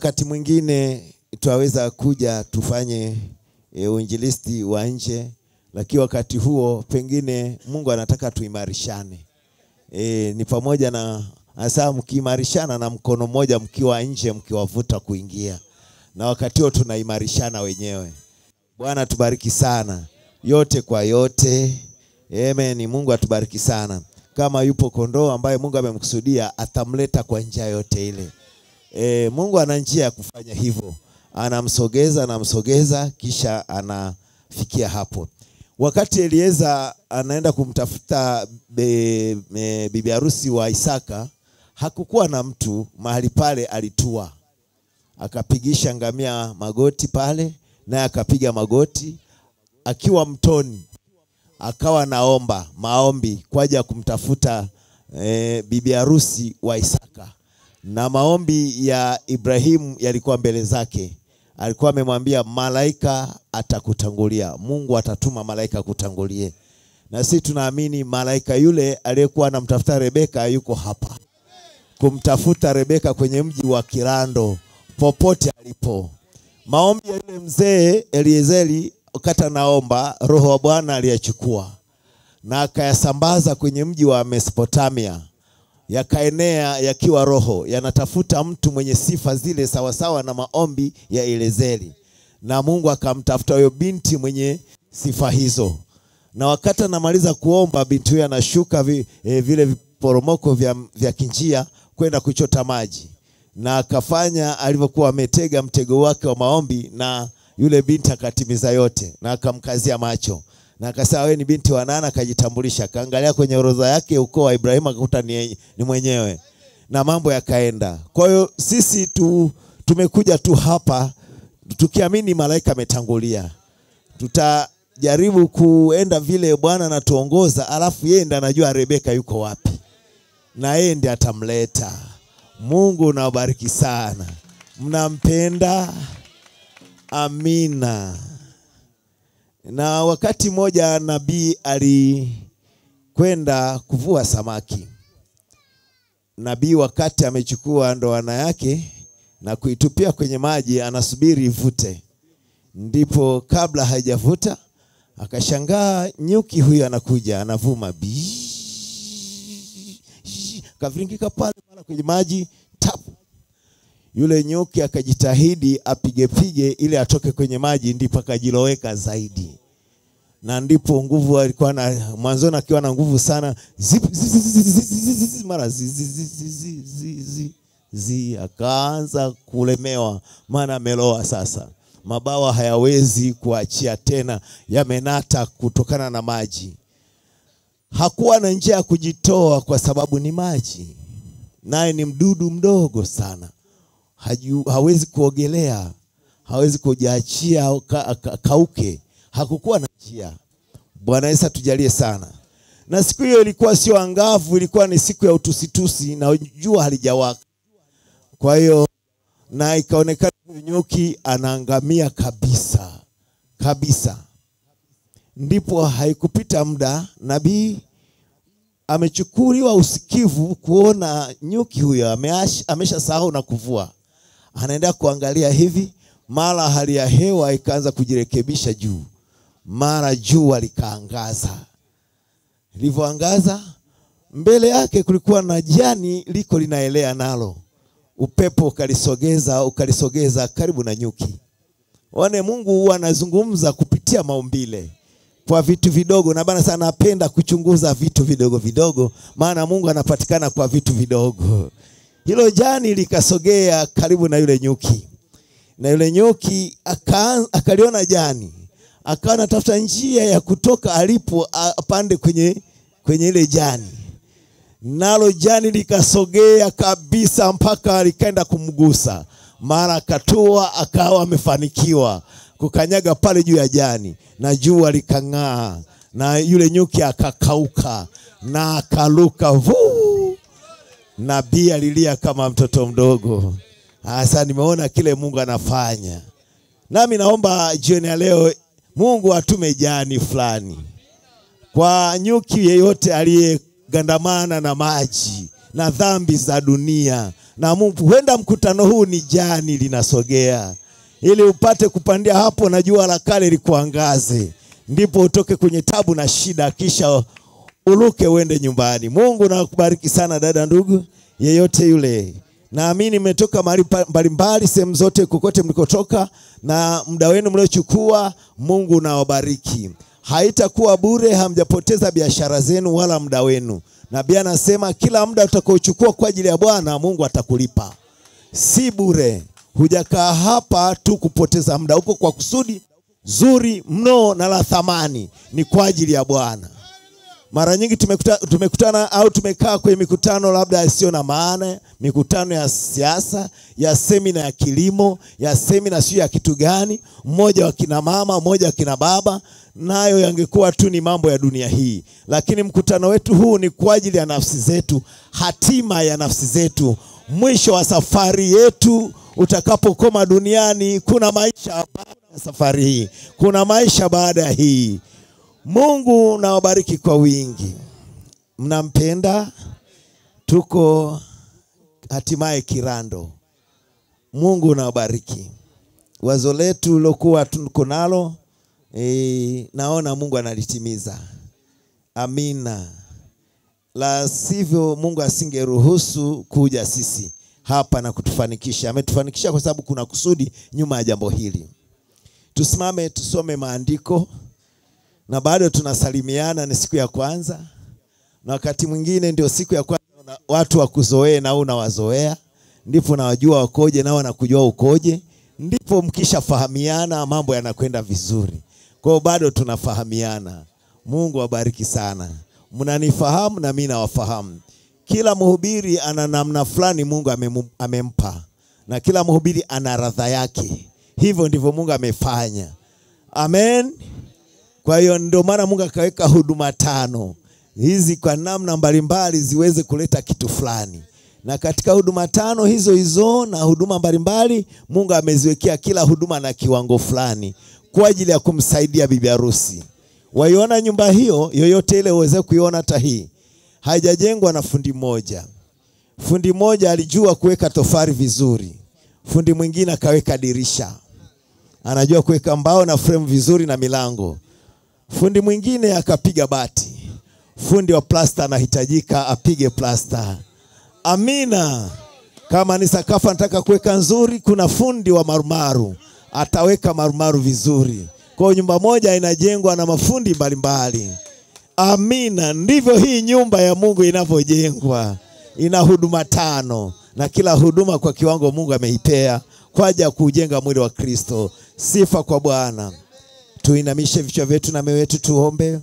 Wakati mwingine twaweza kuja tufanye e, uinjilisti wa nje, lakini wakati huo pengine Mungu anataka tuimarishane. E, ni pamoja na hasa mkiimarishana na mkono mmoja mkiwa nje mkiwavuta kuingia, na wakati huo tunaimarishana wenyewe. Bwana tubariki sana, yote kwa yote. Amen. Mungu atubariki sana. Kama yupo kondoo ambaye Mungu amemkusudia atamleta kwa njia yote ile. E, Mungu ana njia ya kufanya hivyo, anamsogeza anamsogeza, kisha anafikia hapo. Wakati Elieza anaenda kumtafuta be, me, bibi harusi wa Isaka, hakukuwa na mtu mahali pale, alitua akapigisha ngamia magoti pale, naye akapiga magoti akiwa mtoni, akawa naomba maombi kwa ajili ya kumtafuta e, bibi harusi wa Isaka na maombi ya Ibrahimu yalikuwa mbele zake. Alikuwa amemwambia malaika atakutangulia, Mungu atatuma malaika kutangulie. Na sisi tunaamini malaika yule aliyekuwa anamtafuta Rebeka yuko hapa kumtafuta Rebeka kwenye mji wa Kirando, popote alipo. Maombi ya yule mzee Eliezeri, wakati anaomba, Roho wa Bwana aliyachukua na akayasambaza kwenye mji wa Mesopotamia yakaenea yakiwa roho yanatafuta mtu mwenye sifa zile sawasawa na maombi ya Eliezeri, na Mungu akamtafuta huyo binti mwenye sifa hizo. Na wakati anamaliza kuomba, binti huyo anashuka vi, eh, vile viporomoko vya, vya kinjia kwenda kuchota maji, na akafanya alivyokuwa ametega mtego wake wa maombi, na yule binti akatimiza yote, na akamkazia macho na akasema wewe ni binti wa nani? Akajitambulisha, akaangalia kwenye orodha yake ukoo wa Ibrahimu akakuta ni, ni mwenyewe, na mambo yakaenda. Kwa hiyo sisi tu, tumekuja tu hapa tukiamini malaika ametangulia. Tutajaribu kuenda vile Bwana anatuongoza, alafu yeye ndiye anajua Rebeka yuko wapi, na yeye ndiye atamleta. Mungu nawabariki sana, mnampenda. Amina. Na wakati mmoja nabii alikwenda kuvua samaki. Nabii wakati amechukua ndoana yake na kuitupia kwenye maji, anasubiri ivute, ndipo kabla haijavuta akashangaa nyuki huyu anakuja, anavuma kaviringika pale pale kwenye maji tapu. Yule nyuki akajitahidi apigepige ili atoke kwenye maji, ndipo akajiloweka zaidi, na ndipo nguvu alikuwa na mwanzoni, akiwa na nguvu sana, mara zi akaanza kulemewa, maana ameloa sasa, mabawa hayawezi kuachia tena, yamenata kutokana na maji. Hakuwa na njia ya kujitoa kwa sababu ni maji, naye ni mdudu mdogo sana Haju, hawezi kuogelea, hawezi kujiachia ka, ka, kauke. Hakukuwa na njia. Bwana Yesu atujalie sana. Na siku hiyo ilikuwa sio angavu, ilikuwa ni siku ya utusitusi na jua halijawaka. Kwa hiyo na ikaonekana nyuki anaangamia kabisa kabisa. Ndipo haikupita muda, nabii amechukuliwa usikivu kuona nyuki huyo amesha sahau na kuvua anaenda kuangalia hivi, mara hali ya hewa ikaanza kujirekebisha juu, mara jua likaangaza. Lilivyoangaza mbele yake kulikuwa na jani liko linaelea nalo, upepo ukalisogeza ukalisogeza karibu na nyuki. One Mungu huwa anazungumza kupitia maumbile kwa vitu vidogo, na bana sana napenda kuchunguza vitu vidogo vidogo, maana Mungu anapatikana kwa vitu vidogo. Hilo jani likasogea karibu na yule nyuki, na yule nyuki akaliona jani, akawa anatafuta njia ya kutoka alipo apande kwenye, kwenye ile jani, nalo jani likasogea kabisa mpaka likaenda kumgusa, mara akatua, akawa amefanikiwa kukanyaga pale juu ya jani, na jua likang'aa, na yule nyuki akakauka na akaluka vuu Nabii alilia kama mtoto mdogo. Sasa nimeona kile Mungu anafanya, nami naomba jioni ya leo Mungu atume jani fulani kwa nyuki yeyote aliyegandamana na maji na dhambi za dunia. Na Mungu, huenda mkutano huu ni jani linasogea, ili upate kupandia hapo na jua la kale likuangaze, ndipo utoke kwenye tabu na shida, kisha uluke uende nyumbani. Mungu nakubariki sana dada, ndugu yeyote yule. Naamini mmetoka mahali pa- mbalimbali, sehemu zote, kokote mlikotoka, na muda wenu mliochukua, Mungu nawabariki. Haitakuwa bure, hamjapoteza biashara zenu wala muda wenu. Nabii anasema kila muda utakaochukua kwa ajili ya Bwana, Mungu atakulipa, si bure. Hujakaa hapa tu kupoteza muda, uko kwa kusudi zuri mno na la thamani, ni kwa ajili ya Bwana. Mara nyingi tumekuta, tumekutana au tumekaa kwenye mikutano labda isiyo na maana, mikutano ya siasa, ya semina ya kilimo, ya semina sio ya kitu gani, mmoja wa kina mama, mmoja wa kina baba, nayo yangekuwa tu ni mambo ya dunia hii. Lakini mkutano wetu huu ni kwa ajili ya nafsi zetu, hatima ya nafsi zetu, mwisho wa safari yetu utakapokoma duniani. Kuna maisha baada ya safari hii, kuna maisha baada ya hii. Mungu nawabariki kwa wingi, mnampenda. Tuko hatimaye Kirando. Mungu nawabariki. Wazo letu lilokuwa tuko nalo e, naona Mungu analitimiza. Amina. La sivyo Mungu asingeruhusu kuja sisi hapa na kutufanikisha. Ametufanikisha kwa sababu kuna kusudi nyuma ya jambo hili. Tusimame tusome maandiko na bado tunasalimiana. Ni siku ya kwanza, na wakati mwingine ndio siku ya kwanza una- watu wakuzoee na wewe unawazoea, ndipo nawajua wakoje nao wanakujua ukoje, ndipo mkishafahamiana mambo yanakwenda vizuri. Kwa hiyo bado tunafahamiana. Mungu awabariki sana, mnanifahamu na mimi nawafahamu. Kila mhubiri ana namna fulani Mungu amemu- amempa, na kila mhubiri ana radha yake. Hivyo ndivyo Mungu amefanya. Amen. Kwa hiyo ndio maana Mungu akaweka huduma tano hizi kwa namna mbalimbali ziweze kuleta kitu fulani, na katika huduma tano hizo hizo na huduma mbalimbali Mungu ameziwekea kila huduma na kiwango fulani kwa ajili ya kumsaidia bibi harusi. Waiona nyumba hiyo yoyote ile uweze kuiona, hata hii haijajengwa na fundi mmoja. Fundi mmoja alijua kuweka tofari vizuri, fundi mwingine akaweka dirisha, anajua kuweka mbao na frame vizuri na milango fundi mwingine akapiga bati, fundi wa plasta anahitajika apige plasta. Amina. Kama ni sakafu anataka kuweka nzuri, kuna fundi wa marumaru ataweka marumaru vizuri. Kwa hiyo nyumba moja inajengwa na mafundi mbalimbali. Amina. Ndivyo hii nyumba ya Mungu inavyojengwa, ina huduma tano, na kila huduma kwa kiwango Mungu ameipea kwa ajili ya kujenga mwili wa Kristo. Sifa kwa Bwana. Tuinamishe vichwa vyetu na mioyo yetu tuombe.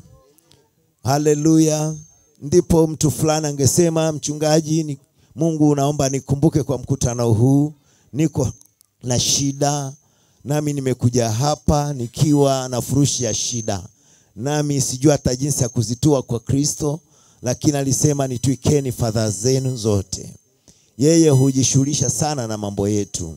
Haleluya. Ndipo mtu fulani angesema, mchungaji, ni Mungu, naomba nikumbuke kwa mkutano huu, niko na shida, nami nimekuja hapa nikiwa na furushi ya shida, nami sijui hata jinsi ya kuzitua kwa Kristo, lakini alisema nitwikeni fadhaa zenu zote. Yeye hujishughulisha sana na mambo yetu.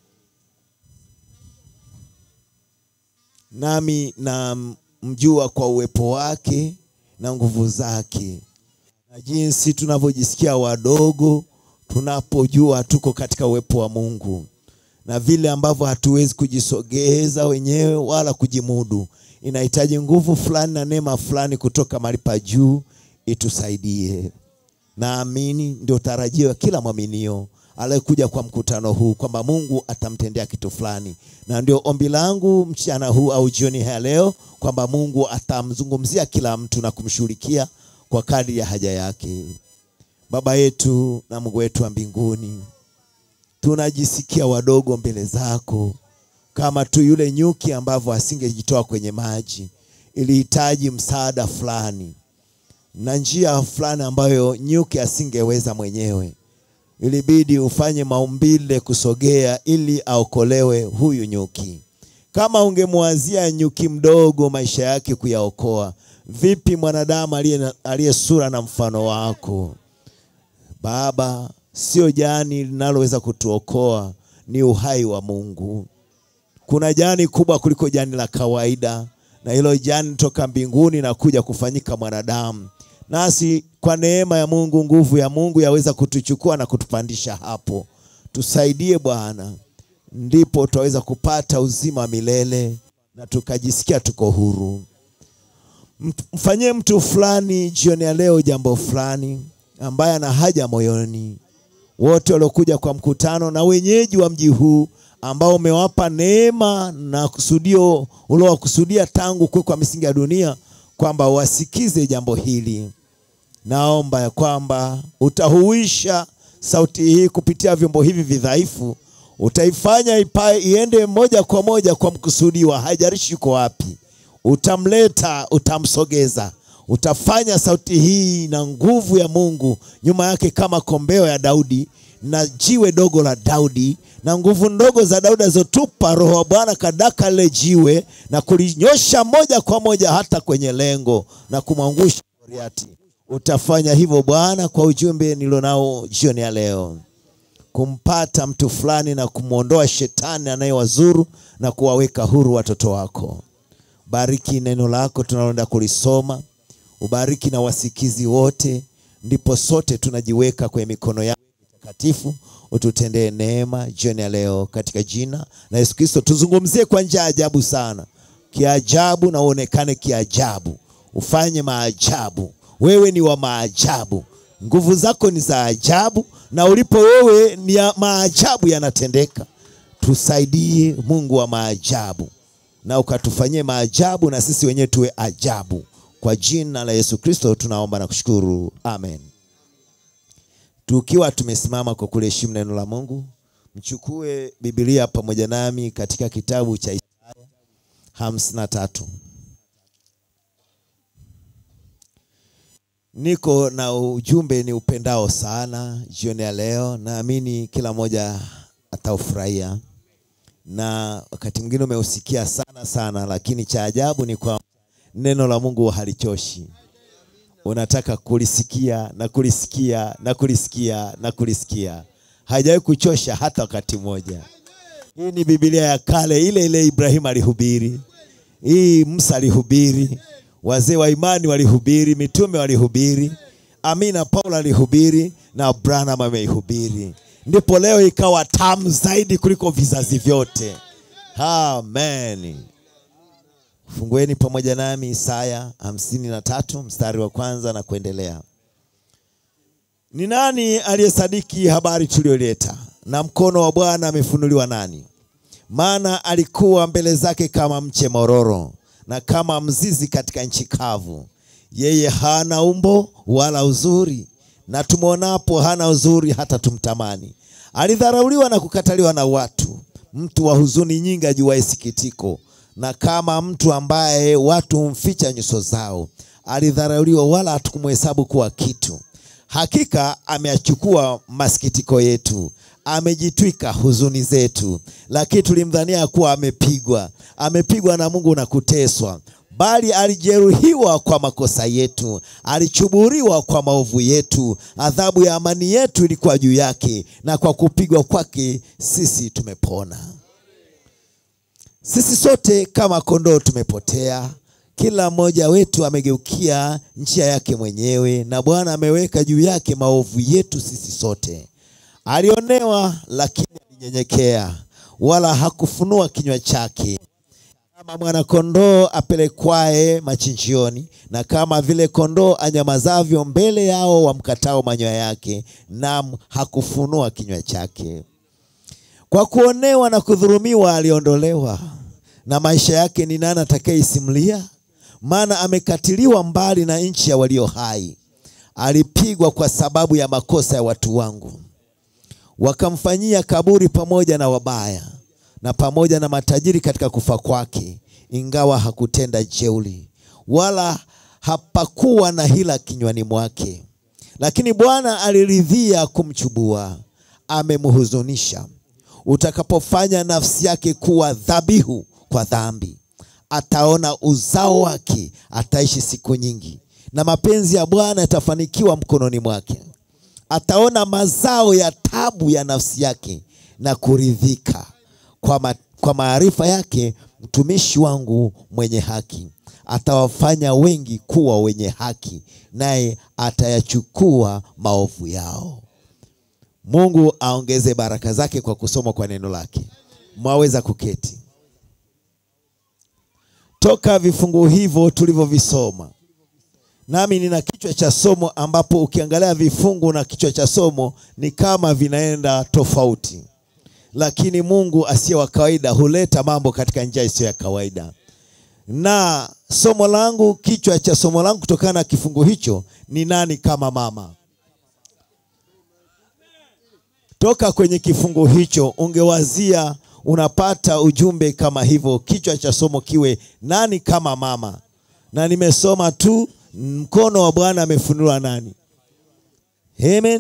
nami namjua kwa uwepo wake na nguvu zake, na jinsi tunavyojisikia wadogo tunapojua tuko katika uwepo wa Mungu, na vile ambavyo hatuwezi kujisogeza wenyewe wala kujimudu. Inahitaji nguvu fulani na neema fulani kutoka mahali pa juu itusaidie. Naamini ndio tarajio ya kila mwaminio aliyekuja kwa mkutano huu kwamba Mungu atamtendea kitu fulani, na ndio ombi langu mchana huu au jioni ya leo kwamba Mungu atamzungumzia kila mtu na kumshughulikia kwa kadri ya haja yake. Baba yetu na Mungu wetu wa mbinguni, tunajisikia wadogo mbele zako, kama tu yule nyuki ambavyo asingejitoa kwenye maji, ilihitaji msaada fulani na njia fulani ambayo nyuki asingeweza mwenyewe ilibidi ufanye maumbile kusogea ili aokolewe huyu nyuki. Kama ungemwazia nyuki mdogo maisha yake kuyaokoa, vipi mwanadamu aliye na- aliye sura na mfano wako? Baba, sio jani linaloweza kutuokoa, ni uhai wa Mungu. Kuna jani kubwa kuliko jani la kawaida, na hilo jani toka mbinguni na kuja kufanyika mwanadamu, nasi kwa neema ya Mungu, nguvu ya Mungu yaweza kutuchukua na kutupandisha hapo. Tusaidie Bwana, ndipo tutaweza kupata uzima wa milele na tukajisikia tuko huru. Mfanyie mtu fulani jioni ya leo jambo fulani ambaye ana haja moyoni. Wote waliokuja kwa mkutano na wenyeji wa mji huu ambao umewapa neema na kusudio uliowakusudia tangu kuwekwa misingi ya dunia kwamba wasikize jambo hili. Naomba ya kwamba utahuisha sauti hii kupitia vyombo hivi vidhaifu, utaifanya ipae iende moja kwa moja kwa mkusudiwa, haijalishi uko wapi. Utamleta, utamsogeza, utafanya sauti hii na nguvu ya Mungu nyuma yake kama kombeo ya Daudi na jiwe dogo la Daudi na nguvu ndogo za Daudi alizotupa Roho wa Bwana kadaka lile jiwe na kulinyosha moja kwa moja hata kwenye lengo na kumwangusha Goliati. Utafanya hivyo Bwana kwa ujumbe nilionao jioni ya leo, kumpata mtu fulani na kumwondoa shetani anayewazuru na kuwaweka huru watoto wako. Bariki neno lako tunaloenda kulisoma, ubariki na wasikizi wote, ndipo sote tunajiweka kwenye mikono yako takatifu. Ututendee neema jioni ya leo katika jina la Yesu Kristo. Tuzungumzie kwa njia ya ajabu sana, kiajabu, na uonekane kiajabu, ufanye maajabu. Wewe ni wa maajabu, nguvu zako ni za ajabu, na ulipo wewe ni ya maajabu yanatendeka. Tusaidie Mungu wa maajabu, na ukatufanyie maajabu, na sisi wenyewe tuwe ajabu. Kwa jina la Yesu Kristo tunaomba na kushukuru, amen. Tukiwa tumesimama kwa kuliheshimu neno la Mungu, mchukue Biblia pamoja nami katika kitabu cha Isaya hamsini na tatu. Niko na ujumbe ni upendao sana jioni ya leo, naamini kila mmoja ataufurahia, na wakati mwingine umeusikia sana sana, lakini cha ajabu ni kwamba neno la Mungu halichoshi unataka kulisikia na kulisikia na kulisikia na kulisikia, haijawahi kuchosha hata wakati mmoja. Hii ni Biblia ya kale ile ile Ibrahimu alihubiri, hii Musa alihubiri, wazee wa imani walihubiri, mitume walihubiri, Amina Paulo alihubiri na Branham ameihubiri, ndipo leo ikawa tamu zaidi kuliko vizazi vyote. Amen. Fungueni pamoja nami Isaya hamsini na tatu mstari wa kwanza na kuendelea. Ni nani aliyesadiki habari tuliyoleta, na mkono wa Bwana amefunuliwa nani? Maana alikuwa mbele zake kama mche mororo na kama mzizi katika nchi kavu. Yeye hana umbo wala uzuri, na tumwonapo hana uzuri hata tumtamani. Alidharauliwa na kukataliwa na watu, mtu wa huzuni nyingi, ajuaye sikitiko na kama mtu ambaye watu humficha nyuso zao. Alidharauliwa, wala hatukumhesabu kuwa kitu. Hakika ameyachukua masikitiko yetu, amejitwika huzuni zetu. Lakini tulimdhania kuwa amepigwa, amepigwa na Mungu na kuteswa. Bali alijeruhiwa kwa makosa yetu, alichuburiwa kwa maovu yetu. Adhabu ya amani yetu ilikuwa juu yake, na kwa kupigwa kwake sisi tumepona. Sisi sote kama kondoo tumepotea, kila mmoja wetu amegeukia njia yake mwenyewe, na Bwana ameweka juu yake maovu yetu sisi sote. Alionewa, lakini alinyenyekea, wala hakufunua kinywa chake. Kama mwana-kondoo apelekwaye machinjioni, na kama vile kondoo anyamazavyo mbele yao wamkatao manyoya yake, nam hakufunua kinywa chake. Kwa kuonewa na kudhulumiwa aliondolewa, na maisha yake ni nani atakayeisimulia? Maana amekatiliwa mbali na nchi ya walio hai. Alipigwa kwa sababu ya makosa ya watu wangu, wakamfanyia kaburi pamoja na wabaya na pamoja na matajiri katika kufa kwake, ingawa hakutenda jeuri, wala hapakuwa na hila kinywani mwake. Lakini Bwana aliridhia kumchubua, amemhuzunisha. Utakapofanya nafsi yake kuwa dhabihu kwa dhambi, ataona uzao wake, ataishi siku nyingi, na mapenzi ya Bwana yatafanikiwa mkononi mwake. Ataona mazao ya tabu ya nafsi yake na kuridhika kwa, ma, kwa maarifa yake mtumishi wangu mwenye haki atawafanya wengi kuwa wenye haki, naye atayachukua maovu yao. Mungu aongeze baraka zake kwa kusoma kwa neno lake. Mwaweza kuketi. Toka vifungu hivyo tulivyovisoma, nami nina kichwa cha somo ambapo ukiangalia vifungu na kichwa cha somo ni kama vinaenda tofauti, lakini Mungu asiye wa kawaida huleta mambo katika njia isiyo ya kawaida. Na somo langu, kichwa cha somo langu kutokana na kifungu hicho ni nani kama mama. Toka kwenye kifungu hicho ungewazia unapata ujumbe kama hivyo, kichwa cha somo kiwe nani kama mama, na nimesoma tu mkono wa Bwana amefunuliwa nani. Amen,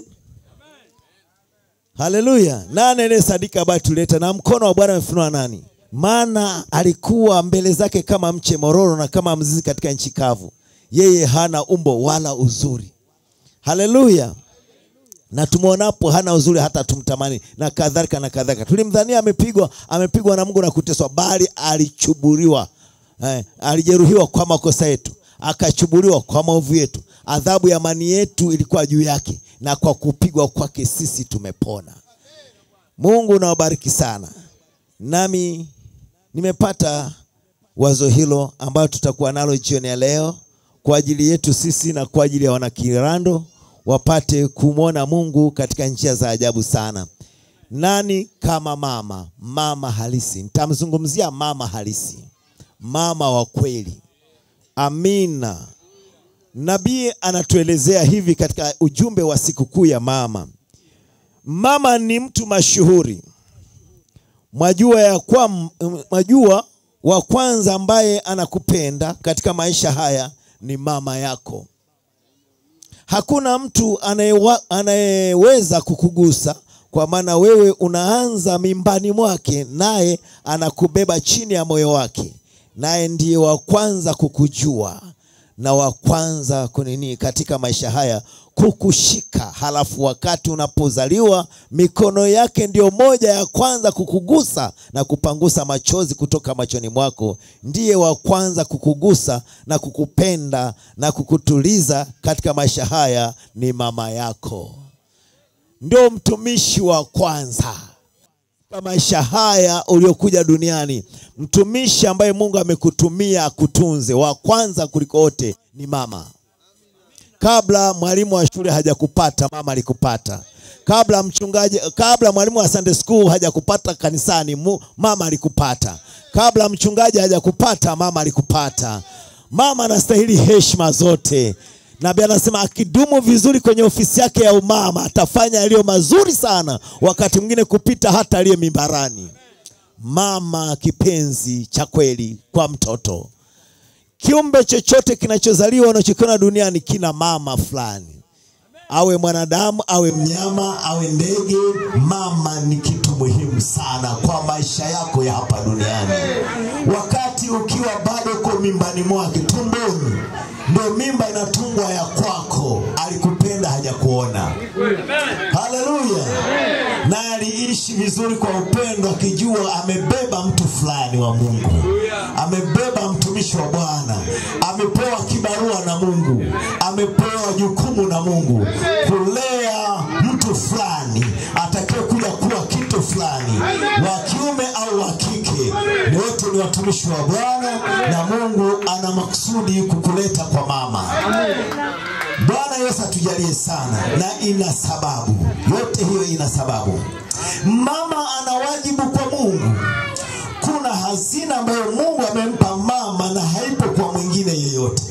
haleluya. Nani ile sadika ambayo tuleta na mkono wa Bwana amefunuliwa nani? Maana alikuwa mbele zake kama mche mororo na kama mzizi katika nchi kavu, yeye hana umbo wala uzuri. Haleluya na tumwonapo hana uzuri hata tumtamani, na kadhalika na kadhalika. Tulimdhania amepigwa amepigwa na Mungu na kuteswa, bali alichuburiwa eh, alijeruhiwa kwa makosa yetu, akachuburiwa kwa maovu yetu. Adhabu ya amani yetu ilikuwa juu yake, na kwa kupigwa kwake sisi tumepona. Mungu nawabariki sana. Nami nimepata wazo hilo ambayo tutakuwa nalo jioni ya leo kwa ajili yetu sisi na kwa ajili ya wanakirando wapate kumwona Mungu katika njia za ajabu sana. Nani kama mama? Mama halisi. Nitamzungumzia mama halisi, mama wa kweli. Amina. Nabii anatuelezea hivi katika ujumbe wa sikukuu ya mama. Mama ni mtu mashuhuri, mwajua ya kwa, mwajua wa kwanza ambaye anakupenda katika maisha haya ni mama yako. Hakuna mtu anayewa, anayeweza kukugusa kwa maana wewe unaanza mimbani mwake, naye anakubeba chini ya moyo wake, naye ndiye wa kwanza kukujua na wa kwanza kunini katika maisha haya kukushika. Halafu wakati unapozaliwa mikono yake ndiyo moja ya kwanza kukugusa na kupangusa machozi kutoka machoni mwako. Ndiye wa kwanza kukugusa na kukupenda na kukutuliza katika maisha haya ni mama yako, ndio mtumishi wa kwanza kwa maisha haya uliokuja duniani. Mtumishi ambaye Mungu amekutumia akutunze, wa kwanza kuliko wote ni mama. Kabla mwalimu wa shule hajakupata, mama alikupata. Kabla mchungaji, kabla mwalimu wa Sunday school hajakupata kanisani, mu, mama alikupata. Kabla mchungaji hajakupata, mama alikupata. Mama anastahili heshima zote. Nabii anasema akidumu vizuri kwenye ofisi yake ya umama atafanya yaliyo mazuri sana, wakati mwingine kupita hata aliye mimbarani. Mama kipenzi cha kweli kwa mtoto. Kiumbe chochote kinachozaliwa unachokiona duniani kina mama fulani, awe mwanadamu, awe mnyama, awe ndege. Mama ni kitu muhimu sana kwa maisha yako ya hapa duniani. Wakati ukiwa bado uko mimbani mwake, tumboni, ndio mimba inatungwa ya kwako. Alikupenda, hajakuona. Haleluya! Na aliishi vizuri kwa upendo, akijua amebeba mtu fulani wa Mungu, amebeba mtumishi wa Bwana, amepewa kibarua na Mungu, amepewa jukumu na Mungu kulea mtu fulani atakaye kuja kuwa kitu fulani, wa kiume au wa kike, ni wote ni watumishi wa Bwana, na Mungu ana makusudi kukuleta kwa mama. Bwana Yesu atujalie sana, na ina sababu yote hiyo, ina sababu. Mama ana wajibu kwa Mungu. Kuna hazina ambayo Mungu amempa mama na haipo kwa mwingine yeyote.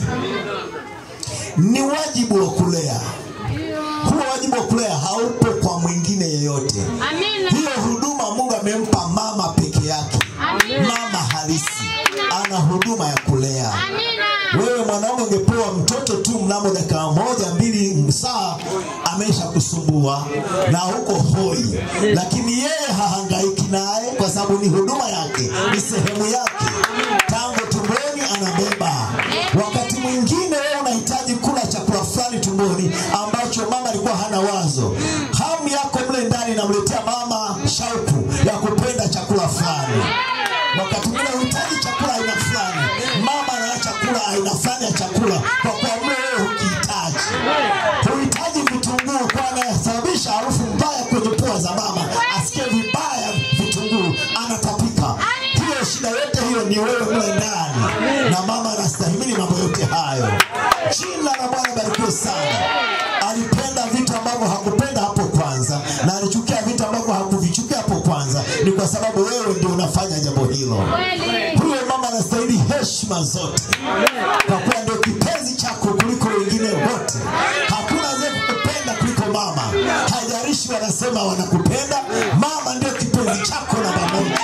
Ni wajibu wa kulea. Huo wajibu wa kulea haupo kwa mwingine yeyote. Amina. Hiyo huduma Mungu amempa mama peke yake. Amina. Mama halisi ana huduma ya kulea. Amina. Wewe mwanaume ungepewa mtoto tu mnamo dakika moja mbili saa amesha kusumbua na huko hoi, lakini yeye hahangaiki naye kwa sababu ni huduma yake, ni sehemu yake. Tangu tumboni anabeba. Wakati mwingine wewe unahitaji kula chakula fulani tumboni ambacho mama alikuwa hana wazo. Hamu yako mle ndani inamletea mama shauku ya kupenda chakula fulani. Wakati mwingine unahitaji chakula aina fulani, mama anaacha kula aina fulani ya chakula kwa kuwa mlo wewe hukihitaji. Huhitaji vitunguu, kwa anayesababisha harufu mbaya kwenye pua za mama, asikie vibaya vitunguu, anatapika. Hiyo shida yote hiyo ni wewe mle ndani, na mama anastahimili mambo yote hayo. Jina la Bwana barikiwe sana. Alipenda vitu ambavyo hakupenda hapo kwanza, na alichukia vitu ambavyo hakuvichukia hapo kwanza. Ni kwa sababu wewe ndio unafanya jambo hilo. Huyo mama anastahili heshima zote, kwa kuwa ndio kipenzi chako kuliko wengine wote. Hakuna anayekupenda kuliko mama, haijalishi wanasema wanakupenda. Mama ndio kipenzi chako namba moja.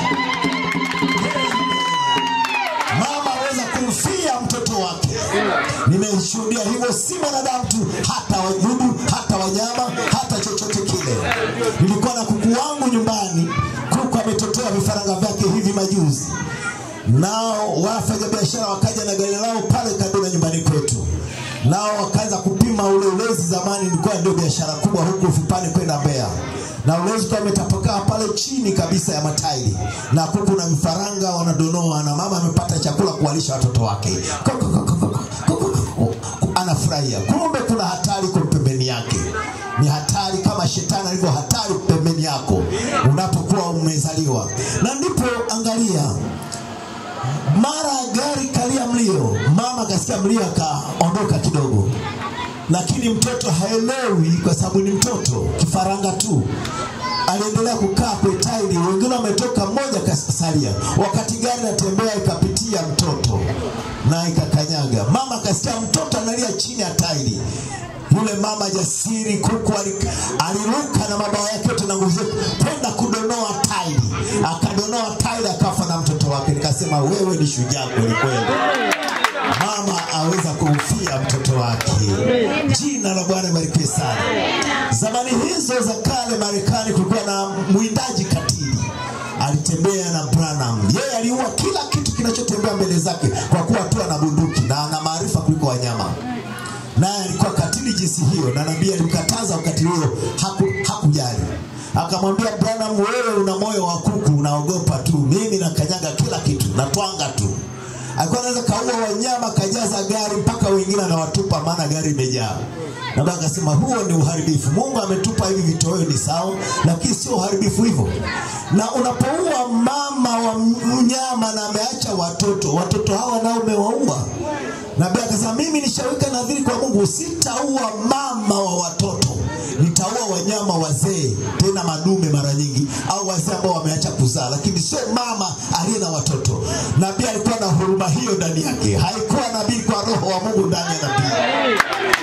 Mama aweza kumfia mtoto wake. Nimeshuhudia hivyo, si mwanadamu tu, hata wadudu, hata wanyama, hata chochote kile. Nilikuwa na kuku wangu nyumbani, kuku ametotoa vifaranga vyake hivi majuzi, nao wafanya biashara wakaja na gari lao pale karibu na nyumbani kwetu, nao wakaanza kupima ule ulezi. Zamani ilikuwa ndio biashara kubwa huku Vipani kwenda Mbeya na ulezi ukawa umetapakaa pale chini kabisa ya matairi, na kuku na vifaranga wanadonoa, na mama amepata chakula kuwalisha watoto wake. Koko, koko, koko, koko, koko. Anafurahia, kumbe kuna hatari kwa pembeni yake. Ni hatari kama shetani alivyo hatari pembeni yako unapokuwa umezaliwa. Na ndipo angalia, mara gari kalia mlio, mama akasikia mlio akaondoka kidogo lakini mtoto haelewi kwa sababu ni mtoto kifaranga tu aliendelea kukaa kwenye tairi wengine wametoka mmoja kasalia wakati gari natembea ikapitia mtoto na ikakanyaga mama akasikia mtoto analia chini ya tairi yule mama jasiri kuku ali- aliruka na mabawa yake yote na nguvu zake kwenda kudonoa tairi akadonoa tairi akafa na mtoto wake nikasema wewe ni shujaa kwelikweli mama aweza kumfia mtoto wake. Jina la Bwana barikiwe sana. Zamani hizo za kale Marekani kulikuwa na mwindaji katili alitembea na Branham. Yeye aliua kila kitu kinachotembea mbele zake kwa kuwa tu ana bunduki na ana maarifa kuliko wanyama. Naye alikuwa katili jinsi hiyo, na nabii alimkataza ukatili huo, haku, hakujali. Akamwambia Branham, wewe una moyo wa kuku, unaogopa tu, mimi nakanyaga kila kitu, natwanga tu alikuwa anaweza kaua wanyama kajaza gari mpaka wengine anawatupa maana gari imejaa na baba akasema huo ni uharibifu mungu ametupa hivi vitoweo ni sawa lakini sio uharibifu hivyo na unapoua mama wa mnyama na ameacha watoto watoto hawa nao umewaua nabii akasema mimi nishaweka nadhiri kwa mungu sitaua mama wa watoto nitaua wanyama wazee tena madume mara nyingi au wazee ambao wameacha kuzaa lakini sio mama aliye na watoto nabii alikuwa na huruma hiyo ndani yake haikuwa nabii kwa roho wa mungu ndani ya nabii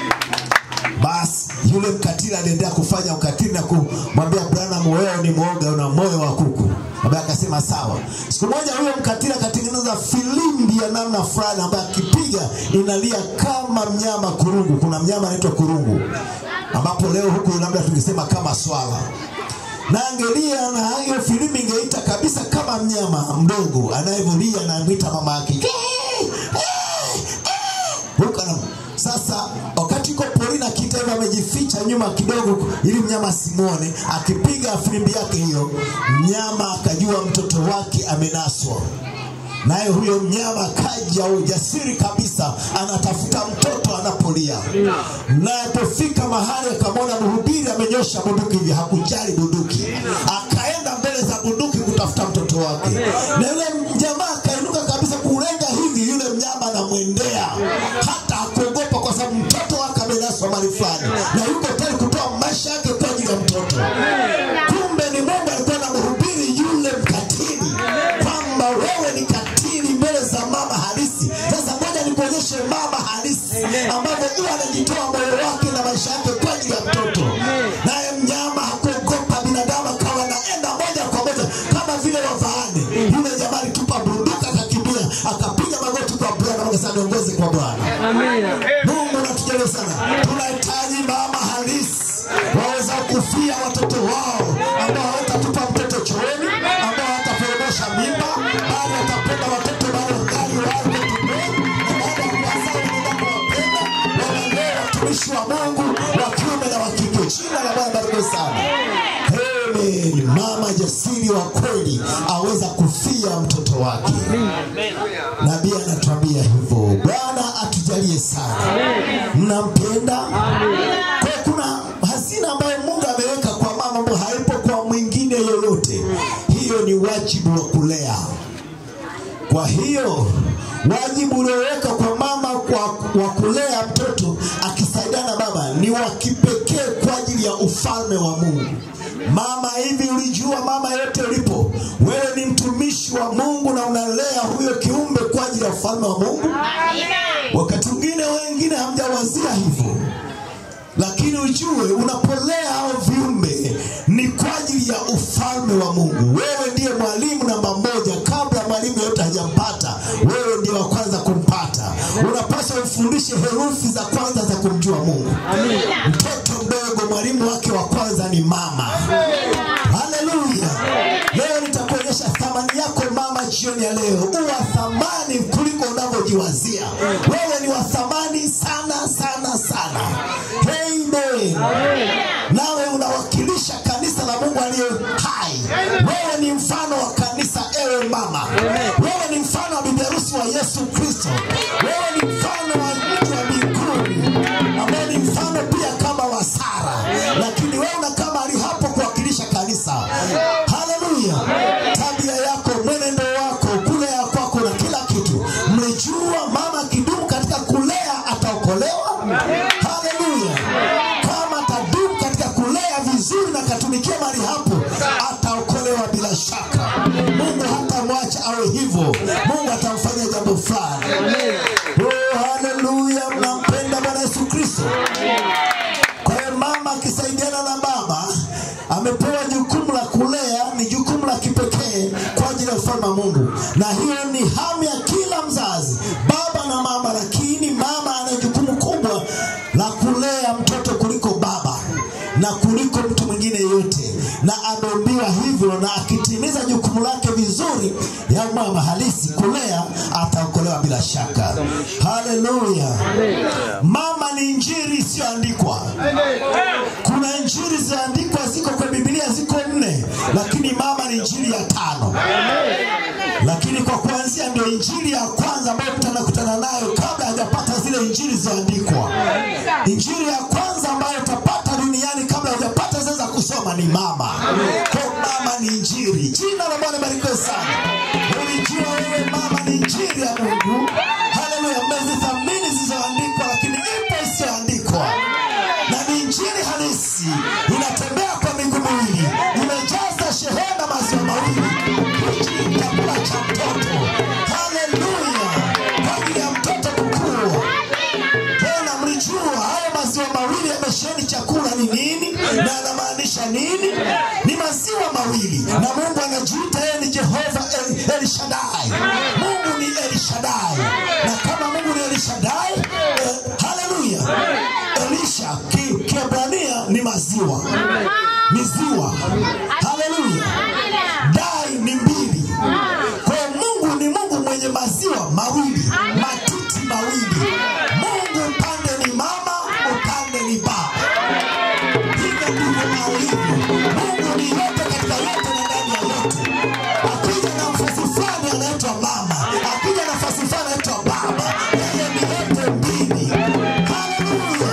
basi yule mkatili aliendelea kufanya ukatili na kumwambia Branham, wewe ni mwoga, una moyo wa kuku. Ambaye akasema sawa. Siku moja huyo mkatili akatengeneza filimbi ya namna fulani ambayo akipiga inalia kama mnyama kurungu. Kuna mnyama anaitwa kurungu, ambapo leo huku labda tungesema kama swala na angelia na hiyo filimbi ingeita kabisa kama mnyama mdogo anayevyolia na mwita mama yake huko na sasa wakati yuko porini akiita hivyo amejificha nyuma kidogo ili mnyama asimwone akipiga filimbi yake hiyo mnyama akajua mtoto wake amenaswa naye huyo mnyama kaja ujasiri kabisa anatafuta mtoto anapolia naye alipofika mahali akamwona mhubiri amenyosha bunduki hivi hakujali bunduki akaenda mbele za bunduki kutafuta mtoto wake na yule jamaa akainuka kabisa kulenga hivi yule mnyama anamwendea hata hakuogopa kwa sababu mtoto wake amenaswa mali fulani na yuko tayari kutoa maisha yake kwa ajili ya mtoto kumbe ni mungu alikuwa na mhubiri yule mkatili kwamba wewe ni katili mbele za mama halisi sasa ngoja nikuonyeshe mama halisi ambavyo huwa anajitoa moyo wake na maisha yake kwa ajili ya mtoto naye mnyama hakuogopa binadamu akawa anaenda moja kwa moja kama vile wafaane yule jamaa alitupa bunduka akakimbia akapiga magoti kwa bwana akasema niongoze kwa bwana mungu natujalia sana tunahitaji mama halisi waweza kufia watoto wao ambao hawatatupa mtoto chooni ambao hawataporomosha mimba bali watapenda watoto bali wangali wako tumboni na baada ya kuwazaa wanaenda kuwapenda wanalea kumfia mtoto wake. Nabii anatuambia hivyo. Bwana atujalie sana. Mnampenda? Kwa hiyo kuna hazina ambayo Mungu ameweka kwa mama ambayo haipo kwa mwingine yoyote. Hiyo ni wajibu wa kulea. Kwa hiyo wajibu ulioweka kwa mama kwa wa kulea mtoto akisaidiana na baba ni wa kipekee kwa ajili ya ufalme wa Mungu. Mama, hivi ulijua mama yote ulipo, wewe ni mtumishi wa Mungu na unalea huyo kiumbe kwa ajili ya ufalme wa Mungu. Wakati mwingine wengine hamjawazia hivyo, lakini ujue unapolea hao viumbe ni kwa ajili ya ufalme wa Mungu. Wewe ndiye mwalimu namba moja, kabla mwalimu yote hajampata, wewe ndiye wa kwanza kumpata. Unapaswa ufundishe herufi za kwanza za kumjua Mungu. Mtoto mdogo mwalimu wake wa kwanza ni mama. Haleluya! Leo nitakuonyesha thamani yako mama, jioni ya leo. Uwa thamani kuliko unavyojiwazia. Wewe ni wa thamani sana sana sana. Amen. Nawe unawakilisha kanisa la Mungu aliye hai. Wewe ni mfano wa kanisa, ewe mama. Wewe ni mfano wa bibi harusi wa Yesu Kristo. Wewe ni mfano wa mtu wa mbinguni ambaye ni mfano pia kama wa Sara, lakini wewe unakaa mahali hapo kuwakilisha kanisa. Haleluya! Tabia yako, mwenendo wako, kulea kwako na kila kitu. Mlijua mama akidumu katika kulea ataokolewa. Haleluya! Kama atadumu katika kulea vizuri na akatumikia mahali hapo, ataokolewa bila shaka. Mungu hatamwacha awe hivyo. Mungu atamfanyia jambo fulani. Oh, haleluya! Mnampenda Bwana Yesu Kristo. Kwa hiyo mama akisaidiana na baba amepewa jukumu la kulea, ni jukumu la kipekee kwa ajili ya ufalme wa Mungu, na hiyo ni hamu ya kila mzazi, baba na mama. Lakini mama ana jukumu kubwa la kulea mtoto kuliko baba na kuliko mtu mwingine yote, na ameumbiwa hivyo, na akitimiza jukumu lake vizuri ya mama halisi kulea, ataokolewa bila shaka. Haleluya! Mama ni injili isiyoandikwa. Kuna injili zilizoandikwa ziko kwa Biblia ziko nne, lakini mama ni injili ya tano. Lakini kwa kuanzia ndio injili ya kwanza ambayo mtu anakutana nayo kabla hajapata zile injili zilizoandikwa. Injili ya kwanza ambayo utapata duniani kabla hujapata zile za kusoma ni mama. Kwa mama ni injili. Jina la Bwana barikiwe sana. Ulijua wewe mama ni injili ya Mungu. Haleluya, mmezithamini zilizoandikwa, lakini ipo isiyoandikwa na ni injili halisi, inatembea kwa miguu miwili, imejaza shehena maziwa mawili. Hichi ni chakula cha mtoto. Haleluya, kwa ajili ya mtoto kukua. Tena mlijua haya maziwa mawili yamesheheni chakula ni nini na anamaanisha nini? Ni maziwa mawili, na Mungu anajiita yeye ni Jehova El, El Shaddai. Mungu ni El Shaddai, na kama Mungu ni El Shaddai, eh, haleluya. Elisha ki- Kiebrania ni maziwa, ni ziwa. Haleluya, dai ni mbili. Kwa hiyo Mungu ni Mungu mwenye maziwa mawili, matiti mawili. Mungu upande ni mama, upande ni baba. Hivyo ndivyo alivyo. Mungu ni yote katika yote na ndani ya yote. Akija nafasi fulani anaitwa mama, akija nafasi fulani anaitwa baba. Yeye ni yote mbili. Haleluya.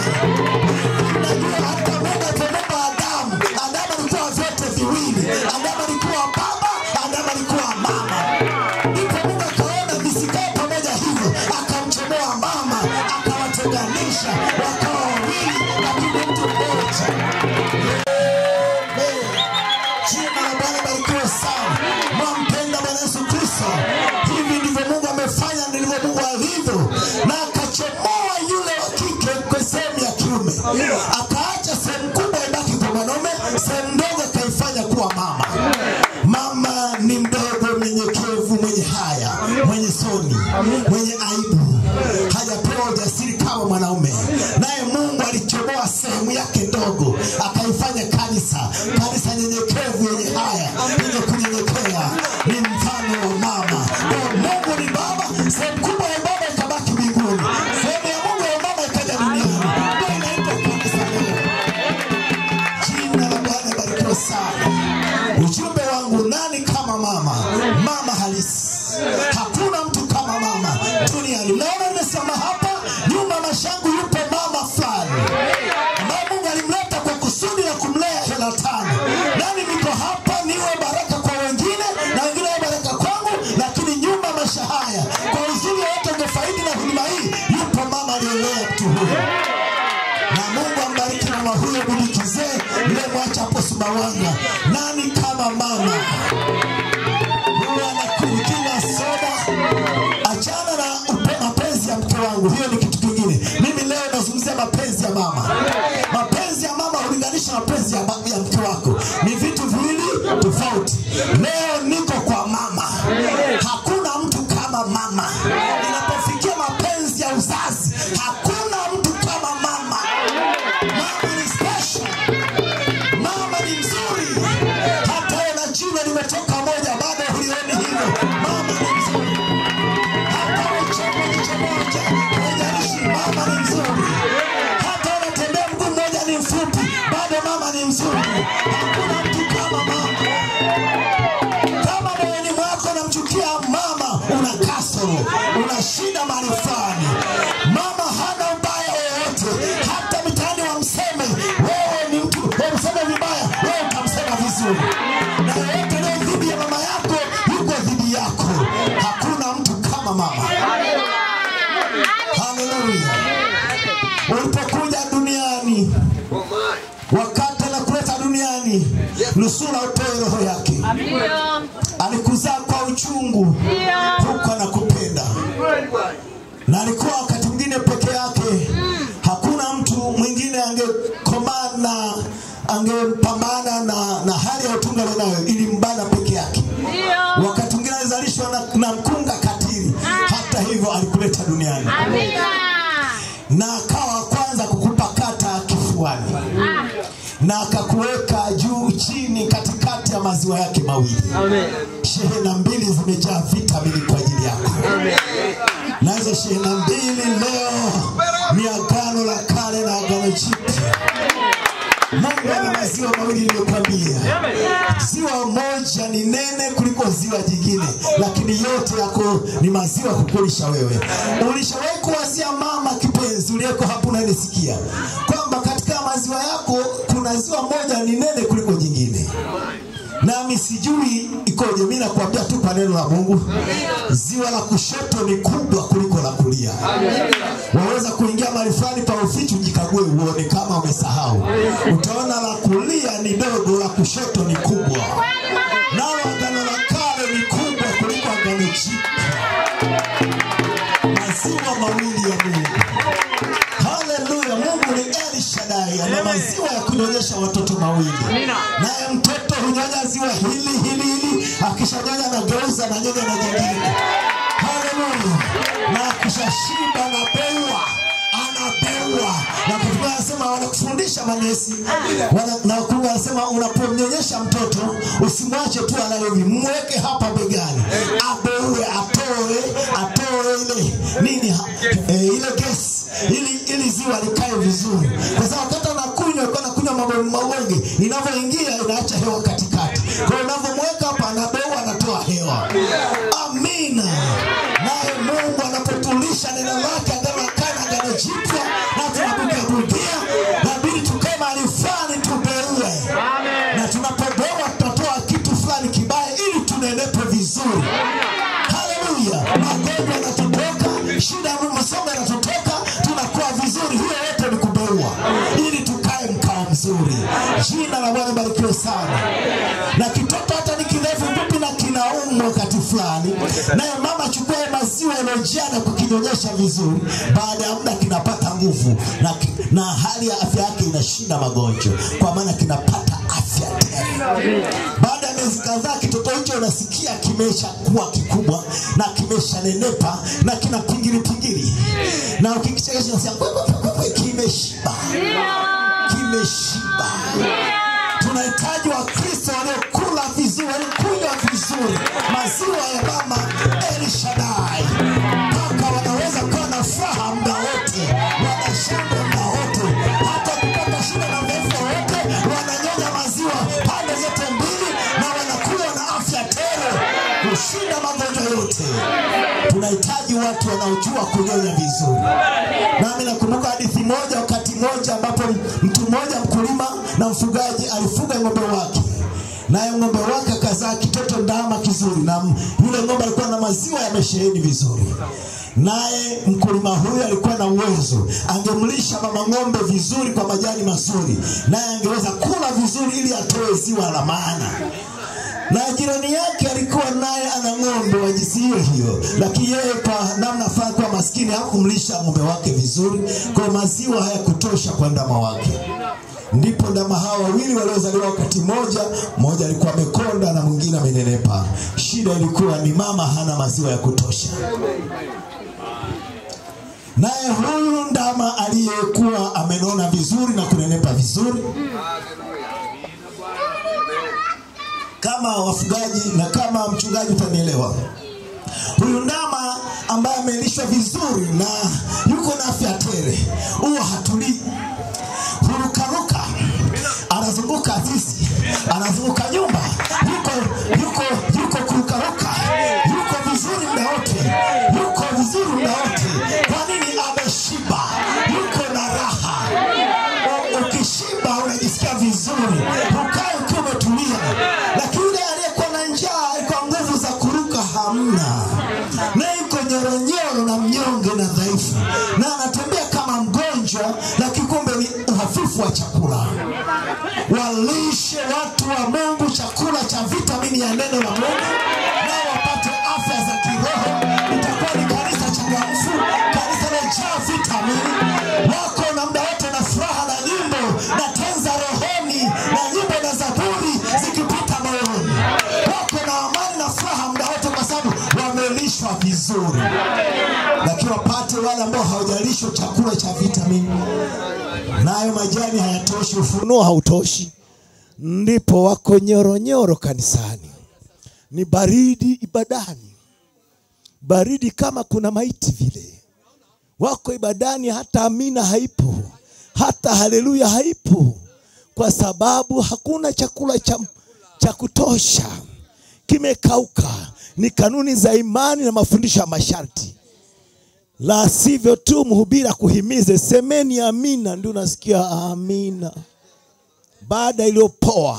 Najua hata Mungu alipomuumba Adamu, Adamu alikuwa vyote viwili. Adamu alikuwa baba, Adamu alikuwa mama. Ndipo Mungu akaona visikae pamoja hivyo, akamchomoa mama, akawatenganisha, wakawa wawili, lakini mtu mmoja. Amen. Jina la Bwana barikiwe sana. Mwampenda Bwana Yesu Kristo. Hivi ndivyo Mungu amefanya, ndivyo Mungu alivyo, na akachomoa yule wa kike kwa sehemu ya kiume, akaacha sehemu kubwa ibaki kwa mwanaume, sehemu ndogo akaifanya kuwa mama. Mama ni mdogo, mnyenyekevu, mwenye haya, mwenye soni, mwenye aibu, hajapewa ujasiri kama mwanaume. Naye Mungu alichomoa sehemu yake ndogo, akaifanya kanisa, kanisa nyenyekevu, yenye haya, yenye kunyenyekea, ni mfano wa mama. Kwa Mungu ni baba, sehemu kubwa ya baba ikabaki mbinguni, sehemu ya Mungu ya mama ikaja duniani. Ndio inaitwa kanisa leo. Jina la Bwana barikiwe sana. Ujumbe wangu, nani kama mama? Mama halisi. Sumbawanga. Nani kama mama? Huwa anakunywa soda. Achana na upe- mapenzi ya mke wangu, hiyo ni kitu kingine. Mimi leo nazungumzia mapenzi ya mama. Mapenzi ya mama hulinganisha mapenzi ya, ba- ya mke wako, ni vitu viwili tofauti. Leo niko kwa mama, hakuna mtu kama mama. Inapofikia mapenzi ya uzazi, hakuna mtu kama mama. Mama ni special. Mama ni mzuri, hata wewe na jina limetoka moja, bado hulioni hivyo. Mama ni mzuri, hata uchome jicho moja, haijalishi. Mama ni mzuri, hata unatembea mguu mmoja ni mfupi, bado mama ni mzuri. Hakuna mtu kama mama. Kama moyoni mwako unamchukia mama, una kasoro, una shida mahali fulani. Mama hana ubaya wowote, hata mitaani wamseme wewe ni mtu, wamseme vibaya, wewe utamsema vizuri, na yoyote leo dhidi ya mama yako yuko dhidi yako. Hakuna mtu kama mama. Haleluya! Ulipokuja duniani, wakati anakuleta duniani, nusura utoe roho yake alikuzaa kwa uchungu huku anakupenda na alikuwa wakati mwingine peke yake hakuna mtu mwingine angekomana angepambana na, na hali ya utunga nayo ilimbana peke yake wakati mwingine alizalishwa na, na mkunga katili hata hivyo alikuleta duniani na akawa wa kwanza kukupa kata kifuani na akakuweka juu chini katikati ya maziwa yake mawili shehena mbili zimejaa vitamini kwa ajili yako na hizo shehena mbili leo ni agano la kale na agano jipya mungu ana maziwa mawili niliyokwambia ziwa moja ni nene kuliko ziwa jingine lakini yote yako ni maziwa kukulisha wewe ulishawahi kuwazia mama kipenzi uliyeko hapo unanisikia kwamba katika maziwa yako kuna ziwa moja ni nene kuliko jingine nami sijui ikoje mi nakuambia tu kwa neno la mungu ziwa la kushoto ni kubwa kuliko la kulia waweza kuingia mahali fulani pa ufichi ujikague uone kama umesahau utaona la kulia ni dogo la kushoto ni kubwa nalo agano la kale ni kubwa kuliko agano jipya maziwa mawili ya mungu haleluya mungu ni el shadai ana maziwa ya kunyonyesha watoto mawili naye mtoto hunyonya ziwa hili hili hili akishanyonya anageuza na nyonya na jingine haleluya na akishashiba anabeua anabeua na kutuba anasema wanakufundisha manesi Wana- na kutuba anasema unapomnyonyesha mtoto usimwache tu analevi mweke hapa begani abeue atoe atoe ile nini ha- eh, ile gesi ili ili ziwa likae vizuri kwa sababu wakati anakunywa alikuwa anakunywa mabonge mabonge inavyoingia inaacha hewa katikati kwa hiyo unavyomweka hapa anabeua anatoa hewa amina naye mungu anapotulisha neno lake agano la kale na agano jipya na tunabugabugia nabidi tukae mahali fulani tubeue na tunapobeua tutatoa kitu fulani kibaya ili tunenepe vizuri haleluya magonjwa yanatutoka shida ya masomo yanatutoka tunakuwa vizuri hiyo yote ni kubeua ili tukae mkao mzuri jina la bwana barikiwe sana na kitoto hata ni kirefu fupi na kinaumwa wakati fulani naye mama chukua hayo maziwa yaliyojaa na kukinyonyesha vizuri baada ya muda kinapata nguvu na, ki- na hali ya afya yake inashinda magonjwa kwa maana kinapata afya tena baada ya miezi kadhaa kitoto hicho unasikia kimesha kuwa kikubwa na kimesha nenepa na kina pingili pingili na ukikichekesha unasikia "Kwe, kwe, kwe, kwe, kimeshiba kimeshiba tunahitaji wakristo waliokula vizuri waliokunywa vizuri maziwa ya mama elshadai mpaka wanaweza kuwa na furaha muda wote wanashangwe muda wote hata kupata shida na udhaifu wowote wananyonya maziwa pande zote mbili na wanakuwa na afya tele kushinda magonjwa yote tunahitaji watu wanaojua kunyonya vizuri nami nakumbuka hadithi moja wakati moja ambapo mtu mmoja mkulima na mfugaji alifuga ng'ombe wake naye ng'ombe wake akazaa kitoto ndama kizuri na m- yule ng'ombe alikuwa na maziwa yamesheheni vizuri naye mkulima huyu alikuwa na uwezo, angemlisha mama ng'ombe vizuri kwa majani mazuri, naye angeweza kula vizuri ili atoe ziwa la maana na jirani yake alikuwa naye ana ng'ombe wa jinsi hiyo hiyo, lakini yeye kwa namna fulani kuwa maskini hakumlisha ng'ombe wake vizuri, kwa maziwa hayakutosha kwa ndama wake. Ndipo ndama hawa wawili waliozaliwa wakati mmoja, mmoja alikuwa amekonda na mwingine amenenepa. Shida ilikuwa ni mama hana maziwa ya kutosha. Naye huyu ndama aliyekuwa amenona vizuri na kunenepa vizuri kama wafugaji na kama mchungaji utanielewa. Huyu ndama ambaye amelishwa vizuri na yuko na afya tele, huwa hatulii, hurukaruka, anazunguka zizi, anazunguka nyumba, yuko yuko yuko kurukaruka, yuko vizuri muda wote, yuko vizuri muda wote. Kwa nini? Ameshiba, yuko na raha. U- Ukishiba unajisikia vizuri, ukae ukiwa umetulia. Lakini yule aliyekuwa na njaa, alikuwa nguvu za kuruka hamna, na yuko nyoronyoro na mnyonge na dhaifu, na anatembea kama mgonjwa, lakini kumbe ni uhafifu wa chakula. Walishe watu wa Mungu chakula cha vitamini ya neno la Mungu, nao wapate afya za kiroho. Itakuwa ni kanisa changamfu, kanisa lilojaa vitamini. Wako na muda wote na furaha na nyimbo na tenza rohoni na nyimbo na zaburi zikipita moyoni. Wako na amani na furaha muda wote, kwa sababu wamelishwa vizuri. Lakini wapate wale ambao hawajalishwa chakula cha vitamini, nayo majani hayatoshi, ufunuo ufunuo hautoshi, ndipo wako nyoronyoro kanisani, ni baridi ibadani, baridi kama kuna maiti vile. Wako ibadani, hata amina haipo, hata haleluya haipo, kwa sababu hakuna chakula cha, cha kutosha, kimekauka. Ni kanuni za imani na mafundisho ya masharti la sivyo tu mhubiri akuhimize semeni amina, ndio unasikia amina. Baada iliyopoa,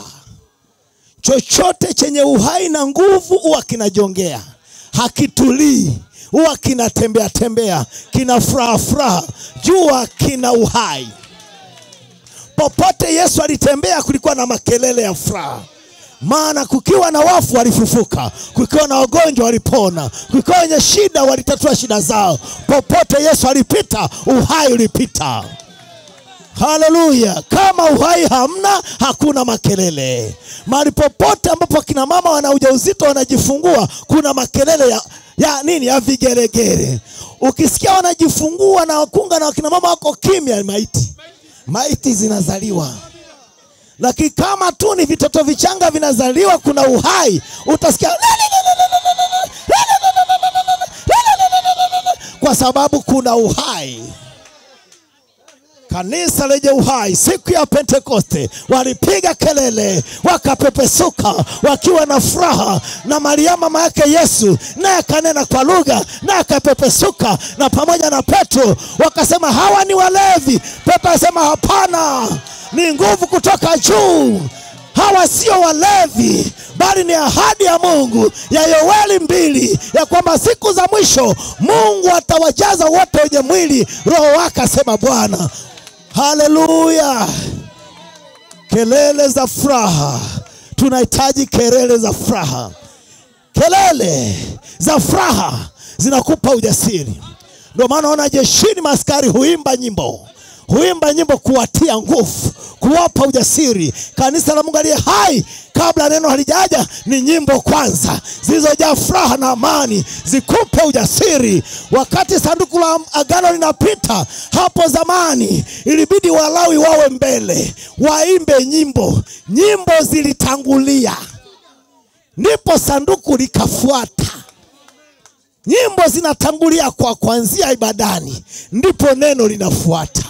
chochote chenye uhai na nguvu huwa kinajongea, hakitulii, huwa kinatembea tembea, kina furaha furaha, jua kina uhai. Popote Yesu alitembea kulikuwa na makelele ya furaha maana kukiwa na wafu walifufuka, kukiwa na wagonjwa walipona, kukiwa wenye shida walitatua shida zao. Popote Yesu alipita, uhai ulipita. Haleluya! Kama uhai hamna, hakuna makelele. Mahali popote ambapo akina mama wana ujauzito wanajifungua, kuna makelele ya, ya nini? Ya vigeregere. Ukisikia wanajifungua na wakunga na wakina mama wako kimya, ni maiti. Maiti zinazaliwa lakini kama tu ni vitoto vichanga vinazaliwa, kuna uhai, utasikia kwa sababu kuna uhai. Kanisa lenye uhai siku ya Pentekoste walipiga kelele, wakapepesuka wakiwa na furaha, na Maria mama yake Yesu naye akanena kwa lugha, naye akapepesuka, na pamoja na Petro wakasema hawa ni walevi. Petro asema hapana, ni nguvu kutoka juu. Hawa sio walevi, bali ni ahadi ya Mungu ya Yoeli mbili ya kwamba siku za mwisho Mungu atawajaza wote wenye mwili roho wake, asema Bwana. Haleluya! Kelele za furaha, tunahitaji kelele za furaha. Kelele za furaha zinakupa ujasiri. Ndio maana ona jeshini maaskari huimba nyimbo huimba nyimbo kuwatia nguvu, kuwapa ujasiri. Kanisa la Mungu aliye hai, kabla neno halijaja, ni nyimbo kwanza zilizojaa furaha na amani, zikupe ujasiri. Wakati sanduku la agano linapita, hapo zamani ilibidi Walawi wawe mbele, waimbe nyimbo. Nyimbo zilitangulia, ndipo sanduku likafuata. Nyimbo zinatangulia kwa kuanzia ibadani, ndipo neno linafuata.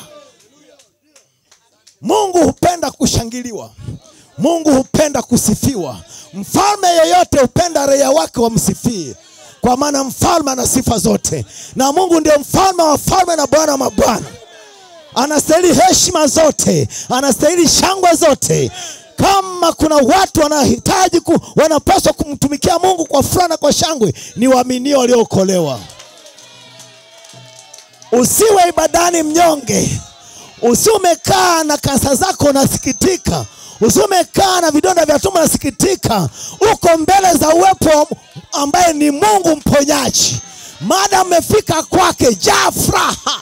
Mungu hupenda kushangiliwa. Mungu hupenda kusifiwa. Mfalme yeyote hupenda raia wake wamsifie, kwa maana mfalme ana sifa zote, na Mungu ndiye mfalme wa falme na Bwana wa mabwana. Anastahili heshima zote, anastahili shangwe zote. Kama kuna watu wanahitaji ku, wanapaswa kumtumikia Mungu kwa furaha na kwa shangwe, ni waaminio waliookolewa. Usiwe ibadani mnyonge, usiwe umekaa na kansa zako unasikitika, usiwe umekaa na vidonda vya tumbo unasikitika. Uko mbele za uwepo ambaye ni Mungu mponyaji. Maadamu umefika kwake, jaa furaha.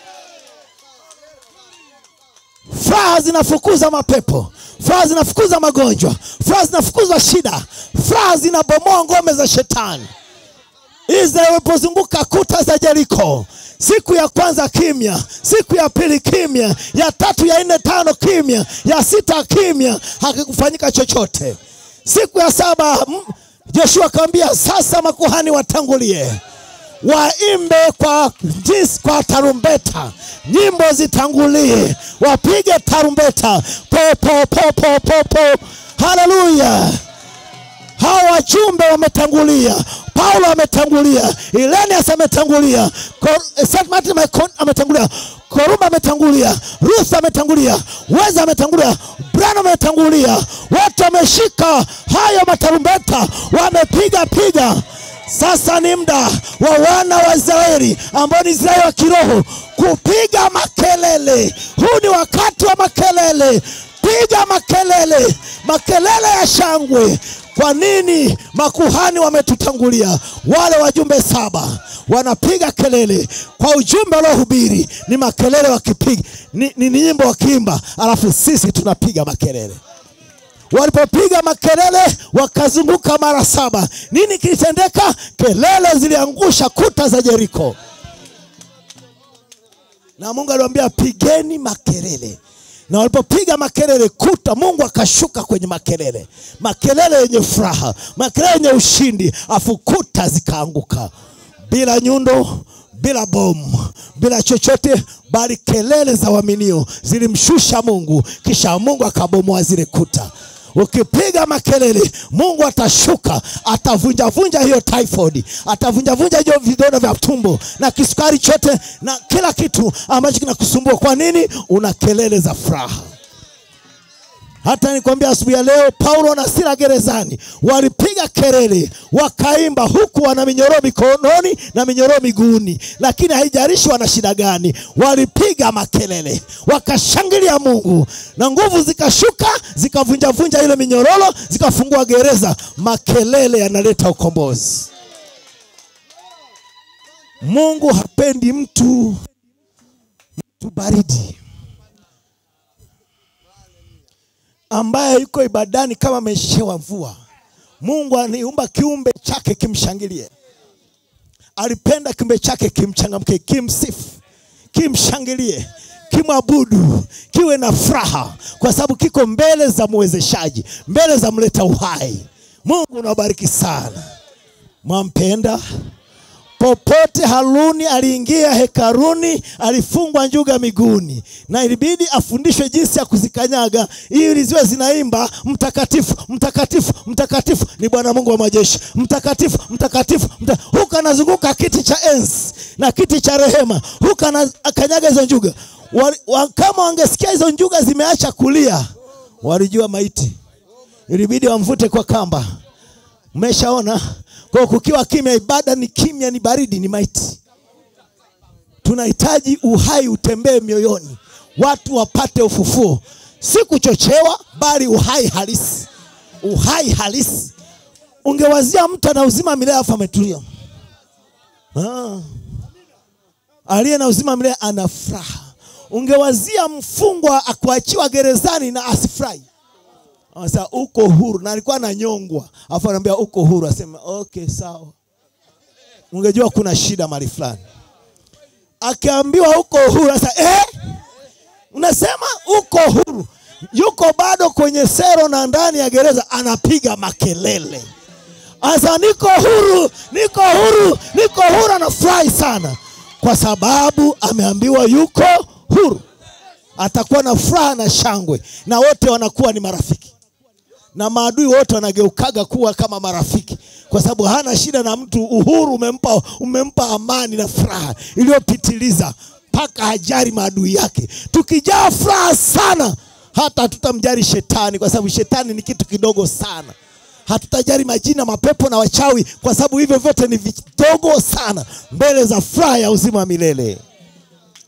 Furaha zinafukuza mapepo, furaha zinafukuza magonjwa, furaha zinafukuza shida, furaha zinabomoa ngome za shetani. Israeli walipozunguka kuta za Jeriko, siku ya kwanza kimya, siku ya pili kimya, ya tatu, ya nne, tano kimya, ya sita kimya, hakikufanyika chochote. Siku ya saba mm, Joshua akamwambia sasa makuhani watangulie waimbe kwa jinsi kwa tarumbeta, nyimbo zitangulie, wapige tarumbeta po po po po po po. Haleluya! hawa wajumbe wametangulia, Paulo ametangulia, Ilenias ametangulia, Kor- St. Martin ameko- ametangulia, Korumba ametangulia, Ruth ametangulia, Weza ametangulia, Branham ametangulia, wote wameshika hayo matarumbeta, wamepiga piga. Sasa ni muda wa wana wa Israeli ambao ni Israeli wa kiroho kupiga makelele. Huu ni wakati wa makelele. Piga makelele, makelele ya shangwe. Kwa nini makuhani wametutangulia? Wale wajumbe saba wanapiga kelele kwa ujumbe waliohubiri, ni makelele wakipiga, ni, ni, ni nyimbo wakiimba, alafu sisi tunapiga makelele. Walipopiga makelele wakazunguka mara saba, nini kilitendeka? Kelele ziliangusha kuta za Jeriko, na Mungu aliwaambia pigeni makelele na walipopiga makelele kuta, Mungu akashuka kwenye makelele, makelele yenye furaha, makelele yenye ushindi, afu kuta zikaanguka bila nyundo, bila bomu, bila chochote, bali kelele za waaminio zilimshusha Mungu, kisha Mungu akabomoa zile kuta. Ukipiga makelele, Mungu atashuka, atavunjavunja hiyo typhoid, atavunjavunja hiyo vidonda vya tumbo na kisukari chote na kila kitu ambacho kinakusumbua. Kwa nini? Una kelele za furaha. Hata nikwambia asubuhi ya leo, Paulo na Sila gerezani walipiga kelele, wakaimba huku wana minyororo mikononi na minyororo miguuni, lakini haijalishi wana shida gani, walipiga makelele, wakashangilia Mungu na nguvu zikashuka, zikavunjavunja ile minyororo, zikafungua gereza. Makelele yanaleta ukombozi. Mungu hapendi mtu mtu baridi ambaye yuko ibadani kama ameshewa mvua. Mungu aliumba kiumbe chake kimshangilie, alipenda kiumbe chake kimchangamke, kimsifu, kimshangilie, kimwabudu, kiwe na furaha, kwa sababu kiko mbele za mwezeshaji, mbele za mleta uhai. Mungu unabariki sana, mwampenda Popote Haruni aliingia hekaruni, alifungwa njuga miguuni, na ilibidi afundishwe jinsi ya kuzikanyaga ili ziwe zinaimba mtakatifu, mtakatifu, mtakatifu ni Bwana Mungu wa majeshi, mtakatifu, mtakatifu, mta... huku anazunguka kiti cha enzi na kiti cha rehema, huku anakanyaga hizo njuga. Wa, wa, kama wangesikia hizo njuga zimeacha kulia, walijua maiti, ilibidi wamvute kwa kamba. Mmeshaona? Kwa kukiwa kimya, ibada ni kimya, ni baridi, ni maiti. Tunahitaji uhai utembee mioyoni, watu wapate ufufuo, si kuchochewa, bali uhai halisi, uhai halisi. Ungewazia mtu ana uzima milele afu ametulia. Ah. Aliye na uzima milele ana furaha. Ungewazia mfungwa akuachiwa gerezani na asifurahi. Sasa uko huru na alikuwa ananyongwa, afu anaambia uko huru, asema okay, sawa. Ungejua kuna shida mahali fulani. Akiambiwa uko huru, sasa eh, unasema uko huru, yuko bado kwenye sero na ndani ya gereza anapiga makelele, asa niko huru, niko huru, niko huru. Anafurahi sana kwa sababu ameambiwa yuko huru. Atakuwa na furaha na shangwe, na wote wanakuwa ni marafiki na maadui wote wanageukaga kuwa kama marafiki, kwa sababu hana shida na mtu. Uhuru umempa, umempa amani na furaha iliyopitiliza mpaka hajari maadui yake. Tukijaa furaha sana, hata hatutamjali shetani, kwa sababu shetani ni kitu kidogo sana. Hatutajali majina, mapepo na wachawi, kwa sababu hivyo vyote ni vidogo sana mbele za furaha ya uzima wa milele.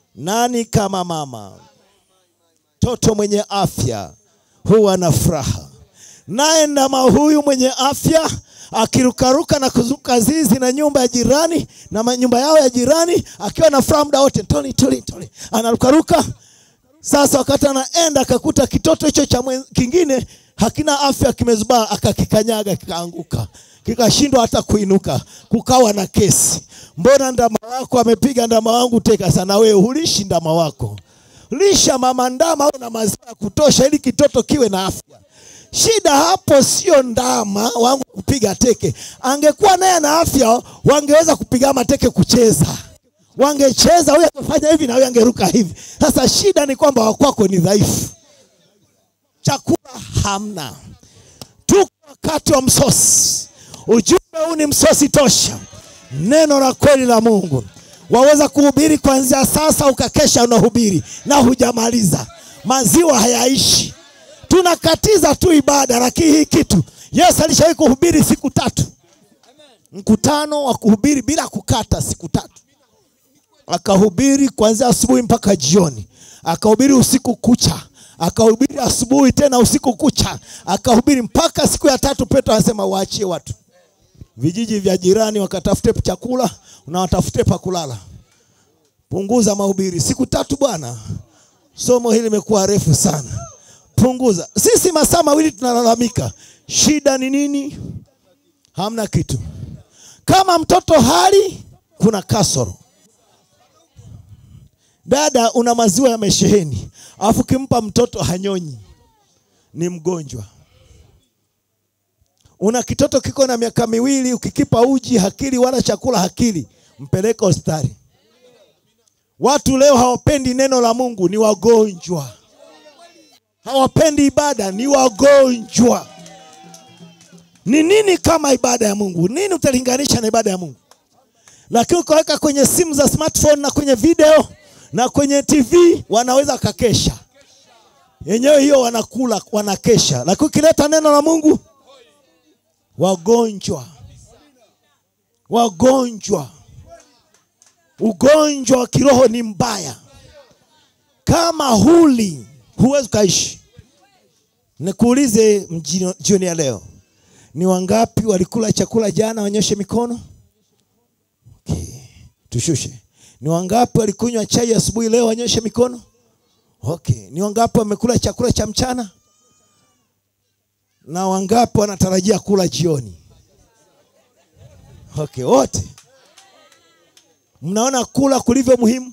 Nani kama mama? Mtoto mwenye afya huwa na furaha, naye ndama huyu mwenye afya akirukaruka na kuzuka zizi na nyumba ya jirani na ma- nyumba yao ya jirani, akiwa na furaha muda wote, toli toli toli, anarukaruka. Sasa wakati anaenda akakuta kitoto hicho cha mwen- kingine hakina afya, kimezubaa, akakikanyaga kikaanguka, kikashindwa hata kuinuka, kukawa na kesi. Mbona ndama wako amepiga ndama wangu teka? Sana wewe hulishi ndama wako, lisha mama ndama au na maziwa ya kutosha, ili kitoto kiwe na afya. Shida hapo sio ndama wangu kupiga teke. Angekuwa naye na afya, wangeweza kupiga mateke kucheza, wangecheza, huyu angefanya hivi na huyu angeruka hivi. Sasa shida ni kwamba wakwako ni dhaifu, chakula hamna. Tuko wakati wa msosi. Ujumbe huu ni msosi tosha, neno la kweli la Mungu. Waweza kuhubiri kuanzia sasa, ukakesha unahubiri na hujamaliza. Maziwa hayaishi tunakatiza tu ibada, lakini hii kitu Yesu alishawahi kuhubiri siku tatu, mkutano wa kuhubiri bila kukata, siku tatu. Akahubiri kuanzia asubuhi mpaka jioni, akahubiri usiku kucha, akahubiri asubuhi tena usiku kucha, akahubiri mpaka siku ya tatu. Petro anasema waachie watu vijiji vya jirani wakatafute chakula na watafute pa kulala, punguza mahubiri. Siku tatu bwana, somo hili limekuwa refu sana punguza. Sisi masaa mawili tunalalamika, shida ni nini? Hamna kitu. Kama mtoto hali, kuna kasoro. Dada, una maziwa yamesheheni, alafu kimpa mtoto hanyonyi, ni mgonjwa. Una kitoto kiko na miaka miwili, ukikipa uji hakili wala chakula hakili, mpeleke hospitali. Watu leo hawapendi neno la Mungu, ni wagonjwa hawapendi ibada, ni wagonjwa. Ni nini kama ibada ya Mungu? Nini utalinganisha na ibada ya Mungu? Lakini ukaweka kwenye simu za smartphone na kwenye video na kwenye TV, wanaweza kakesha yenyewe, hiyo wanakula, wanakesha. Lakini ukileta neno la Mungu, wagonjwa, wagonjwa. Ugonjwa wa kiroho ni mbaya. Kama huli huwezi ukaishi. Nikuulize mjino- jioni ya leo, ni wangapi walikula chakula jana? Wanyoshe mikono. Okay. Tushushe. Ni wangapi walikunywa chai asubuhi leo? Wanyoshe mikono. Okay. Ni wangapi wamekula chakula cha mchana? Na wangapi wanatarajia kula jioni? Okay, wote. Mnaona kula kulivyo muhimu?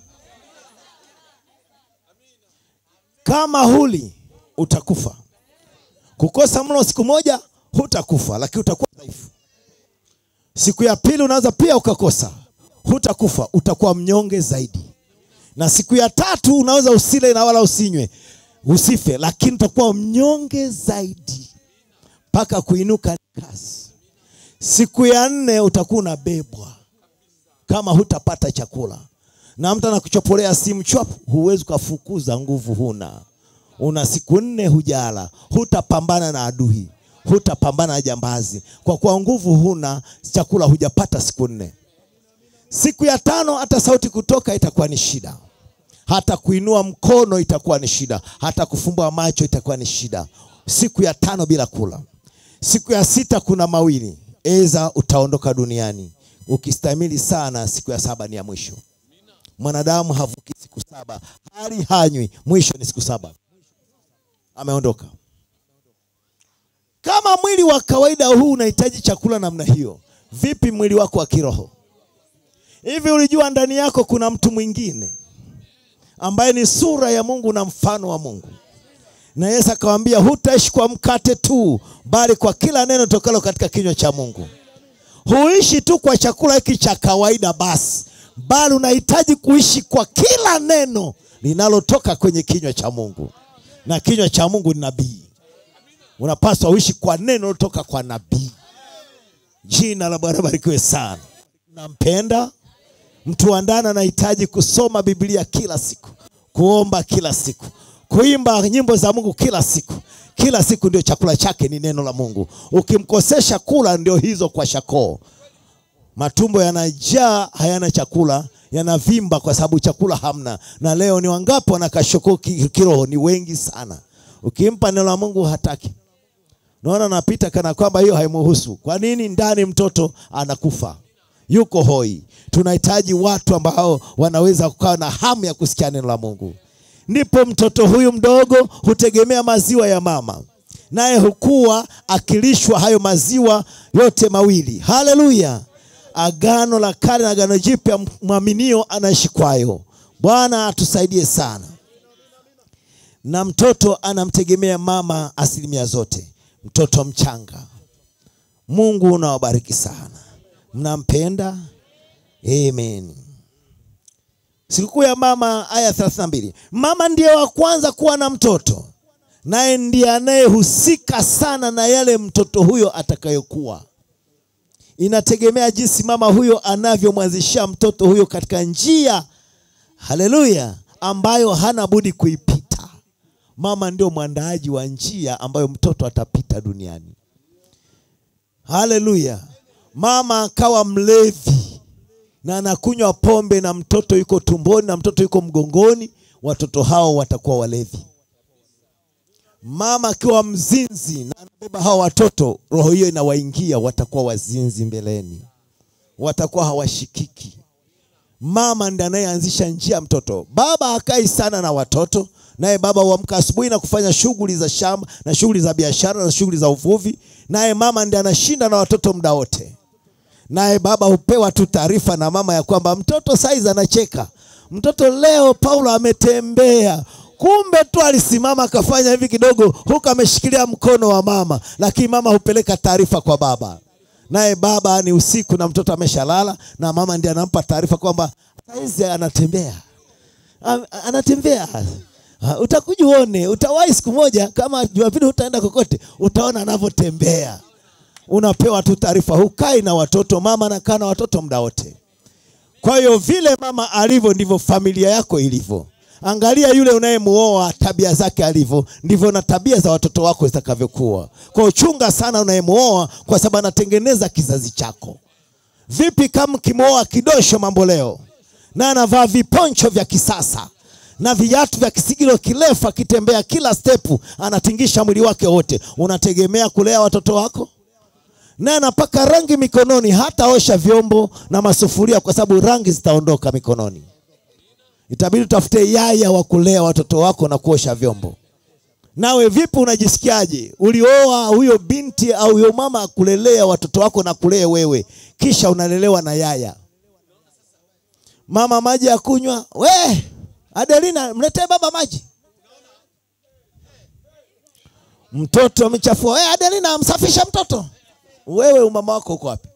Kama huli utakufa. Kukosa mlo siku moja hutakufa, lakini utakuwa dhaifu. Siku ya pili unaweza pia ukakosa, hutakufa, utakuwa mnyonge zaidi. Na siku ya tatu unaweza usile na wala usinywe, usife, lakini utakuwa mnyonge zaidi mpaka kuinuka ni kazi. Siku ya nne utakuwa unabebwa kama hutapata chakula na mtu anakuchopolea simu chwap, huwezi ukafukuza, nguvu huna. Una siku nne hujala, hutapambana na adui, hutapambana na jambazi, kwa kuwa nguvu huna, chakula hujapata siku nne. Siku ya tano hata sauti kutoka itakuwa ni shida, hata kuinua mkono itakuwa ni shida, hata kufumbua macho itakuwa ni shida. Siku ya tano bila kula. Siku ya sita kuna mawili, eza utaondoka duniani. Ukistahimili sana, siku ya saba ni ya mwisho. Mwanadamu havuki siku saba, hali hanywi, mwisho ni siku saba, ameondoka. Kama mwili wa kawaida huu unahitaji chakula namna hiyo, vipi mwili wako wa kiroho? Hivi ulijua ndani yako kuna mtu mwingine ambaye ni sura ya Mungu na mfano wa Mungu? Na Yesu akawaambia, hutaishi kwa mkate tu, bali kwa kila neno tokalo katika kinywa cha Mungu. Huishi tu kwa chakula hiki cha kawaida basi, bali unahitaji kuishi kwa kila neno linalotoka kwenye kinywa cha Mungu, na kinywa cha Mungu ni nabii. Unapaswa uishi kwa neno linalotoka kwa nabii. Jina la Bwana barikiwe sana. Nampenda mtu wa ndani, anahitaji kusoma Biblia kila siku, kuomba kila siku, kuimba nyimbo za Mungu kila siku. Kila siku ndio chakula chake ni neno la Mungu. Ukimkosesha kula, ndio hizo kwa shakoo matumbo yanajaa hayana chakula, yanavimba kwa sababu chakula hamna. Na leo ni wangapi wanakashoko ki- kiroho? Ni wengi sana. Ukimpa neno la Mungu hataki. Naona napita kana kwamba hiyo haimuhusu. Kwa nini? Ndani mtoto anakufa, yuko hoi. Tunahitaji watu ambao wanaweza kukaa na hamu ya kusikia neno la Mungu. Ndipo mtoto huyu mdogo hutegemea maziwa ya mama, naye hukua akilishwa hayo maziwa yote mawili. Haleluya! Agano la kale na agano jipya, mwaminio anaishi kwayo. Bwana atusaidie sana na mtoto anamtegemea mama asilimia zote. Mtoto mchanga, Mungu unawabariki sana, mnampenda. Amen. Sikukuu ya mama, aya 32. Mama ndiye wa kwanza kuwa na mtoto, naye ndiye anayehusika sana na yale mtoto huyo atakayokuwa. Inategemea jinsi mama huyo anavyomwanzishia mtoto huyo katika njia, haleluya, ambayo hana budi kuipita. Mama ndio mwandaaji wa njia ambayo mtoto atapita duniani. Haleluya! Mama akawa mlevi na anakunywa pombe na mtoto yuko tumboni na mtoto yuko mgongoni, watoto hao watakuwa walevi. Mama akiwa mzinzi na anabeba hao watoto, roho hiyo inawaingia, watakuwa wazinzi mbeleni, watakuwa hawashikiki. Mama ndiye anayeanzisha njia ya mtoto. Baba hakai sana na watoto, naye baba huamka asubuhi na kufanya shughuli za shamba na shughuli za biashara na shughuli za uvuvi, naye mama ndiye anashinda na watoto muda wote. Naye baba hupewa tu taarifa na mama ya kwamba mtoto saizi anacheka, mtoto leo Paulo ametembea. Kumbe tu alisimama akafanya hivi kidogo, huku ameshikilia mkono wa mama, lakini mama hupeleka taarifa kwa baba naye baba ni usiku na mtoto ameshalala, na mama ndiye anampa taarifa kwamba saizi anatembea, Am- anatembea. Ah, Utakuja uone, utawahi siku moja, kama Jumapili utaenda kokote, utaona anavyotembea. Unapewa tu taarifa, hukai na watoto, mama anakaa na watoto muda wote. Kwa hiyo vile mama alivyo ndivyo familia yako ilivyo. Angalia yule unayemuoa tabia zake alivyo, ndivyo na tabia za watoto wako zitakavyokuwa. Kwa hiyo chunga sana unayemuoa, kwa sababu anatengeneza kizazi chako. Vipi kama kimwoa kidosho mambo leo na anavaa viponcho vya kisasa na viatu vya kisigilo kirefu, akitembea kila stepu anatingisha mwili wake wote, unategemea kulea watoto wako? naye anapaka rangi mikononi, hata osha vyombo na masufuria, kwa sababu rangi zitaondoka mikononi. Itabidi utafute yaya wa kulea watoto wako na kuosha vyombo. Nawe vipi, unajisikiaje? Ulioa huyo binti au huyo mama akulelea watoto wako na kulee wewe, kisha unalelewa na yaya. Mama, maji ya kunywa, we Adelina, mletee baba maji. Mtoto amechafua, we Adelina, msafisha mtoto. Wewe umama wako uko wapi?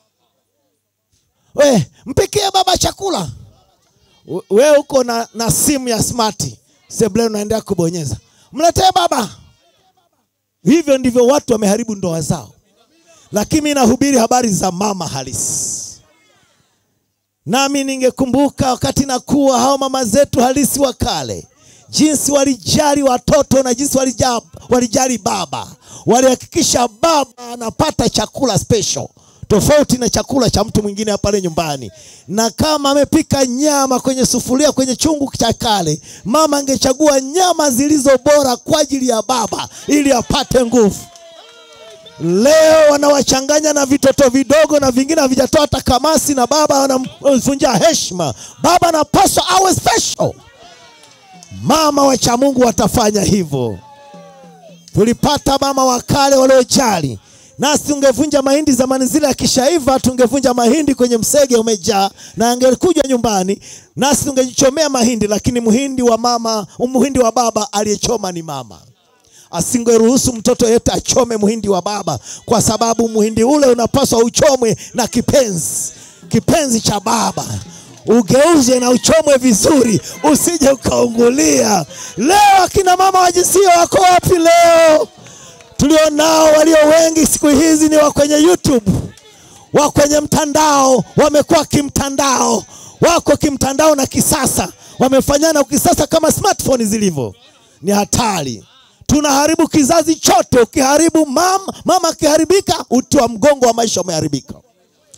We mpikie baba chakula. We- Wewe uko na, na simu ya smart sebuleni, unaendelea kubonyeza, mletee baba. Hivyo ndivyo watu wameharibu ndoa zao, lakini mimi nahubiri habari za mama halisi. Nami ningekumbuka wakati nakuwa hao mama zetu halisi wa kale, jinsi walijali watoto na jinsi walija- walijali baba. Walihakikisha baba anapata chakula special tofauti na chakula cha mtu mwingine hapa pale nyumbani, na kama amepika nyama kwenye sufuria kwenye chungu cha kale, mama angechagua nyama zilizo bora kwa ajili ya baba ili apate nguvu. Leo wanawachanganya na vitoto vidogo na vingine havijatoa hata kamasi, na baba wanamvunjia heshima. Baba anapaswa awe special. Mama wacha Mungu watafanya hivyo. Tulipata mama wa kale waliojali, nasi tungevunja mahindi zamani zile, akishaiva tungevunja mahindi kwenye msege umejaa, na angekuja nyumbani nasi tungejichomea mahindi, lakini muhindi wa mama, muhindi wa baba aliyechoma ni mama asingeruhusu mtoto yeyote achome muhindi wa baba, kwa sababu muhindi ule unapaswa uchomwe na kipenzi, kipenzi cha baba, ugeuze na uchomwe vizuri, usije ukaungulia. Leo akina mama wa jinsia wako wapi leo? Tulionao walio wengi siku hizi ni wa kwenye YouTube, wa kwenye mtandao, wamekuwa kimtandao, wako kimtandao na kisasa, wamefanyana kisasa kama smartphone zilivyo. Ni hatari tunaharibu kizazi chote. Ukiharibu mama, mama akiharibika, uti wa mgongo wa maisha umeharibika.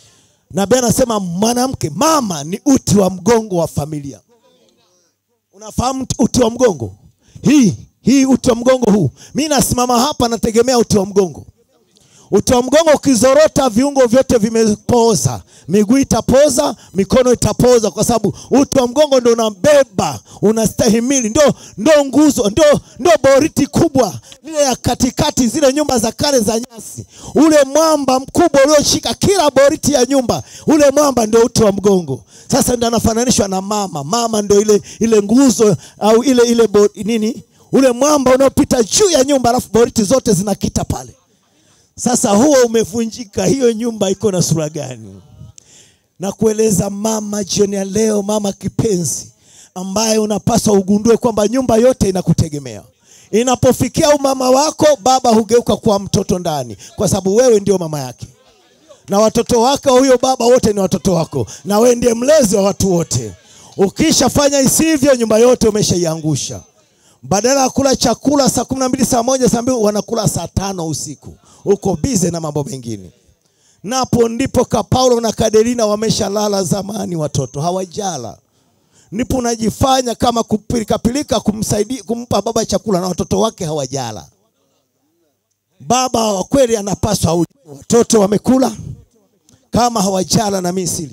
nabii anasema mwanamke mama ni uti wa mgongo wa familia unafahamu uti wa mgongo hii hii uti wa mgongo huu mi nasimama hapa nategemea uti wa mgongo uti wa mgongo ukizorota viungo vyote vimepoza miguu itapoza mikono itapoza kwa sababu uti wa mgongo ndo unabeba unastahimili ndo, ndo nguzo ndo, ndo boriti kubwa ile ya katikati zile nyumba za kale za nyasi ule mwamba mkubwa ulioshika kila boriti ya nyumba ule mwamba ndio uti wa mgongo sasa ndo anafananishwa na mama mama ndo ile ile nguzo au ile ile bo, nini ule mwamba unaopita juu ya nyumba alafu boriti zote zinakita pale sasa huo umevunjika, hiyo nyumba iko na sura gani? Na kueleza mama jioni ya leo, mama kipenzi, ambaye unapaswa ugundue kwamba nyumba yote inakutegemea. Inapofikia umama wako, baba hugeuka kuwa mtoto ndani, kwa sababu wewe ndio mama yake, na watoto wake huyo baba wote ni watoto wako, na wewe ndiye mlezi wa watu wote. Ukishafanya isivyo, nyumba yote umeshaiangusha badala ya kula chakula saa kumi na mbili saa moja saa mbili wanakula saa tano usiku uko bize na mambo mengine napo ndipo ka paulo na kaderina wameshalala zamani watoto hawajala ndipo unajifanya kama kupilikapilika kumsaidia kumpa baba chakula na watoto wake hawajala baba wa kweli anapaswa auje watoto wamekula kama hawajala na misili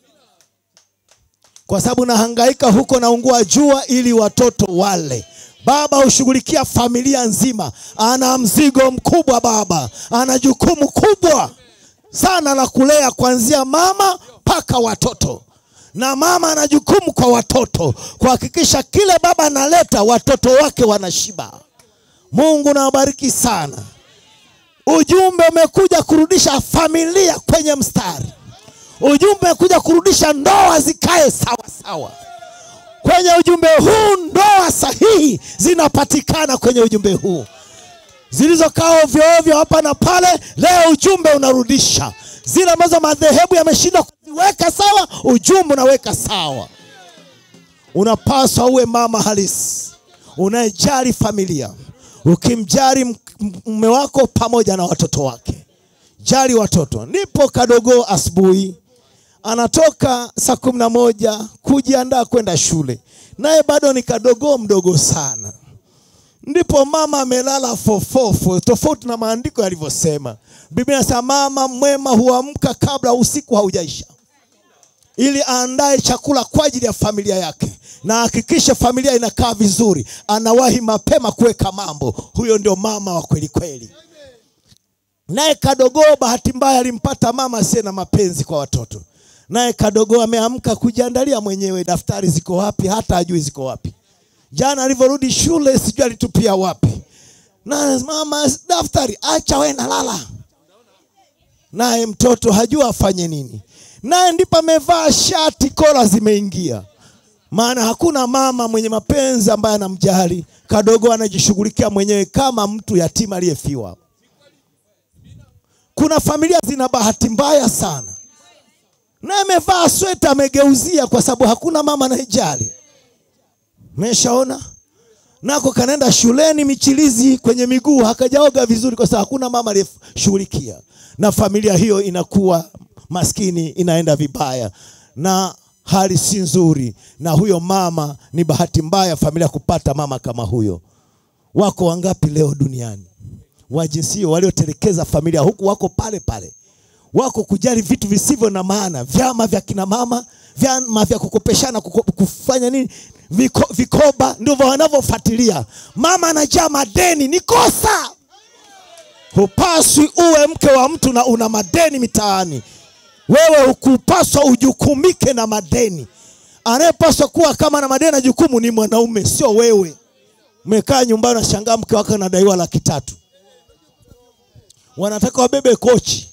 kwa sababu nahangaika huko naungua jua ili watoto wale baba hushughulikia familia nzima ana mzigo mkubwa baba ana jukumu kubwa sana la kulea kuanzia mama mpaka watoto na mama ana jukumu kwa watoto kuhakikisha kile baba analeta watoto wake wanashiba mungu nawabariki sana ujumbe umekuja kurudisha familia kwenye mstari ujumbe umekuja kurudisha ndoa zikae sawa sawa kwenye ujumbe huu ndoa sahihi zinapatikana kwenye ujumbe huu zilizokaa ovyo ovyo hapa na pale leo ujumbe unarudisha zile ambazo madhehebu yameshindwa kuziweka sawa ujumbe unaweka sawa unapaswa uwe mama halisi unayejali familia ukimjali mume wako pamoja na watoto wake jali watoto nipo kadogo asubuhi anatoka saa kumi na moja kujiandaa kwenda shule naye bado ni kadogo mdogo sana ndipo mama amelala fofofo tofauti na maandiko yalivyosema biblia inasema mama mwema huamka kabla usiku haujaisha ili aandae chakula kwa ajili ya familia yake na hakikishe familia inakaa vizuri anawahi mapema kuweka mambo huyo ndio mama wa kweli kweli naye kadogoo bahati mbaya alimpata mama asiye na mapenzi kwa watoto naye kadogoo ameamka kujiandalia mwenyewe daftari ziko wapi hata ajui ziko wapi jana alivyorudi shule sijui alitupia wapi na mama daftari acha we nalala naye mtoto hajua afanye nini naye ndipo amevaa shati kola zimeingia maana hakuna mama mwenye mapenzi ambaye anamjali kadogo anajishughulikia mwenyewe kama mtu yatima aliyefiwa kuna familia zina bahati mbaya sana na amevaa sweta amegeuzia kwa sababu hakuna mama anayejali meshaona nako kanaenda shuleni michilizi kwenye miguu hakajaoga vizuri kwa sababu hakuna mama aliyeshughulikia na familia hiyo inakuwa maskini inaenda vibaya na hali si nzuri na huyo mama ni bahati mbaya familia kupata mama kama huyo wako wangapi leo duniani wa jinsia waliotelekeza familia huku wako pale pale wako kujali vitu visivyo na maana vyama vya kina mama vyama vya kukopeshana kuko, kufanya nini Viko, vikoba ndivyo wanavyofuatilia mama anajaa madeni ni kosa hupaswi uwe mke wa mtu na una madeni mitaani wewe hukupaswa ujukumike na madeni anayepaswa kuwa kama na madeni na jukumu ni mwanaume sio wewe umekaa nyumbani unashangaa mke wake anadaiwa laki tatu wanataka wabebe kochi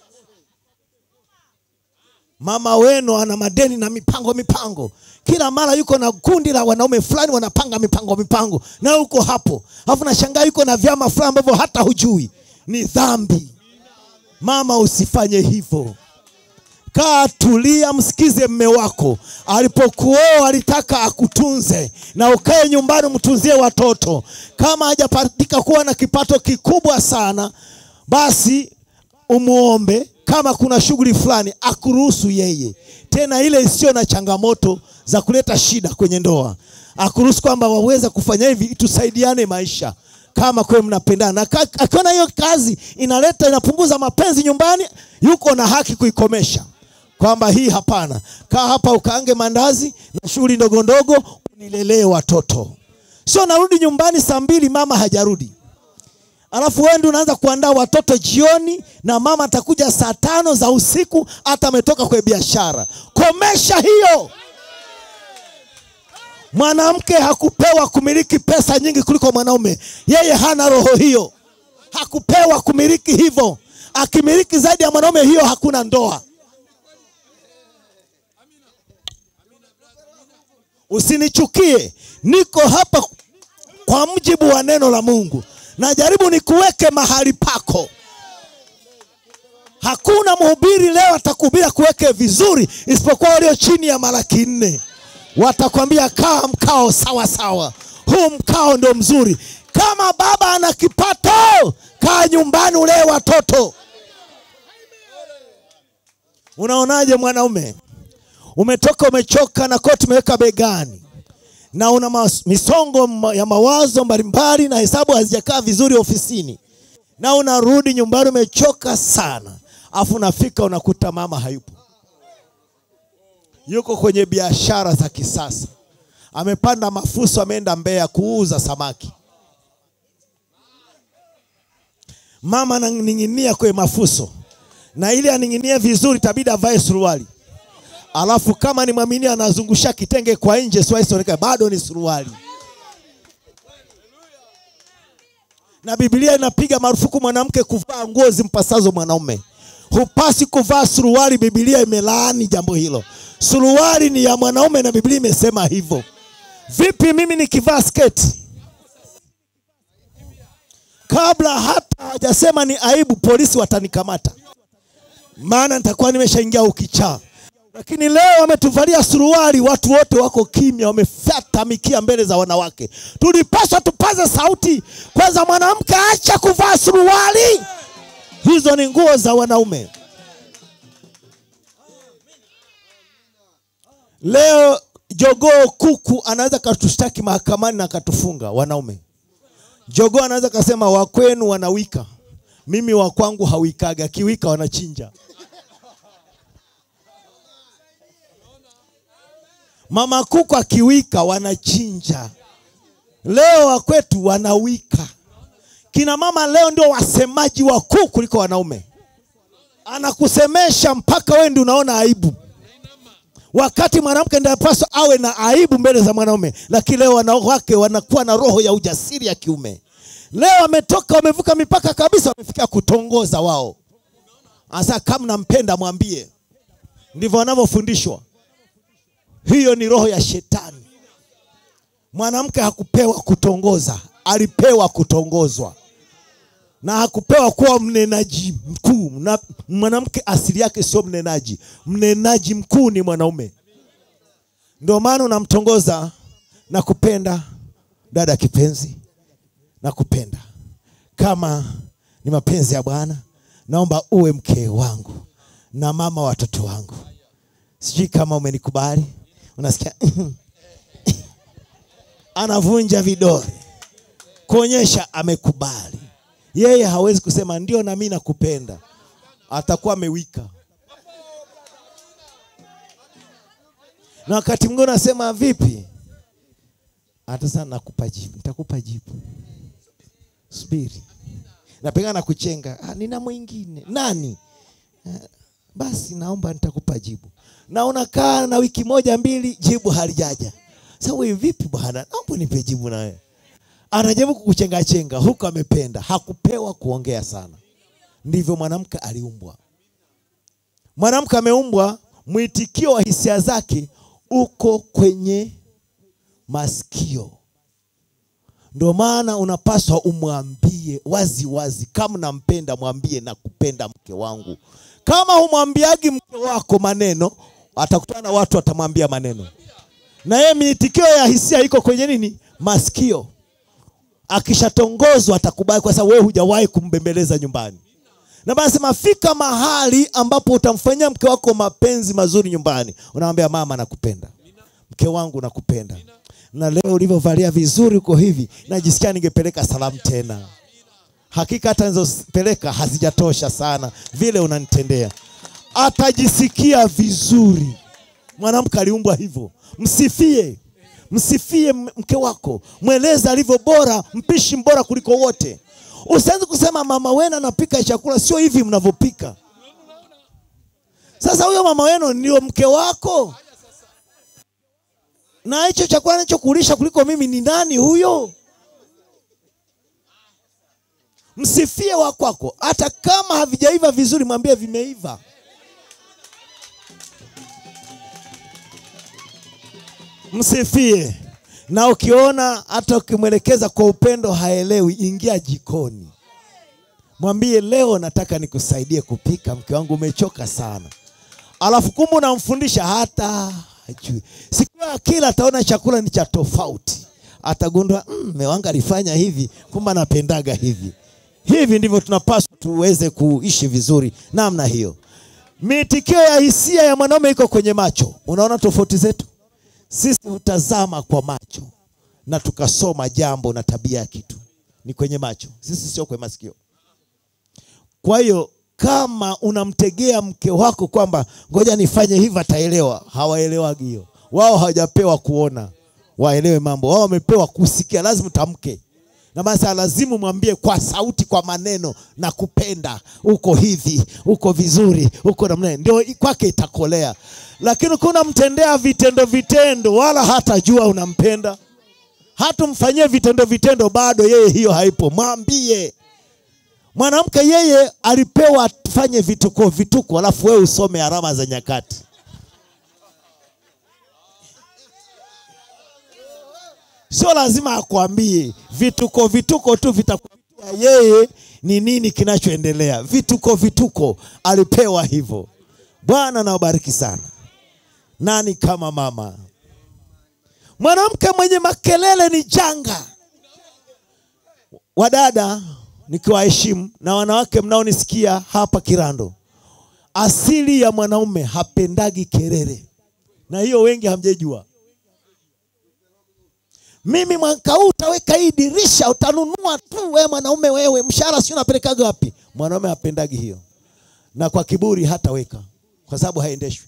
mama wenu ana madeni na mipango mipango kila mara yuko na kundi la wanaume fulani wanapanga mipango mipango na uko hapo alafu nashangaa yuko na vyama fulani ambavyo hata hujui ni dhambi mama usifanye hivyo kaa tulia msikize mme wako alipokuoa alitaka akutunze na ukae nyumbani mtunzie watoto kama hajapatika kuwa na kipato kikubwa sana basi umuombe kama kuna shughuli fulani akuruhusu yeye, tena ile isiyo na changamoto za kuleta shida kwenye ndoa, akuruhusu kwamba waweza kufanya hivi, tusaidiane maisha kama kweli mnapendana. Na ka- akiona hiyo kazi inaleta inapunguza mapenzi nyumbani, yuko na haki kuikomesha, kwamba hii hapana, kaa hapa ukaange mandazi na shughuli ndogo ndogo, unilelee watoto. Sio narudi nyumbani saa mbili mama hajarudi alafu wewe ndio unaanza kuandaa watoto jioni, na mama atakuja saa tano za usiku, hata ametoka kwenye biashara. Komesha hiyo. Mwanamke hakupewa kumiliki pesa nyingi kuliko mwanaume. Yeye hana roho hiyo, hakupewa kumiliki hivyo. Akimiliki zaidi ya mwanaume, hiyo hakuna ndoa. Usinichukie, niko hapa kwa mujibu wa neno la Mungu. Najaribu nikuweke mahali pako. Hakuna mhubiri leo atakuhubiri kuweke vizuri, isipokuwa walio chini ya Malaki nne watakwambia kaa mkao sawa sawa, huu mkao ndio mzuri. Kama baba ana kipato, kaa nyumbani ulee watoto. Unaonaje mwanaume? Umetoka umechoka na koti umeweka begani na una mas- misongo ma- ya mawazo mbalimbali na hesabu hazijakaa vizuri ofisini, na unarudi nyumbani umechoka sana, afu unafika unakuta mama hayupo, yuko kwenye biashara za kisasa, amepanda mafuso, ameenda Mbeya kuuza samaki. Mama ananing'inia kwenye mafuso, na ili aning'inie vizuri, itabidi avae suruali alafu kama ni mwamini anazungusha kitenge kwa nje, siwasionekana bado ni suruali. Na Biblia inapiga marufuku mwanamke kuvaa nguo zimpasazo mwanaume. Hupasi kuvaa suruali, Biblia imelaani jambo hilo. Suruali ni ya mwanaume na Biblia imesema hivyo. Vipi mimi nikivaa sketi? Kabla hata hawajasema ni aibu, polisi watanikamata, maana nitakuwa nimeshaingia ukichaa lakini leo wametuvalia suruali, watu wote wako kimya, wamefyata mikia mbele za wanawake. Tulipaswa tupaze sauti kwanza, mwanamke acha kuvaa suruali, hizo ni nguo za wanaume. Leo jogoo kuku anaweza katushtaki mahakamani na akatufunga wanaume. Jogoo anaweza kasema wakwenu wanawika, mimi wa kwangu hawikaga, akiwika wanachinja. Mama kuku akiwika wanachinja. Leo wakwetu wanawika. Kina mama leo ndio wasemaji wakuu kuliko wanaume. Anakusemesha mpaka wewe ndio unaona aibu, wakati mwanamke ndiye anapaswa awe na aibu mbele za mwanaume. Lakini leo wanawake wanakuwa na roho ya ujasiri ya kiume. Leo wametoka wamevuka mipaka kabisa, wamefikia kutongoza wao. Asa kama nampenda mwambie, ndivyo wanavyofundishwa. Hiyo ni roho ya shetani. Mwanamke hakupewa kutongoza, alipewa kutongozwa, na hakupewa kuwa mnenaji mkuu. Na mwanamke asili yake sio mnenaji, mnenaji mkuu ni mwanaume. Ndio maana unamtongoza na kupenda, dada kipenzi, na kupenda kama ni mapenzi ya Bwana, naomba uwe mke wangu na mama wa watoto wangu. Sijui kama umenikubali. Unasikia anavunja vidole kuonyesha amekubali. Yeye hawezi kusema ndio na mimi nakupenda, atakuwa amewika. Na wakati mwingine unasema vipi, hata sana nakupa jibu, nitakupa jibu, subiri. Napengana kuchenga, ah, nina mwingine nani? Ah, basi naomba nitakupa jibu na unakaa na wiki moja mbili, jibu halijaja. Sasa wewe vipi bwana, naomba nipe jibu na wewe. Anajaribu kukuchenga chenga, huko amependa, hakupewa kuongea sana. Ndivyo mwanamke aliumbwa. Mwanamke ameumbwa, mwitikio wa hisia zake uko kwenye masikio. Ndio maana unapaswa umwambie wazi wazi, kama nampenda mwambie nakupenda mke wangu. Kama humwambiagi mke wako maneno, atakutana na watu watamwambia maneno, na yeye miitikio ya hisia iko kwenye nini? Masikio. Akishatongozwa atakubali, kwa sababu wewe hujawahi kumbembeleza nyumbani. na basi sema fika mahali ambapo utamfanyia mke wako mapenzi mazuri nyumbani unamwambia mama nakupenda mke wangu nakupenda na leo ulivyovalia vizuri uko hivi najisikia ningepeleka salamu tena hakika hata nizopeleka hazijatosha sana vile unanitendea atajisikia vizuri mwanamke aliumbwa hivyo msifie msifie m- mke wako mweleze alivyo bora mpishi mbora kuliko wote usianze kusema mama wenu anapika chakula sio hivi mnavyopika sasa huyo mama wenu ndio mke wako na hicho chakula anachokulisha kuliko mimi ni nani huyo msifie wa kwako hata kama havijaiva vizuri mwambie vimeiva msifie na ukiona hata ukimwelekeza kwa upendo haelewi ingia jikoni mwambie leo nataka nikusaidie kupika mke wangu umechoka sana alafu kumbe unamfundisha hata hajui siku ya kila ataona chakula ni cha tofauti atagundua "Mm, mme wangu alifanya hivi kumbe anapendaga hivi hivi ndivyo tunapaswa tuweze kuishi vizuri namna hiyo miitikio ya hisia ya mwanaume iko kwenye macho unaona tofauti zetu sisi hutazama kwa macho na tukasoma jambo na tabia ya kitu ni kwenye macho sisi sio kwenye masikio kwa hiyo kama unamtegea mke wako kwamba ngoja nifanye hivi ataelewa hawaelewagi hiyo wao hawajapewa kuona waelewe mambo wao wamepewa kusikia lazima utamke na basi lazima mwambie kwa sauti kwa maneno na kupenda uko hivi uko vizuri uko namna ndio kwake itakolea lakini ukiwa unamtendea vitendo vitendo wala hatajua unampenda hatumfanyie vitendo vitendo bado yeye hiyo haipo mwambie mwanamke yeye alipewa tufanye vituko vituko alafu wewe usome alama za nyakati sio lazima akwambie vituko vituko tu vitakwambia yeye ni nini kinachoendelea vituko vituko alipewa hivyo bwana nawabariki sana nani kama mama mwanamke mwenye makelele ni janga wadada nikiwaheshimu na wanawake mnaonisikia hapa kirando asili ya mwanaume hapendagi kelele na hiyo wengi hamjejua mimi mwaka huu utaweka hii dirisha utanunua tu we mwanaume wewe mshahara si unapelekaga wapi mwanaume hapendagi hiyo na kwa kiburi hataweka kwa sababu haendeshwi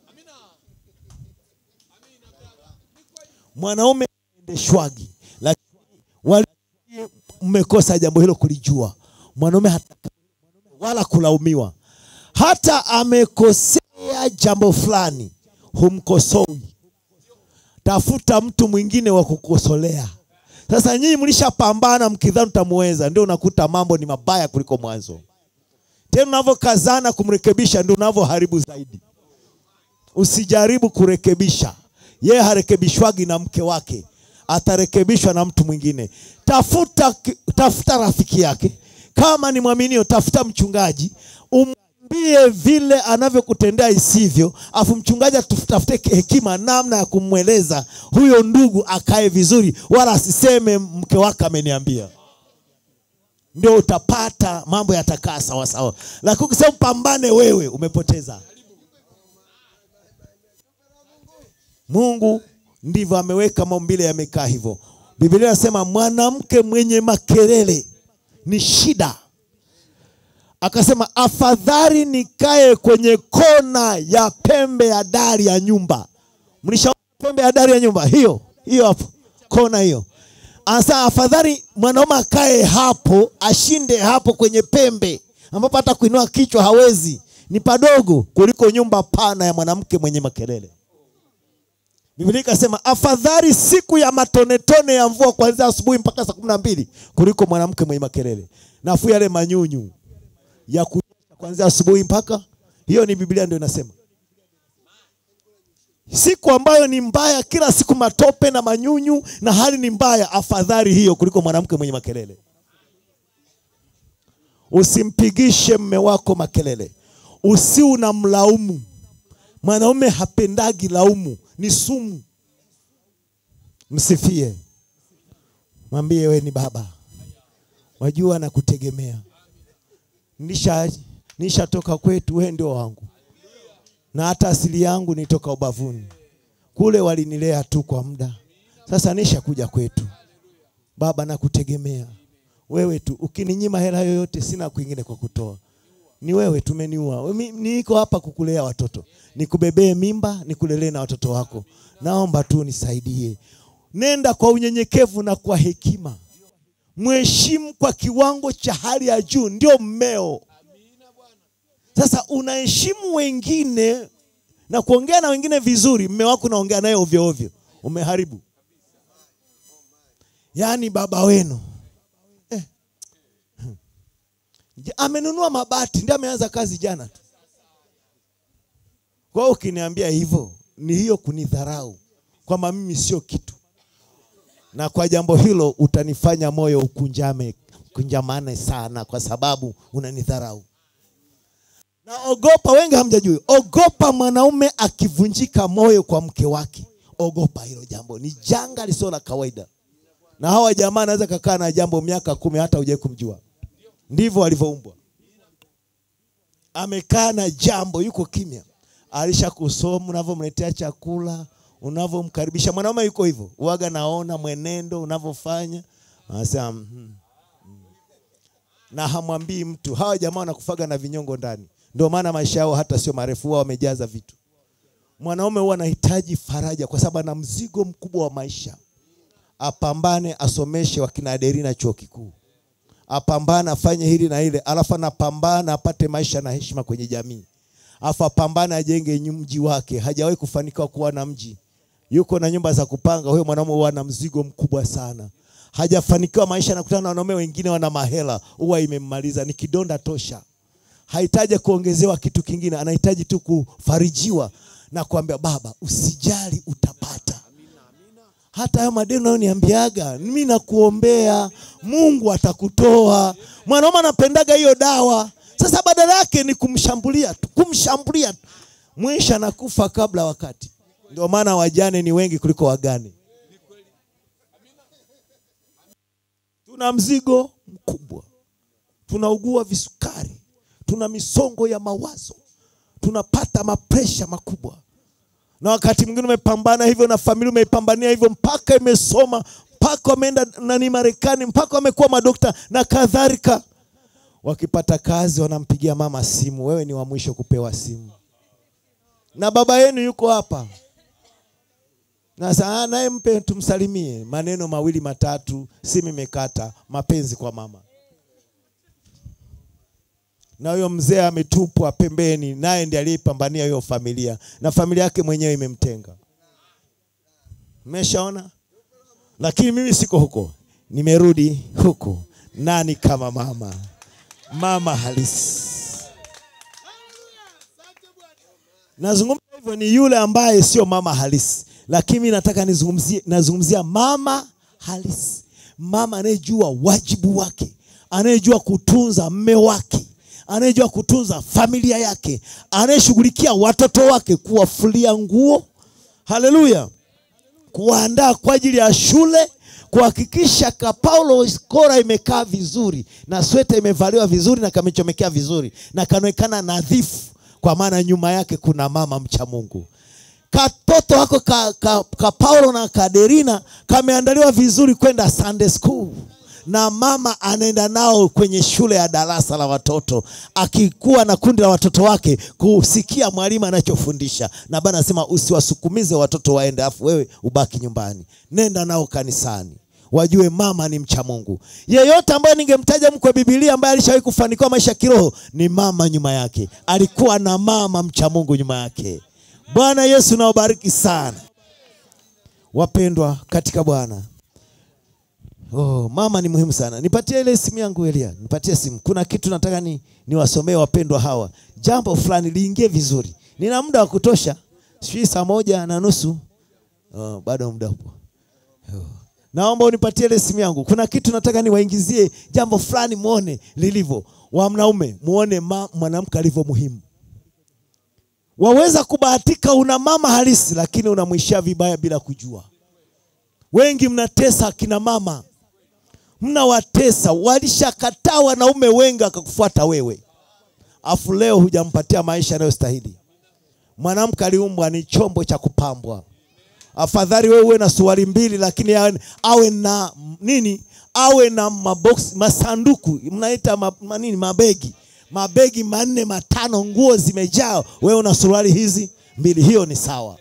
mwanaume haendeshwagi lakini wali mmekosa jambo hilo kulijua mwanaume hata wala kulaumiwa hata amekosea jambo fulani humkosoi tafuta mtu mwingine wa kukosolea sasa nyinyi mlishapambana mkidhani utamuweza ndio unakuta mambo ni mabaya kuliko mwanzo tena unavyokazana kumrekebisha ndio unavyoharibu zaidi usijaribu kurekebisha yeye harekebishwagi na mke wake atarekebishwa na mtu mwingine tafuta tafuta rafiki yake kama ni mwaminio tafuta mchungaji umwambie vile anavyokutendea isivyo afu mchungaji atafute hekima namna ya kumweleza huyo ndugu akae vizuri wala asiseme mke wake ameniambia ndio utapata mambo yatakaa sawasawa lakini ukisema pambane wewe umepoteza mungu ndivyo ameweka maumbile yamekaa hivyo biblia inasema mwanamke mwenye makelele ni shida akasema afadhali nikae kwenye kona ya pembe ya dari ya nyumba mlishaona pembe ya dari ya nyumba hiyo hiyo hapo kona hiyo anasema afadhali mwanaume akae hapo ashinde hapo kwenye pembe ambapo hata kuinua kichwa hawezi ni padogo kuliko nyumba pana ya mwanamke mwenye makelele Biblia ikasema afadhali siku ya matonetone ya mvua kuanzia asubuhi mpaka saa kumi na mbili kuliko mwanamke mwenye makelele. Nafuu yale manyunyu ya kunyesha kuanzia asubuhi mpaka hiyo, ni Biblia ndio inasema. Siku ambayo ni mbaya, kila siku matope na manyunyu na hali ni mbaya, afadhali hiyo kuliko mwanamke mwenye makelele. Usimpigishe mme wako makelele, usi unamlaumu. Mwanaume hapendagi laumu, ni sumu. Msifie, mwambie we ni baba, wajua na kutegemea nisha nishatoka kwetu, wewe ndio wangu, na hata asili yangu nitoka ubavuni kule, walinilea tu kwa muda, sasa nishakuja kwetu. Baba, nakutegemea wewe tu, ukininyima hela yoyote, sina kwingine kwa kutoa ni wewe tumeniua. Mi- Niko hapa kukulea watoto, nikubebee mimba, nikulelee na watoto wako. Naomba tu nisaidie. Nenda kwa unyenyekevu na kwa hekima, mheshimu kwa kiwango cha hali ya juu, ndio mmeo. Sasa unaheshimu wengine na kuongea na wengine vizuri, mme wako unaongea naye ovyo ovyo, umeharibu. Yaani baba wenu Ja- amenunua mabati ndio ameanza kazi jana tu. Kwa hiyo ukiniambia hivyo ni hiyo kunidharau kwamba mimi sio kitu, na kwa jambo hilo utanifanya moyo ukunjame kunjamane sana, kwa sababu unanidharau. Na ogopa, wengi hamjajui, ogopa mwanaume akivunjika moyo kwa mke wake. Ogopa hilo jambo, ni janga lisilo la kawaida. Na hawa jamaa anaweza kakaa na jambo miaka kumi hata hujai kumjua ndivyo alivyoumbwa. Amekaa na jambo, yuko kimya, alishakusoma unavyomletea chakula, unavyomkaribisha. Mwanaume yuko hivyo, uwaga naona mwenendo unavyofanya, anasema mm, mm. na hamwambii mtu. Hawa jamaa wanakufaga na vinyongo ndani, ndio maana maisha yao hata sio marefu, huwa wamejaza vitu. Mwanaume huwa anahitaji faraja, kwa sababu ana mzigo mkubwa wa maisha. Apambane, asomeshe wakina Adelina chuo kikuu apambana afanye hili na ile, alafu anapambana apate maisha na heshima kwenye jamii, alafu apambana ajenge nyu- mji wake. Hajawahi kufanikiwa kuwa na mji, yuko na nyumba za kupanga. Huyo mwanaume huwa na mzigo mkubwa sana, hajafanikiwa maisha, anakutana na wanaume wengine wana mahela, huwa imemmaliza, ni kidonda tosha. Hahitaji kuongezewa kitu kingine, anahitaji tu kufarijiwa na kuambia baba, usijali, utapata hata hayo madeni unayoniambiaga mimi nakuombea, Mungu atakutoa. Mwanaume anapendaga hiyo dawa. Sasa badala yake ni kumshambulia tu, kumshambulia tu, mwisho anakufa kabla wakati. Ndio maana wajane ni wengi kuliko wagane. Tuna mzigo mkubwa, tunaugua visukari, tuna misongo ya mawazo, tunapata mapresha makubwa na wakati mwingine umepambana hivyo na familia umeipambania hivyo mpaka imesoma mpaka wameenda nani Marekani mpaka wamekuwa madokta na kadhalika. Wakipata kazi wanampigia mama simu, wewe ni wa mwisho kupewa simu, na baba yenu yuko hapa na saa naye mpe tumsalimie, maneno mawili matatu, simu imekata, mapenzi kwa mama na huyo mzee ametupwa pembeni, naye ndiye aliyepambania hiyo familia na familia yake mwenyewe imemtenga. Mmeshaona? Lakini mimi siko huko, nimerudi huku. Nani kama mama? Mama halisi. Nazungumza hivyo ni yule ambaye sio mama halisi, lakini mimi nataka nizungumzie, nazungumzia mama halisi, mama anayejua wajibu wake, anayejua kutunza mme wake anayejua kutunza familia yake, anayeshughulikia watoto wake, kuwafulia nguo, haleluya, kuwaandaa kwa ajili ya shule, kuhakikisha ka Paulo kora imekaa vizuri na sweta imevaliwa vizuri na kamechomekea vizuri na kanaonekana nadhifu, kwa maana nyuma yake kuna mama mcha Mungu. Katoto wako ka, ka, ka Paulo na Kaderina kameandaliwa vizuri kwenda Sunday school na mama anaenda nao kwenye shule ya darasa la watoto, akikuwa na kundi la watoto wake kusikia mwalimu anachofundisha. Na Bwana anasema usiwasukumize watoto waende, afu wewe ubaki nyumbani, nenda nao kanisani, wajue mama ni mcha Mungu. Yeyote ambaye ningemtaja mkwe Biblia ambaye alishawahi kufanikiwa maisha ya kiroho ni mama nyuma yake, alikuwa na mama mcha Mungu nyuma yake. Bwana Yesu nawabariki sana wapendwa katika Bwana. Oh, mama ni muhimu sana. Nipatie ile simu yangu Elia, nipatie simu. Kuna kitu nataka ni niwasomee wapendwa hawa, jambo fulani liingie vizuri. Nina muda wa kutosha, sijui saa moja na nusu. Oh, bado muda upo. Oh. Naomba unipatie ile simu yangu. Kuna kitu nataka niwaingizie jambo fulani, muone lilivyo. Wa mnaume muone ma, mwanamke alivyo muhimu. Waweza kubahatika una mama halisi, lakini unamwishia vibaya bila kujua. Wengi mnatesa akina mama mnawatesa, walishakataa wanaume wengi akakufuata wewe. afu leo hujampatia maisha yanayostahili. Mwanamke aliumbwa ni chombo cha kupambwa. Afadhali wewe uwe na suruali mbili, lakini awe, awe na nini? Awe na mabox, masanduku mnaita ma, ma, nini, mabegi mabegi manne matano, nguo zimejaa, wewe una suruali hizi mbili, hiyo ni sawa.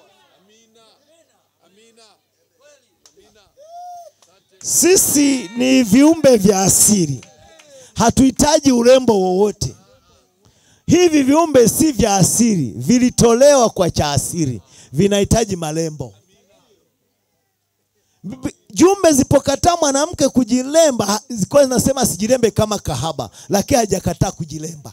Sisi ni viumbe vya asili, hatuhitaji urembo wowote. Hivi viumbe si vya asili, vilitolewa kwa cha asili, vinahitaji marembo. B- Jumbe zipokataa mwanamke kujilemba, ha- zilikuwa zinasema asijilembe kama kahaba, lakini hajakataa kujilemba.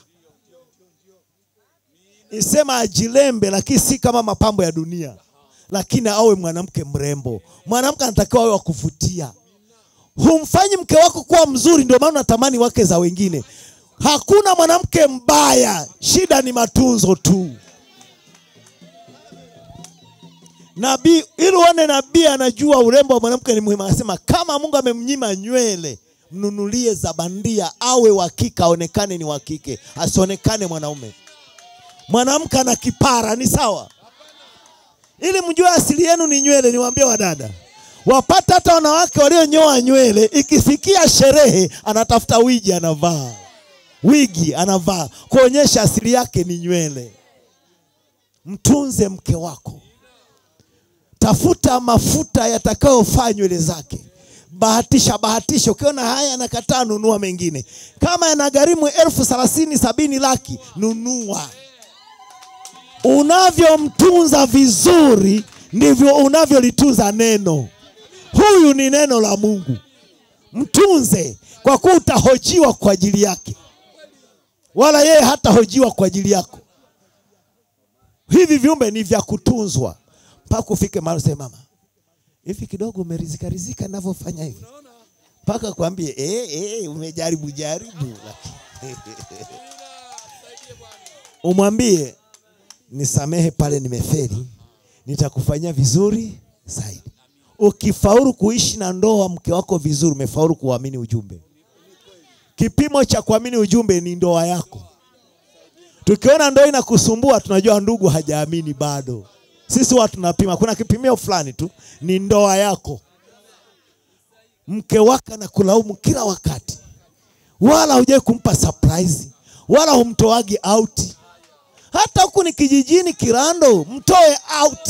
Isema ajilembe, lakini si kama mapambo ya dunia, lakini awe mwanamke mrembo. Mwanamke anatakiwa awe wa kuvutia. Humfanyi mke wako kuwa mzuri, ndio maana unatamani wake za wengine. Hakuna mwanamke mbaya, shida ni matunzo tu. Nabii ili uone nabii anajua urembo wa mwanamke ni muhimu, anasema kama Mungu amemnyima nywele, mnunulie za bandia, awe wa kike, aonekane ni wa kike, asionekane mwanaume. Mwanamke ana kipara, ni sawa. Ili mjue asili yenu ni nywele, niwaambie wadada, wapata hata wanawake walionyoa nywele, ikifikia sherehe anatafuta wigi anavaa, wigi anavaa kuonyesha asili yake ni nywele. Mtunze mke wako, tafuta mafuta yatakayofaa nywele zake. Bahatisha bahatisha, ukiona haya anakataa, nunua mengine. Kama yanagharimu elfu thelathini sabini, laki, nunua. Unavyomtunza vizuri ndivyo unavyolitunza neno. Huyu ni neno la Mungu, mtunze, kwa kuwa utahojiwa kwa ajili yake, wala yeye hatahojiwa kwa ajili yako. Hivi viumbe ni vya kutunzwa mpaka ufike mahali useme, mama, hivi kidogo umerizika rizika ninavyofanya hivi, mpaka kwambie eh, eh, umejaribu jaribu, umwambie nisamehe pale nimefeli, nitakufanyia vizuri zaidi. Ukifaulu kuishi na ndoa mke wako vizuri, umefaulu kuamini ujumbe. Kipimo cha kuamini ujumbe ni ndoa yako. Tukiona ndoa inakusumbua, tunajua ndugu hajaamini bado. Sisi watu tunapima, kuna kipimio fulani tu, ni ndoa yako. Mke wako anakulaumu kila wakati, wala hujai kumpa surprise, wala humtoagi out. Hata huku ni kijijini Kirando, mtoe out.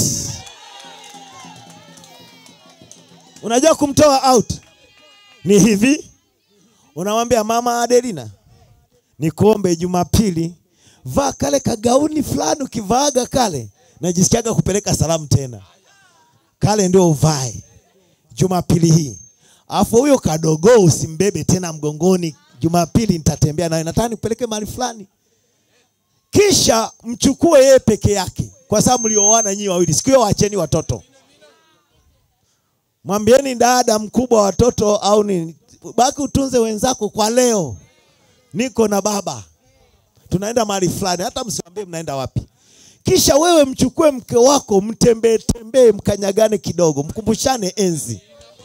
Unajua kumtoa out ni hivi, unamwambia mama Adelina, nikuombe Jumapili vaa kale kagauni fulani, ukivaaga kale najisikiaga kupeleka salamu tena, kale ndio uvae Jumapili hii. Alafu huyo kadogo usimbebe tena mgongoni. Jumapili nitatembea naye, nataka nikupeleke mahali fulani. Kisha mchukue yeye peke yake, kwa sababu mlioana nyinyi wawili. Siku hiyo waacheni watoto, mwambieni dada mkubwa wa watoto au ni baki utunze wenzako kwa leo. Niko na baba, tunaenda mahali fulani, hata msiambie mnaenda wapi. Kisha wewe mchukue mke wako, mtembee tembee, mkanyagane kidogo, mkumbushane enzi,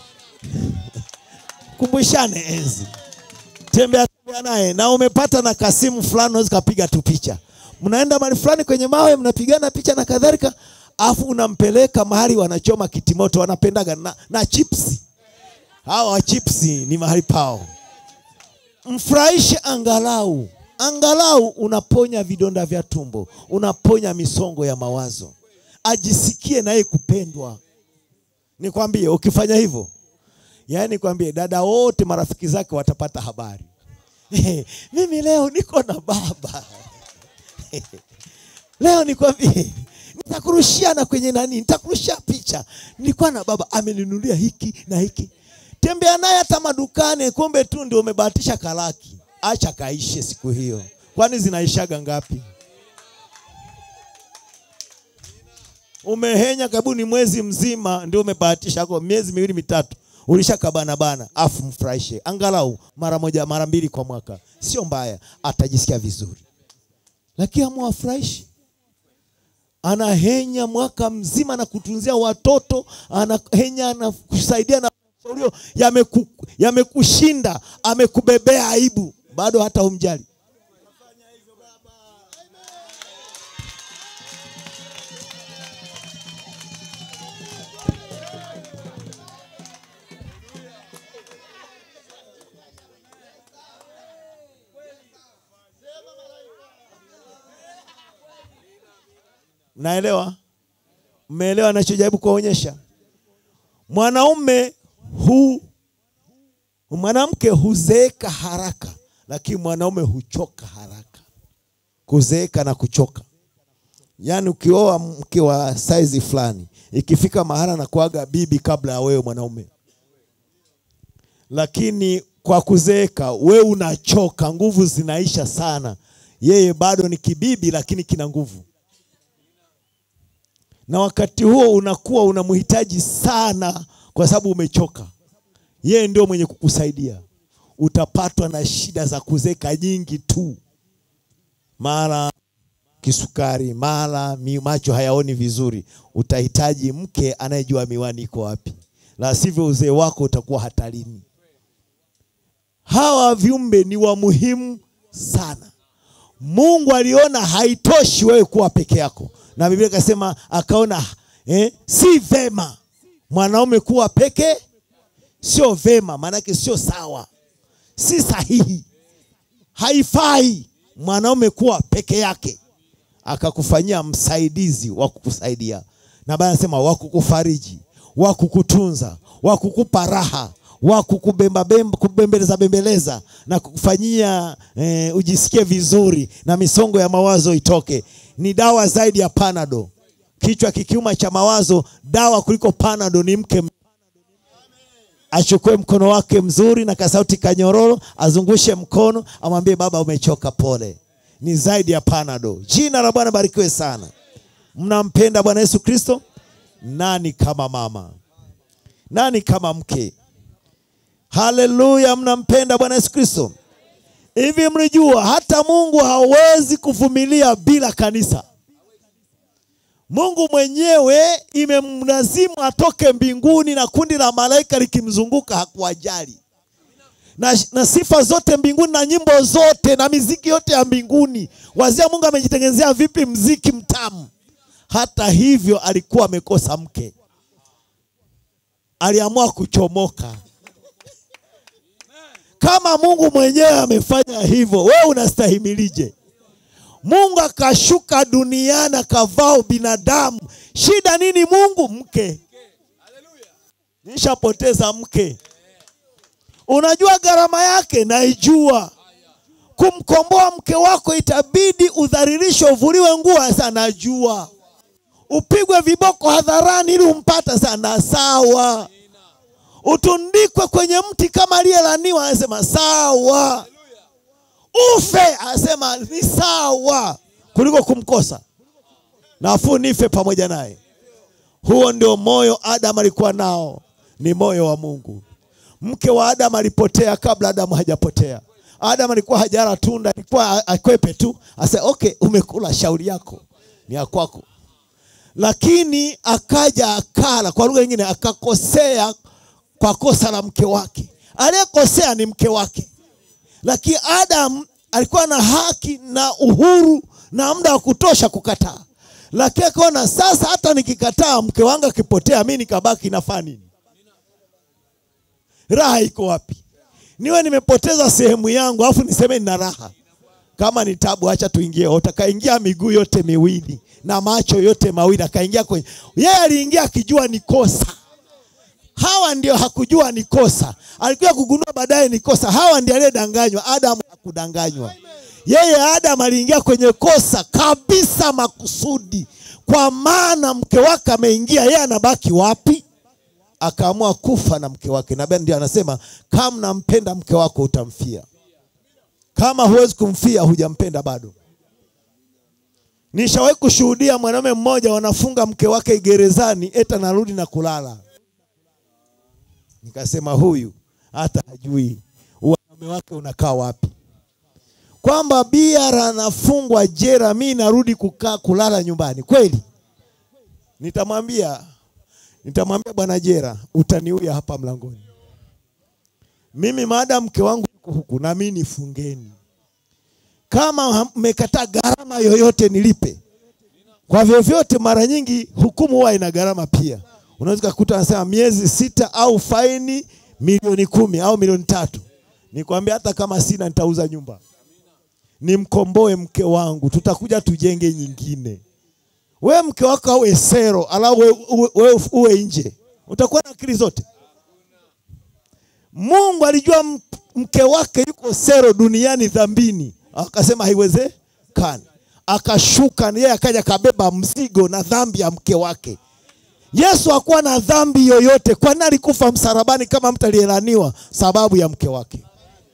mkumbushane enzi, tembea tembea naye, na umepata na kasimu fulani, unaweza kapiga tu picha. Mnaenda mahali fulani kwenye mawe, mnapigana picha na kadhalika, afu unampeleka mahali wanachoma kitimoto, wanapendaga na, na chipsi. Hawa wa chipsi ni mahali pao, mfurahishe angalau angalau unaponya vidonda vya tumbo, unaponya misongo ya mawazo, ajisikie naye kupendwa. Nikwambie, ukifanya hivyo, yaani nikwambie, dada wote marafiki zake watapata habari mimi leo niko na baba leo nikwambie, nitakurushia na kwenye nani, nitakurushia picha, nilikuwa na baba ameninunulia hiki na hiki. Tembea naye hata madukani, kumbe tu ndio umebahatisha kalaki acha kaishe siku hiyo, kwani zinaishaga ngapi? Umehenya karibu ni mwezi mzima, ndio umebahatisha kwa miezi miwili mitatu, ulishakabana bana, afu mfurahishe angalau mara moja mara mbili kwa mwaka, sio mbaya, atajisikia vizuri. Lakini amwafurahishi, anahenya mwaka mzima na kutunzia watoto, anahenya na kusaidia na shaurio, yamekushinda, amekubebea aibu bado hata humjali. naelewa mmeelewa nachojaribu kuwaonyesha mwanaume hu mwanamke huzeeka haraka lakini mwanaume huchoka haraka kuzeeka na kuchoka yaani ukioa mke wa saizi fulani ikifika mahala na kuaga bibi kabla ya wewe mwanaume lakini kwa kuzeeka we unachoka nguvu zinaisha sana yeye bado ni kibibi lakini kina nguvu na wakati huo unakuwa unamhitaji sana kwa sababu umechoka yeye ndio mwenye kukusaidia utapatwa na shida za kuzeeka nyingi tu mara kisukari mara mi- macho hayaoni vizuri utahitaji mke anayejua miwani iko wapi la sivyo uzee wako utakuwa hatarini hawa viumbe ni wa muhimu sana mungu aliona haitoshi wewe kuwa peke yako na biblia ikasema akaona eh, si vema mwanaume kuwa peke sio vema maanake sio sawa si sahihi haifai mwanaume kuwa peke yake akakufanyia msaidizi wa kukusaidia na baya anasema wa kukufariji wa kukutunza wa kukupa raha wa kukubembabemba kubembeleza bembeleza na kukufanyia eh, ujisikie vizuri na misongo ya mawazo itoke ni dawa zaidi ya panado kichwa kikiuma cha mawazo dawa kuliko panado ni mke achukue mkono wake mzuri na kasauti kanyororo azungushe mkono amwambie baba umechoka pole ni zaidi ya panado jina la bwana barikiwe sana mnampenda bwana yesu kristo nani kama mama nani kama mke haleluya mnampenda bwana yesu kristo hivi mlijua hata mungu hawezi kuvumilia bila kanisa mungu mwenyewe imemlazimu atoke mbinguni na kundi la malaika likimzunguka hakuwajali na, na sifa zote mbinguni na nyimbo zote na miziki yote ya mbinguni wazia mungu amejitengenezea vipi mziki mtamu hata hivyo alikuwa amekosa mke aliamua kuchomoka kama mungu mwenyewe amefanya hivyo wewe unastahimilije mungu akashuka duniani akavaa binadamu shida nini mungu mke nishapoteza mke unajua gharama yake naijua kumkomboa mke wako itabidi udhalilisho uvuliwe nguo sasa najua upigwe viboko hadharani ili umpata sana sawa utundikwe kwenye mti kama aliyelaniwa anasema sawa ufe anasema ni sawa kuliko kumkosa nafuu nife pamoja naye huo ndio moyo adamu alikuwa nao ni moyo wa mungu mke wa adamu alipotea kabla adamu hajapotea adamu alikuwa hajara tunda alikuwa akwepe tu ase okay umekula shauri yako ni ya kwako lakini akaja akala kwa lugha nyingine akakosea kwa kosa la mke wake aliyekosea ni mke wake lakini adam alikuwa na haki na uhuru na muda wa kutosha kukataa lakini akaona sasa hata nikikataa mke wangu akipotea mi nikabaki nafaa nini raha iko wapi niwe nimepoteza sehemu yangu alafu niseme nina raha kama ni tabu acha tuingie utakaingia miguu yote miwili na macho yote mawili akaingia kwenye yeye aliingia akijua ni kosa hawa ndio hakujua ni kosa alikuja kugundua baadaye ni kosa hawa ndio aliyedanganywa adamu hakudanganywa yeye adamu aliingia kwenye kosa kabisa makusudi kwa maana mke wake ameingia yeye anabaki wapi akaamua kufa na mke wake na ndio anasema kama nampenda mke wako utamfia kama huwezi kumfia hujampenda bado nishawahi kushuhudia mwanaume mmoja wanafunga mke wake gerezani eta narudi na kulala nikasema huyu hata hajui wanaume wake unakaa wapi kwamba biara anafungwa jera mi narudi kukaa kulala nyumbani kweli nitamwambia nitamwambia bwana jera utaniuya hapa mlangoni mimi maada mke wangu yuko huku na mi nifungeni kama mmekataa gharama yoyote nilipe kwa vyovyote mara nyingi hukumu huwa ina gharama pia unaweza kukuta anasema miezi sita au faini milioni kumi au milioni tatu nikwambia hata kama sina nitauza nyumba nimkomboe mke wangu tutakuja tujenge nyingine we mke wako awe sero alafu we, uwe, uwe, uwe nje utakuwa na akili zote mungu alijua m- mke wake yuko sero duniani dhambini akasema haiwezekani akashuka yeye akaja akabeba mzigo na dhambi ya mke wake yesu hakuwa na dhambi yoyote kwani alikufa msalabani kama mtu aliyelaniwa sababu ya mke wake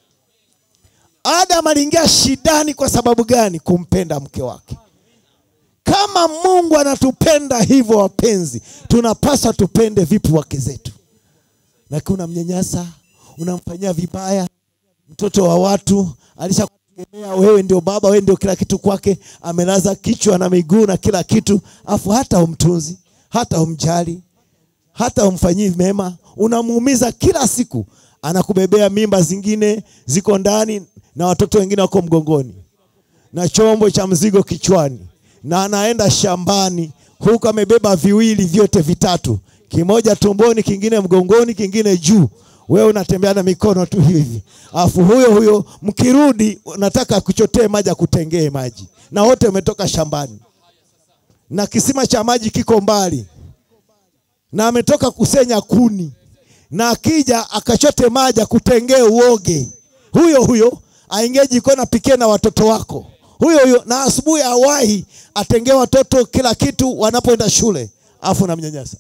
adam aliingia shidani kwa sababu gani kumpenda mke wake kama mungu anatupenda hivyo wapenzi tunapaswa tupende vipi wake zetu lakini unamnyanyasa unamfanyia vibaya mtoto wa watu alishakutegemea wewe ndio baba wewe ndio kila kitu kwake amelaza kichwa na miguu na kila kitu afu hata umtunzi hata umjali hata umfanyii mema unamuumiza kila siku anakubebea mimba zingine ziko ndani na watoto wengine wako mgongoni na chombo cha mzigo kichwani na anaenda shambani huku amebeba viwili vyote vitatu kimoja tumboni kingine mgongoni kingine juu wewe unatembea na mikono tu hivi afu huyo huyo mkirudi nataka kuchotee maji akutengee maji na wote umetoka shambani na kisima cha maji kiko mbali na ametoka kusenya kuni na akija akachote maji akutengee uoge huyo huyo aingie jikoni apikie na watoto wako huyo huyo na asubuhi awahi atengee watoto kila kitu wanapoenda shule afu namnyanyasa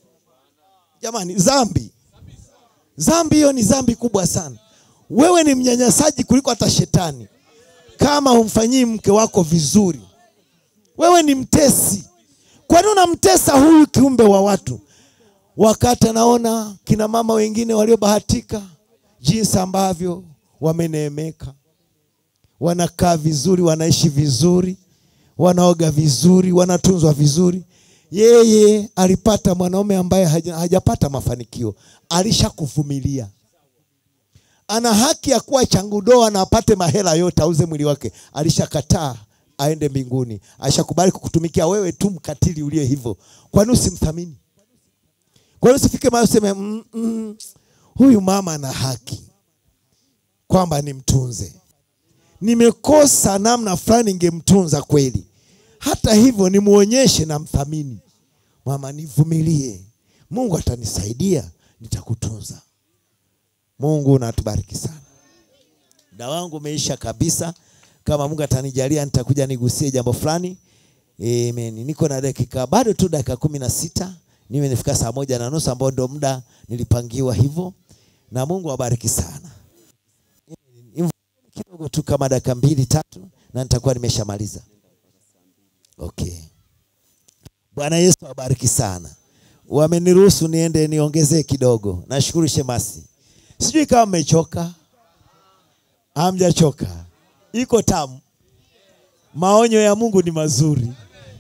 jamani zambi zambi hiyo ni zambi kubwa sana wewe ni mnyanyasaji kuliko hata shetani kama humfanyii mke wako vizuri wewe ni mtesi kwani unamtesa huyu kiumbe wa watu wakati anaona kina mama wengine waliobahatika jinsi ambavyo wameneemeka wanakaa vizuri wanaishi vizuri wanaoga vizuri wanatunzwa vizuri yeye alipata mwanaume ambaye haja- hajapata mafanikio alishakuvumilia ana haki ya kuwa changudoa na apate mahela yote auze mwili wake alishakataa aende mbinguni alishakubali kukutumikia wewe tu mkatili uliye hivyo kwani usimthamini kwani usifike mahali useme mm, mm, huyu mama ana haki kwamba nimtunze nimekosa namna fulani ningemtunza kweli hata hivyo nimuonyeshe na mthamini mama nivumilie mungu atanisaidia nitakutunza mungu natubariki sana muda wangu umeisha kabisa kama mungu atanijalia nitakuja nigusie jambo fulani Amen. niko na dakika bado tu dakika kumi na sita niwe nifika saa moja na nusu ambao ndo muda nilipangiwa hivyo na mungu awabariki sana kidogo tu kama dakika mbili tatu na nitakuwa nimeshamaliza okay bwana yesu awabariki sana wameniruhusu niende niongezee kidogo nashukuru shemasi sijui kama mmechoka hamjachoka iko tamu maonyo ya mungu ni mazuri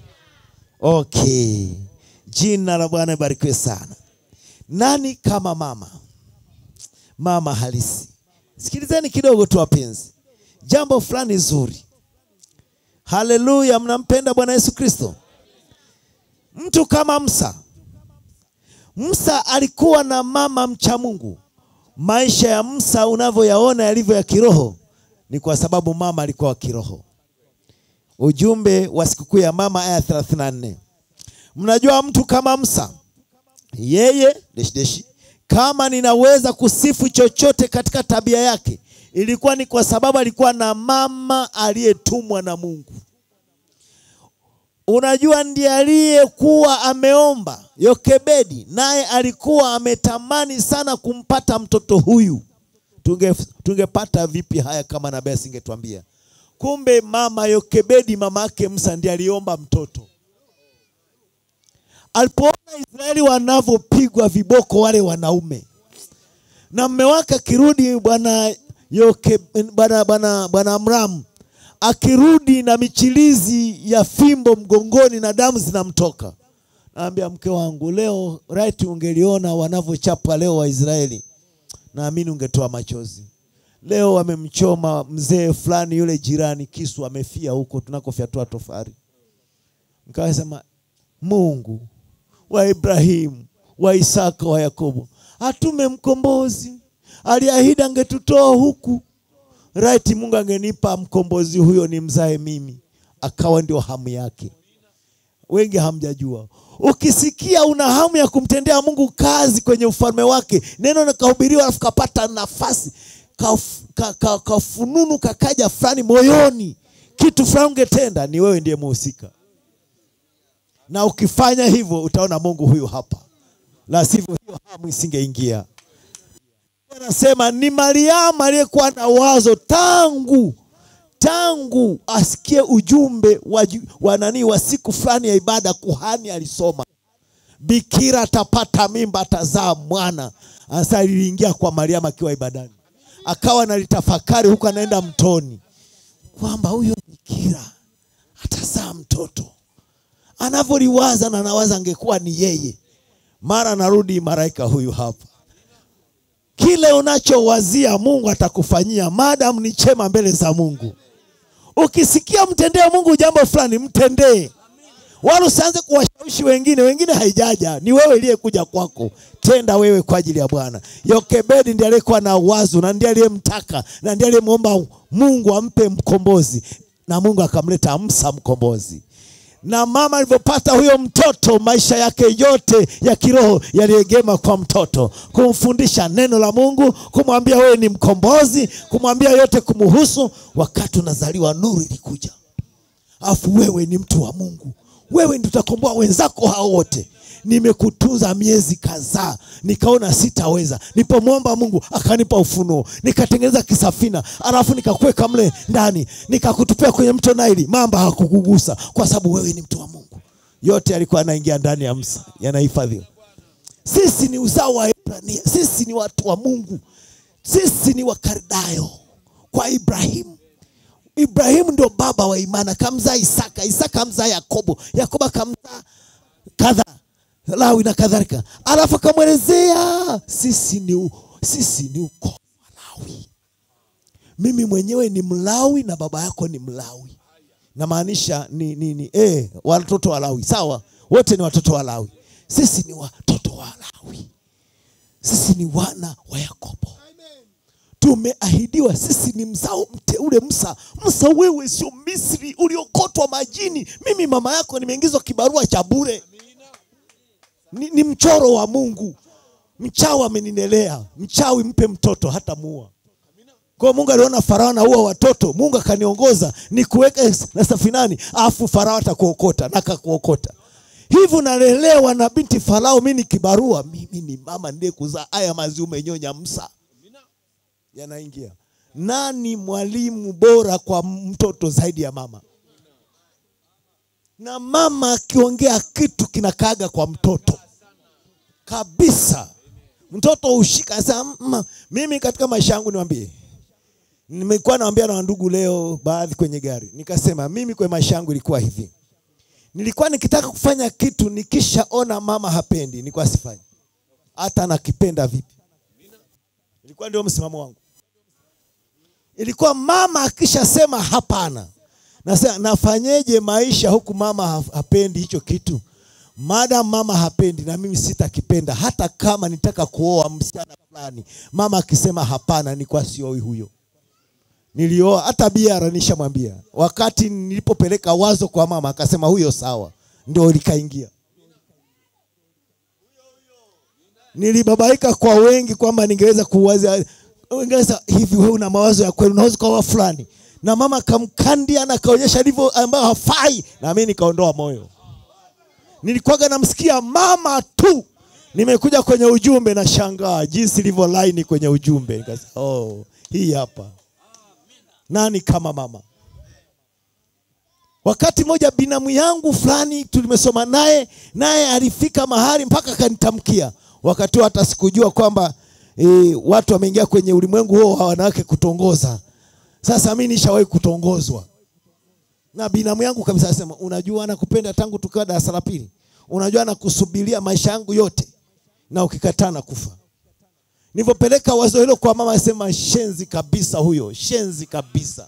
okay jina la bwana ibarikiwe sana nani kama mama mama halisi sikilizeni kidogo tu wapenzi jambo fulani zuri haleluya mnampenda bwana yesu kristo mtu kama msa msa alikuwa na mama mcha mungu maisha ya msa unavyoyaona yalivyo ya kiroho ni kwa sababu mama alikuwa wa kiroho ujumbe wa sikukuu ya mama aya 34 mnajua mtu kama msa yeye deshi deshi kama ninaweza kusifu chochote katika tabia yake ilikuwa ni kwa sababu alikuwa na mama aliyetumwa na mungu unajua ndiye aliyekuwa ameomba yokebedi naye alikuwa ametamani sana kumpata mtoto huyu tunge tungepata vipi haya kama nabii asingetuambia kumbe mama yokebedi mama yake msa ndiye aliomba mtoto alipoona israeli wanavyopigwa viboko wale wanaume na mme wake akirudi bwana Yoke- bwana bwana bwana amramu akirudi na michilizi ya fimbo mgongoni na damu zinamtoka naambia mke wangu leo right ungeliona wanavyochapa leo waisraeli naamini ungetoa machozi leo wamemchoma mzee fulani yule jirani kisu amefia huko tunakofyatua tofari mkawasema mungu wa ibrahimu wa isaka wa yakobo atume mkombozi aliahidi angetutoa huku right mungu angenipa mkombozi huyo ni mzae mimi akawa ndio hamu yake wengi hamjajua. Ukisikia una hamu ya kumtendea Mungu kazi kwenye ufalme wake, neno nikahubiriwa, alafu kapata nafasi kaf- ka- ka- kafununu kakaja fulani moyoni, kitu fulani ungetenda, ni wewe ndiye muhusika, na ukifanya hivyo utaona Mungu huyu hapa, la sivyo hiyo hamu isingeingia. Anasema ni Mariamu aliyekuwa na wazo tangu tangu asikie ujumbe wa, ju- wa nani wa siku fulani ya ibada, kuhani alisoma bikira atapata mimba, atazaa mwana. Sasa liliingia kwa Mariamu akiwa ibadani, akawa nalitafakari huku anaenda mtoni, kwamba huyo bikira atazaa mtoto. Anavyoliwaza na nawaza angekuwa ni yeye, mara narudi malaika huyu hapa kile unachowazia Mungu atakufanyia, madam ni chema mbele za Mungu. Ukisikia mtendee Mungu jambo fulani, mtendee, wala usianze kuwashawishi wengine. Wengine haijaja, ni wewe iliyekuja kwako. Tenda wewe kwa ajili ya Bwana. Yokebedi ndiye aliyekuwa na wazo na ndiye aliyemtaka na ndiye aliyemwomba Mungu ampe mkombozi, na Mungu akamleta Musa mkombozi na mama alivyopata huyo mtoto, maisha yake yote ya kiroho yaliegema kwa mtoto, kumfundisha neno la Mungu, kumwambia wewe ni mkombozi, kumwambia yote kumuhusu. Wakati unazaliwa, nuru ilikuja, afu wewe ni mtu wa Mungu, wewe ndio utakomboa wenzako hao wote. Nimekutunza miezi kadhaa, nikaona sitaweza. Nipomwomba Mungu akanipa ufunuo, nikatengeneza kisafina, alafu nikakuweka mle ndani, nikakutupia kwenye mto Naili, mamba hakukugusa kwa sababu wewe ni mtu wa Mungu. Yote yalikuwa yanaingia ndani ya Musa, yanahifadhiwa. Sisi ni uzao wa Ibrania, sisi ni watu wa Mungu, sisi ni Wakaldayo kwa Ibrahimu. Ibrahimu ndio baba wa imani, akamzaa Isaka, Isaka amzaa Yakobo, Yakobo akamzaa kadha Lawi na kadhalika, alafu akamwelezea sisi ni, u- sisi ni ukoo wa Lawi. Mimi mwenyewe ni Mlawi na baba yako ni Mlawi, namaanisha ni, ni, ni eh, watoto wa Lawi. Sawa, wote ni watoto wa Lawi. Sisi ni watoto wa Lawi, sisi ni wana wa Yakobo tumeahidiwa sisi ni mzao mteule Musa. Musa, wewe sio Misri uliokotwa majini. Mimi mama yako nimeingizwa kibarua cha bure, ni, ni mchoro wa Mungu. Mchawi ameninelea, mchawi mpe mtoto hata muua. Kwa hiyo Mungu aliona Farao anaua watoto, Mungu akaniongoza nikuweke na safinani, afu Farao atakuokota na akakuokota. Hivi unalelewa na binti Farao, mimi ni kibarua, mimi ni mama ndiye kuzaa haya maziwa umenyonya Musa yanaingia. Nani mwalimu bora kwa mtoto zaidi ya mama? Na mama akiongea kitu kinakaaga kwa mtoto kabisa. Mtoto ushika sasa. "Mma, Mimi katika maisha yangu niwaambie, nimekuwa naambia na wandugu leo baadhi kwenye gari, nikasema mimi kwenye maisha yangu ilikuwa hivi, nilikuwa nikitaka kufanya kitu nikishaona mama hapendi, nilikuwa sifanyi, hata nakipenda vipi. Ilikuwa ndio msimamo wangu ilikuwa mama akishasema hapana, nasema nafanyeje maisha huku mama ha- hapendi hicho kitu. Madam mama hapendi, na mimi sitakipenda, hata kama nitaka kuoa msichana fulani, mama akisema hapana, nilikuwa sioi huyo. Nilioa hata biara, nishamwambia wakati nilipopeleka wazo kwa mama, akasema huyo sawa, ndio likaingia. Nilibabaika kwa wengi kwamba ningeweza kuwaza ungeweza hivi, wewe una mawazo ya kweli, unaweza kuwa fulani, na mama akamkandia na akaonyesha alivyo ambayo hafai, na mimi nikaondoa moyo. Nilikuwaga namsikia mama tu, nimekuja kwenye ujumbe na shangaa jinsi ilivyo laini kwenye ujumbe, nikasema oh, hii hapa nani kama mama. Wakati mmoja binamu yangu fulani tulimesoma naye, naye alifika mahali mpaka akanitamkia. Wakati huo hata sikujua kwamba e, watu wameingia kwenye ulimwengu huo wa wanawake kutongoza. Sasa mimi nishawahi kutongozwa na binamu yangu kabisa, asema unajua, nakupenda tangu tukiwa darasa la pili, unajua nakusubiria maisha yangu yote, na ukikataa na kufa. Nilivyopeleka wazo hilo kwa mama, asema shenzi kabisa, huyo shenzi kabisa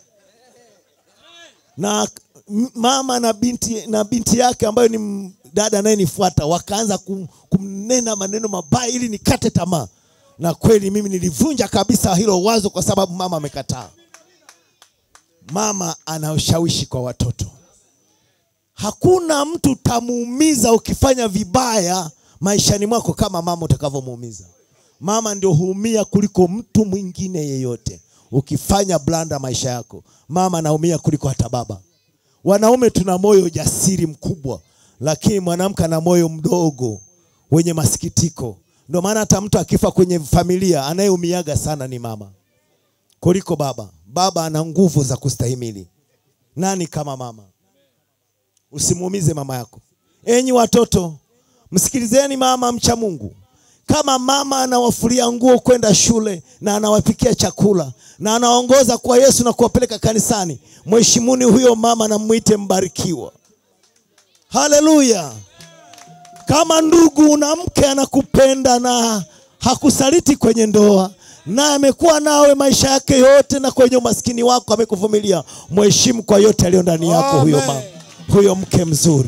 na m- mama na binti, na binti yake ambayo ni m- dada anayenifuata wakaanza kum, kumnena maneno mabaya ili nikate tamaa, na kweli mimi nilivunja kabisa hilo wazo kwa sababu mama amekataa. Mama ana ushawishi kwa watoto, hakuna mtu utamuumiza ukifanya vibaya maishani mwako kama mama utakavyomuumiza. Mama ndio huumia kuliko mtu mwingine yeyote. Ukifanya blanda maisha yako, mama anaumia kuliko hata baba. Wanaume tuna moyo jasiri mkubwa, lakini mwanamke ana moyo mdogo wenye masikitiko. Ndio maana hata mtu akifa kwenye familia anayeumiaga sana ni mama kuliko baba. Baba ana nguvu za kustahimili. Nani kama mama? Usimuumize mama yako. Enyi watoto, msikilizeni mama mcha Mungu. Kama mama anawafulia nguo kwenda shule na anawapikia chakula na anaongoza kwa Yesu na kuwapeleka kanisani, mheshimuni huyo mama na mwite mbarikiwa. Haleluya! Kama ndugu una mke anakupenda na hakusaliti kwenye ndoa na amekuwa nawe maisha yake yote na kwenye umaskini wako amekuvumilia, mheshimu kwa yote aliyo ndani yako huyo Amen. mama, huyo mke mzuri,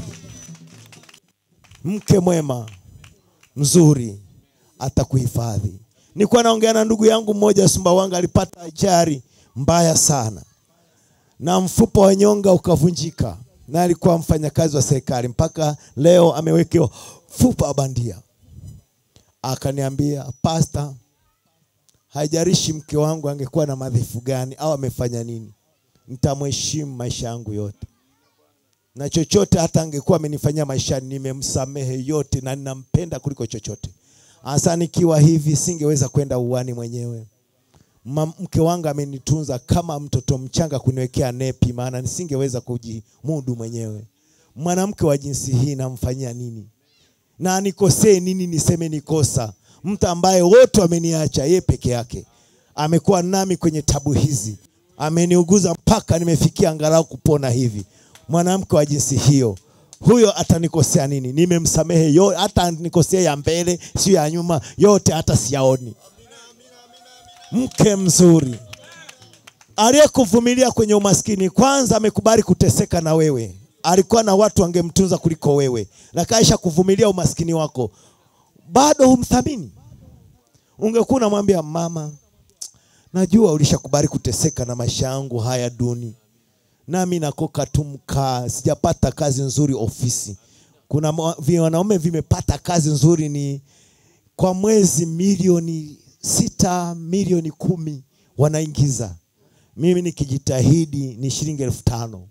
mke mwema mzuri atakuhifadhi. Nilikuwa naongea na ndugu yangu mmoja Sumbawanga, alipata ajali mbaya sana na mfupa wa nyonga ukavunjika, na alikuwa mfanyakazi wa serikali, mpaka leo amewekewa mfupa wa bandia. Akaniambia, pasta, haijalishi mke wangu angekuwa na madhaifu gani au amefanya nini, nitamheshimu maisha yangu yote na chochote hata angekuwa amenifanyia maishani, nimemsamehe yote na ninampenda kuliko chochote. Hasa nikiwa hivi, singeweza kwenda uwani mwenyewe. Ma- Mke wangu amenitunza kama mtoto mchanga, kuniwekea nepi, maana nisingeweza kujimudu mwenyewe. Mwanamke wa jinsi hii namfanyia nini? na nikosee nini niseme nikosa? Mtu ambaye wote wameniacha, yeye peke yake amekuwa nami kwenye tabu hizi, ameniuguza mpaka nimefikia angalau kupona hivi. Mwanamke wa jinsi hiyo, huyo atanikosea nini? Nimemsamehe yote, hata nikosea ya mbele, sio ya nyuma, yote hata siyaoni. Mke mzuri aliyekuvumilia kwenye umaskini, kwanza amekubali kuteseka na wewe. Alikuwa na watu wangemtunza kuliko wewe, na kaisha kuvumilia umaskini wako, bado humthamini. Ungekuwa unamwambia mama, najua ulishakubali kuteseka na maisha yangu haya duni, nami nakoka tu mkaa, sijapata kazi nzuri ofisi. Kuna mwa- vi- wanaume vimepata kazi nzuri ni kwa mwezi milioni sita milioni kumi wanaingiza. Mimi nikijitahidi ni shilingi elfu tano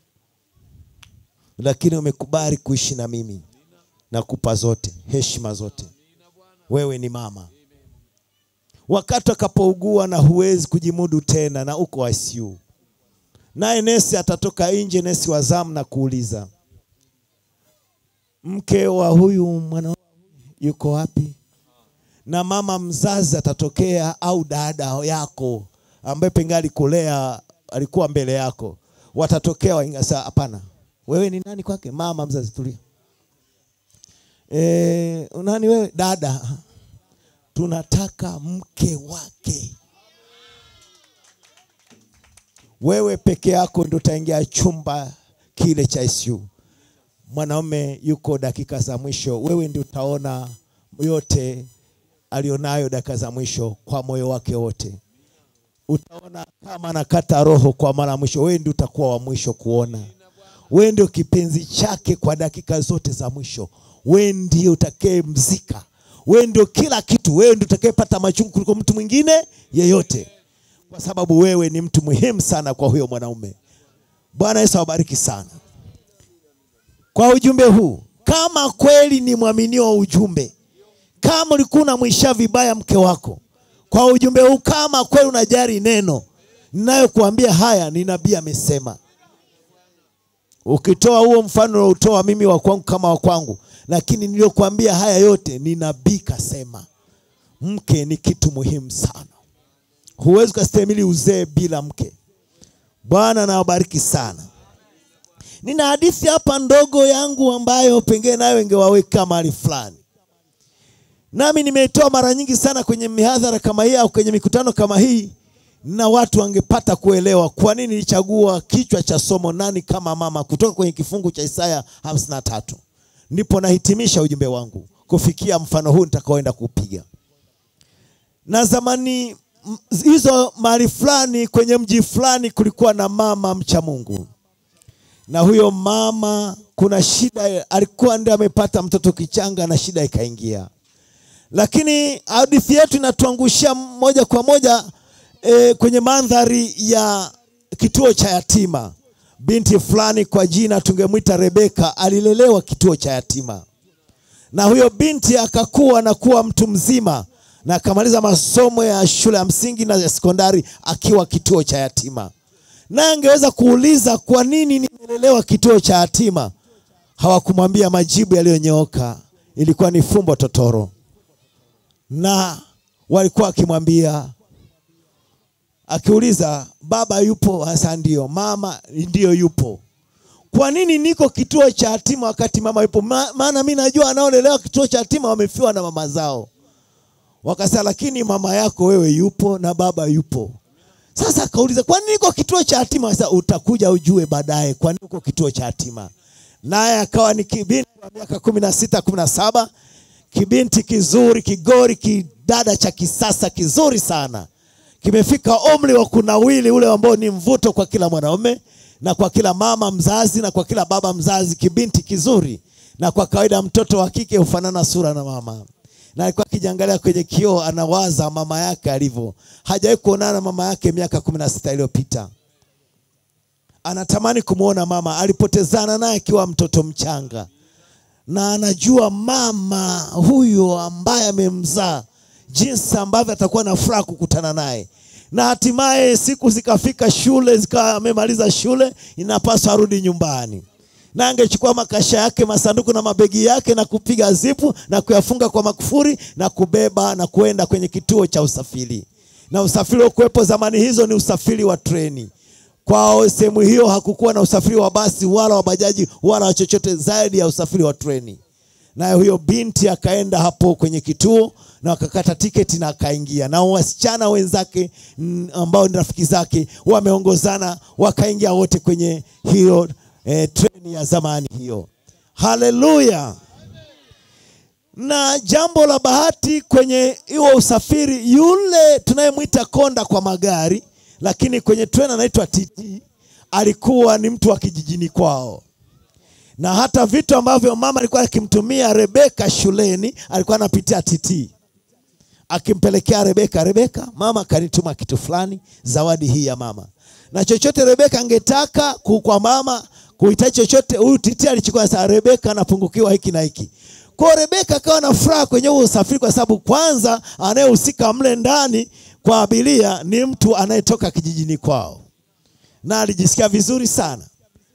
lakini umekubali kuishi na mimi, nakupa zote heshima zote. Wewe ni mama. Wakati akapougua na huwezi kujimudu tena na uko ICU, naye nesi atatoka nje, nesi wa zamu na kuuliza, mke wa huyu mwana yuko wapi? na mama mzazi atatokea au dada yako ambaye pengine alikulea alikuwa mbele yako, watatokea waingasa. Hapana, wewe ni nani kwake? Mama mzazi, tulia. E, nani wewe? Dada. Tunataka mke wake. Wewe peke yako ndio utaingia chumba kile cha ICU. Mwanaume yuko dakika za mwisho, wewe ndio utaona yote alionayo dakika za mwisho kwa moyo wake wote. Utaona kama anakata roho kwa mara ya mwisho, wewe ndio utakuwa wa mwisho kuona. Wewe ndio kipenzi chake kwa dakika zote za mwisho. Wewe ndio utakayemzika. Wewe ndio kila kitu. Wewe ndio utakayepata machungu kuliko mtu mwingine yeyote, kwa sababu wewe ni mtu muhimu sana kwa huyo mwanaume. Bwana Yesu awabariki sana kwa ujumbe huu. Kama kweli ni mwaminio wa ujumbe, kama ulikuwa unamwisha vibaya mke wako kwa ujumbe huu, kama kweli unajali neno ninayokuambia haya, ni nabii amesema. Ukitoa huo mfano unaotoa mimi wa kwangu kama wa kwangu, lakini niliyokuambia haya yote ni nabii kasema. Mke ni kitu muhimu sana, huwezi ukastahimili uzee bila mke. Bwana nawabariki sana. Nina hadithi hapa ndogo yangu ambayo pengine nayo ingewaweka mahali fulani nami nimeitoa mara nyingi sana kwenye mihadhara kama hii au kwenye mikutano kama hii, na watu wangepata kuelewa kwa nini nilichagua kichwa cha somo nani kama mama, kutoka kwenye kifungu cha Isaya 53. Ndipo nahitimisha ujumbe wangu kufikia mfano huu nitakaoenda kupiga. Na zamani m- hizo mahali fulani kwenye mji fulani kulikuwa na mama mcha Mungu, na huyo mama kuna shida, alikuwa ndiye amepata mtoto kichanga na shida ikaingia. Lakini hadithi yetu inatuangushia moja kwa moja e, kwenye mandhari ya kituo cha yatima. Binti fulani kwa jina tungemwita Rebeka alilelewa kituo cha yatima, na huyo binti akakuwa na kuwa mtu mzima na akamaliza masomo ya shule ya msingi na ya sekondari akiwa kituo cha yatima. Naye angeweza kuuliza kwa nini nimelelewa kituo cha yatima, hawakumwambia majibu yaliyonyooka. Ilikuwa ni fumbo totoro, na walikuwa wakimwambia akiuliza, baba yupo? Hasa ndio. Mama ndio yupo. Kwa nini niko kituo cha yatima wakati mama yupo? Ma, maana mi najua anaolelewa kituo cha yatima wamefiwa na mama zao. Wakasema, lakini mama yako wewe yupo na baba yupo. Sasa akauliza, kwa nini niko kituo cha yatima? Sasa utakuja ujue baadaye kwa nini uko kituo cha yatima. Naye akawa ni kibinti wa miaka kumi na sita kumi na saba kibinti kizuri kigori kidada cha kisasa kizuri sana kimefika umri wa kunawili ule ambao ni mvuto kwa kila mwanaume na kwa kila mama mzazi na kwa kila baba mzazi, kibinti kizuri. Na kwa kawaida mtoto wa kike hufanana sura na mama, na alikuwa akijiangalia kwenye kioo, anawaza mama yake alivyo. Hajawahi kuonana na mama yake miaka kumi na sita iliyopita. Anatamani kumwona mama, alipotezana naye akiwa mtoto mchanga, na anajua mama huyo ambaye amemzaa jinsi ambavyo atakuwa na furaha kukutana naye. Na hatimaye siku zikafika, shule zikawa amemaliza shule, inapaswa arudi nyumbani, na angechukua makasha yake, masanduku na mabegi yake na kupiga zipu na kuyafunga kwa makufuri na kubeba na kuenda kwenye kituo cha usafiri. Na usafiri ukuwepo zamani hizo ni usafiri wa treni. Kwao sehemu hiyo hakukuwa na usafiri wa basi wala wa bajaji wala wa chochote zaidi ya usafiri wa treni. Naye huyo binti akaenda hapo kwenye kituo na wakakata tiketi na akaingia, na wasichana wenzake mm, ambao ni rafiki zake wameongozana, wakaingia wote kwenye hiyo eh, treni ya zamani hiyo. Haleluya! Na jambo la bahati kwenye hiyo usafiri, yule tunayemwita konda kwa magari, lakini kwenye treni anaitwa TT, alikuwa ni mtu wa kijijini kwao na hata vitu ambavyo mama alikuwa akimtumia Rebeka shuleni alikuwa anapitia TT akimpelekea Rebeka. Rebeka, mama kanituma kitu fulani, zawadi hii ya mama. Na chochote Rebeka angetaka ku- kwa mama kuhitaji chochote, huyu TT alichukua. Sasa Rebeka anapungukiwa hiki na hiki. Kwa hiyo Rebeka akawa na furaha kwenye huo usafiri, kwa sababu kwanza anayehusika mle ndani kwa abiria ni mtu anayetoka kijijini kwao, na alijisikia vizuri sana.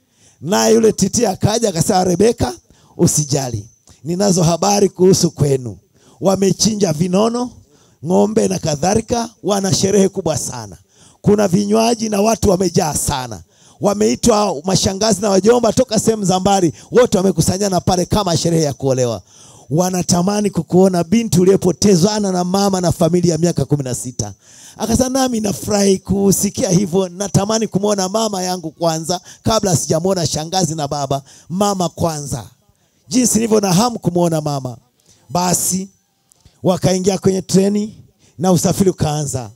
Naye yule titi akaja akasema, Rebeka, usijali, ninazo habari kuhusu kwenu. Wamechinja vinono, ng'ombe na kadhalika, wana sherehe kubwa sana. Kuna vinywaji na watu wamejaa sana. Wameitwa mashangazi na wajomba toka sehemu za mbali, wote wamekusanyana pale kama sherehe ya kuolewa. Wanatamani kukuona binti uliyepotezana na mama na familia ya miaka kumi na sita. Akasema nami nafurahi kusikia hivyo, natamani kumwona mama yangu kwanza kabla sijamwona shangazi na baba. Mama kwanza, jinsi nilivyo na hamu kumwona mama. Basi wakaingia kwenye treni na usafiri ukaanza.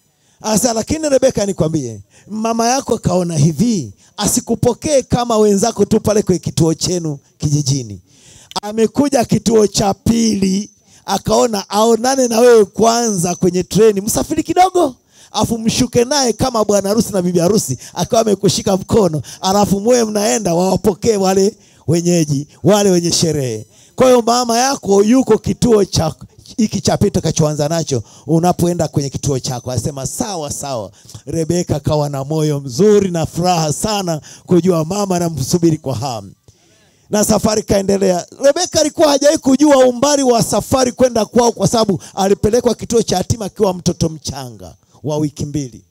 Asa, lakini Rebeka, nikwambie, mama yako kaona hivi, asikupokee kama wenzako tu pale kwenye kituo chenu kijijini. Amekuja kituo cha pili, akaona aonane na wewe kwanza kwenye treni, msafiri kidogo, afu mshuke naye kama bwana harusi na bibi harusi, akawa amekushika mkono, alafu mwe mnaenda wawapokee wale wenyeji, wale wenye sherehe. Kwa hiyo mama yako yuko kituo cha hiki cha pili tutakachoanza nacho, unapoenda kwenye kituo chako, asema sawa sawa. Rebeka kawa na moyo mzuri na furaha sana kujua mama anamsubiri kwa hamu, na safari kaendelea. Rebeka alikuwa hajawahi kujua umbali wa safari kwenda kwao, kwa sababu alipelekwa kituo cha yatima akiwa mtoto mchanga wa wiki mbili.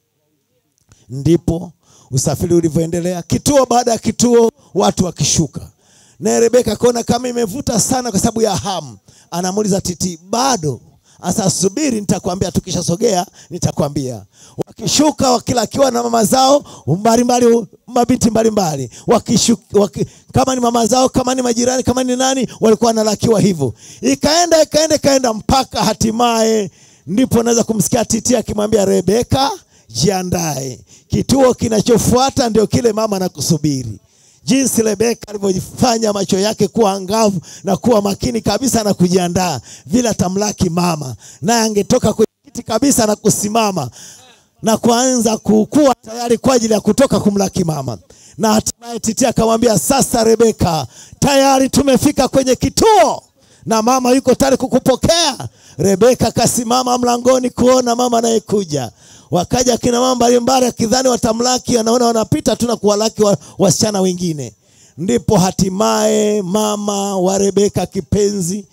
Ndipo usafiri ulivyoendelea, kituo baada ya kituo, watu wakishuka naye Rebeka akaona kama imevuta sana kwa sababu ya hamu, anamuuliza Titi, bado? Asa subiri, nitakwambia tukishasogea nitakwambia. Wakishuka wakila akiwa na mama zao mbalimbali, mabinti mbalimbali wakishuka, waki, kama ni mama zao, kama ni majirani, kama ni nani, walikuwa wanalakiwa hivyo. Ikaenda ikaenda ikaenda mpaka hatimaye, ndipo naweza kumsikia Titi akimwambia Rebeka, jiandae, kituo kinachofuata ndio kile mama anakusubiri. jinsi Rebeka alivyofanya macho yake kuwa angavu na kuwa makini kabisa na kujiandaa vile atamlaki mama, naye angetoka kwenye kiti kabisa na kusimama na kuanza kukua tayari kwa ajili ya kutoka kumlaki mama. Na hatimaye Titi akamwambia, sasa Rebeka, tayari tumefika kwenye kituo na mama yuko tayari kukupokea. Rebeka akasimama mlangoni kuona mama anayekuja. Wakaja kina mama mbalimbali akidhani watamlaki, anaona wanapita tu na kuwalaki wa- wasichana wengine. Ndipo hatimaye mama wa Rebeka kipenzi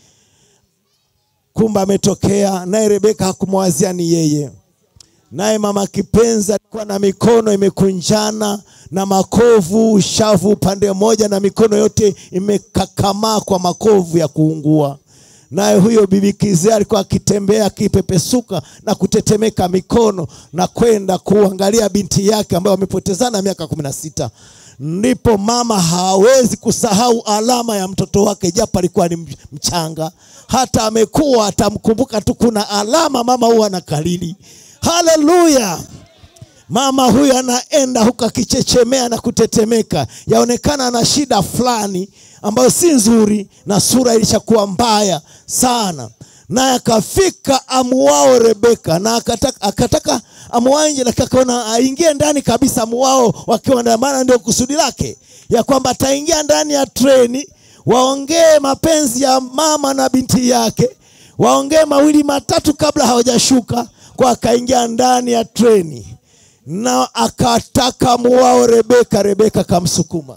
kumbe ametokea, naye Rebeka hakumwazia ni yeye naye mama kipenzi alikuwa na mikono imekunjana na makovu ushavu upande mmoja na mikono yote imekakamaa kwa makovu ya kuungua. Naye huyo bibi kizee alikuwa akitembea akipepesuka na kutetemeka mikono na kwenda kuangalia binti yake ambayo wamepotezana miaka kumi na sita. Ndipo mama hawezi kusahau alama ya mtoto wake, japo alikuwa ni mchanga. Hata amekuwa atamkumbuka tu, kuna alama mama huwa anakalili. Haleluya! Mama huyu anaenda huku akichechemea na kutetemeka, yaonekana ana shida fulani ambayo si nzuri, na sura ilishakuwa mbaya sana. Naye akafika amuwao Rebeka na akataka, akataka amuwae nje, lakini akaona aingie ndani kabisa amuwao wakiwa ndani, maana ndio kusudi lake ya kwamba ataingia ndani ya treni, waongee mapenzi ya mama na binti yake, waongee mawili matatu kabla hawajashuka kwa akaingia ndani ya treni na akataka muwao Rebeka. Rebeka kamsukuma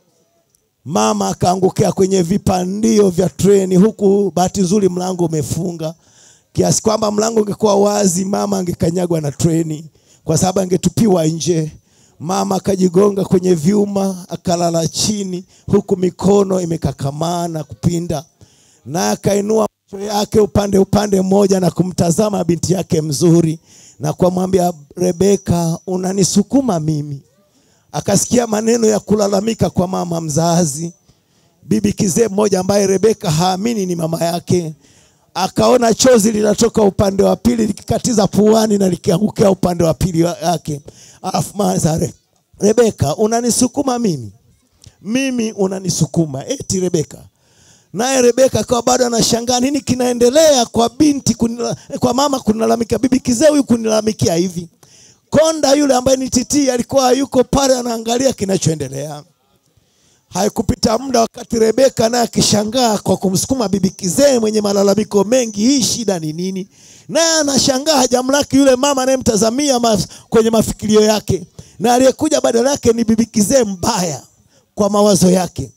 mama, akaangukia kwenye vipandio vya treni, huku bahati nzuri mlango umefunga kiasi kwamba mlango ungekuwa wazi, mama angekanyagwa na treni kwa sababu angetupiwa nje. Mama akajigonga kwenye vyuma akalala chini, huku mikono imekakamaa na kupinda, naye akainua macho yake upande upande mmoja na kumtazama binti yake mzuri na kumwambia Rebeka, unanisukuma mimi. Akasikia maneno ya kulalamika kwa mama mzazi, bibi kizee mmoja ambaye Rebeka haamini ni mama yake. Akaona chozi linatoka upande wa pili likikatiza puani na likiangukia upande wa pili wake. Alafu maza Re, Rebeka, unanisukuma mimi, mimi unanisukuma eti Rebeka naye Rebeka akawa bado anashangaa nini kinaendelea kwa binti kunila, kwa mama kunilalamikia, bibi kizee huyu kunilalamikia hivi. Konda yule ambaye ni Titi alikuwa yuko pale anaangalia kinachoendelea. Haikupita muda wakati Rebeka naye akishangaa kwa kumsukuma bibi kizee mwenye malalamiko mengi, hii shida ni nini? Naye anashangaa hajamlaki yule mama anayemtazamia maf, kwenye mafikirio yake, na aliyekuja badala yake ni bibi kizee mbaya kwa mawazo yake.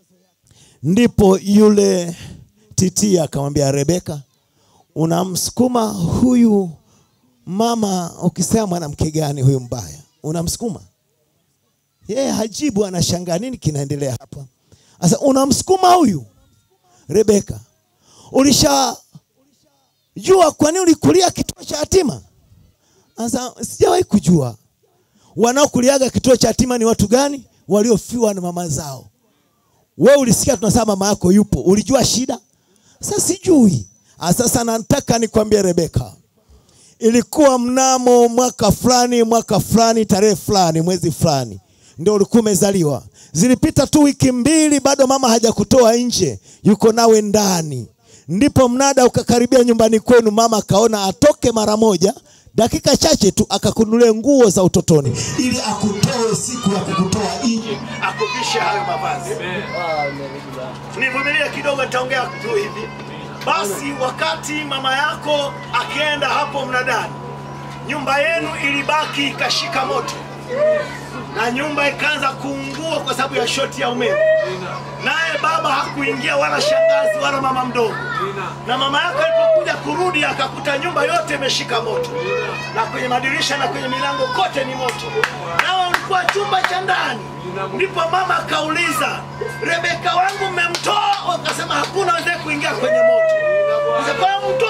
Ndipo yule Titi akamwambia Rebeka, unamsukuma huyu mama ukisema mwanamke gani huyu mbaya? Unamsukuma yeye? Hajibu, anashangaa nini kinaendelea hapa. Sasa unamsukuma huyu Rebeka, ulishajua kwa nini ulikulia kituo cha yatima? Sasa sijawahi kujua. Wanaokuliaga kituo cha yatima ni watu gani? Waliofiwa na mama zao. We ulisikia tunasema mama yako yupo, ulijua shida? Sasa sijui. Sasa nataka nikwambie Rebeka, ilikuwa mnamo mwaka fulani, mwaka fulani, tarehe fulani, mwezi fulani, ndio ulikuwa umezaliwa. Zilipita tu wiki mbili, bado mama hajakutoa nje, yuko nawe ndani. Ndipo mnada ukakaribia nyumbani kwenu, mama akaona atoke mara moja dakika chache tu akakununulia nguo za utotoni ili akutoe siku ya kukutoa nje. akuvishe hayo mavazi. Nivumilie kidogo, nitaongea tu hivi. Basi wakati mama yako akienda hapo mnadani, nyumba yenu ilibaki ikashika moto na nyumba ikaanza kuungua kwa sababu ya shoti ya umeme. Naye baba hakuingia wala shangazi wala mama mdogo, na mama yako alipokuja kurudi akakuta nyumba yote imeshika moto, na kwenye madirisha na kwenye milango kote ni moto, nawe ulikuwa chumba cha ndani. Ndipo mama akauliza, Rebeka wangu mmemtoa? Wakasema hakuna wazee kuingia kwenye moto. Sasa kwa mtoto yuko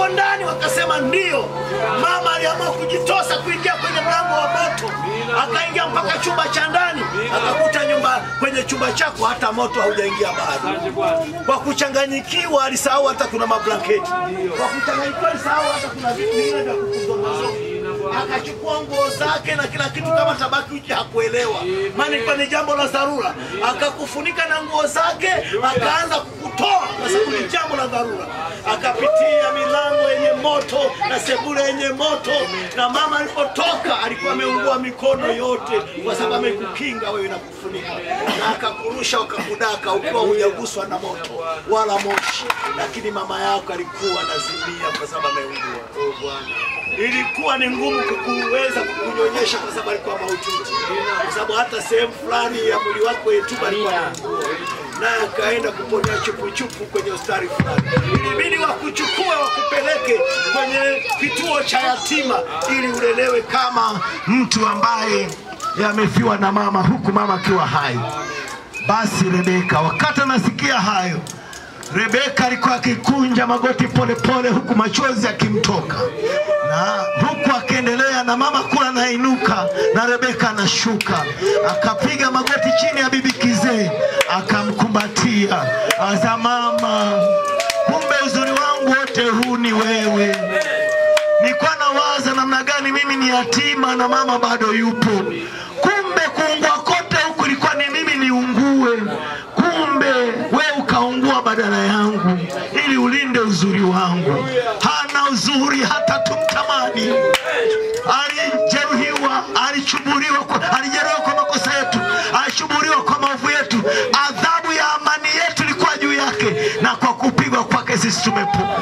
uko ndani? Wakasema ndio. Mama aliamua kujitosa kuingia kwenye mlango wa moto, akaingia mpaka chumba cha ndani, akakuta nyumba kwenye chumba chako hata moto haujaingia bado. Kwa kuchanganyikiwa alisahau hata kuna mablanketi. Kwa kuchanganyikiwa alisahau hata kuna vitu vingine vya kukuzongazoga akachukua nguo zake na kila kitu kama tabaki uchi hakuelewa, maana ilikuwa ni jambo la dharura. Akakufunika na nguo zake, akaanza kukutoa kwa sababu ni jambo la dharura. Akapitia milango yenye moto na sebule yenye moto, na mama alipotoka alikuwa ameungua mikono yote, kwa sababu amekukinga wewe na kufunika, na akakurusha ukakudaka ukiwa hujaguswa na moto wala moshi, lakini mama yako alikuwa anazimia kwa sababu ameungua. Oh Bwana ilikuwa ni ngumu kukuweza kukunyonyesha kwa sababu alikuwa mahututi, kwa sababu hata sehemu fulani ya mwili wako yetuba alikuwa anaugua, naye akaenda kuponea chupuchupu kwenye hospitali fulani. Ilibidi wakuchukue wakupeleke kwenye kituo cha yatima ili ulelewe kama mtu ambaye amefiwa na mama, huku mama akiwa hai. Basi Rebeka, wakati anasikia hayo, Rebeka alikuwa akikunja magoti polepole pole, huku machozi yakimtoka na huku akiendelea na mama kula anainuka na Rebeka anashuka, akapiga magoti chini ya bibi kizee, akamkumbatia aza, mama, kumbe uzuri wangu wote huu ni wewe. Nilikuwa nawaza namna gani mimi ni yatima na mama bado yupo, kumbe kuungua kote huku ilikuwa ni mimi niungue, kumbe we ukaungua badala yangu ili ulinde uzuri wangu. Hana uzuri hata tumtamani. Alijeruhiwa, alichuburiwa, kwa- alijeruhiwa kwa makosa yetu, alichuburiwa kwa maovu yetu. Adhabu ya amani yetu ilikuwa juu yake, na kwa kupigwa kwake sisi tumepona.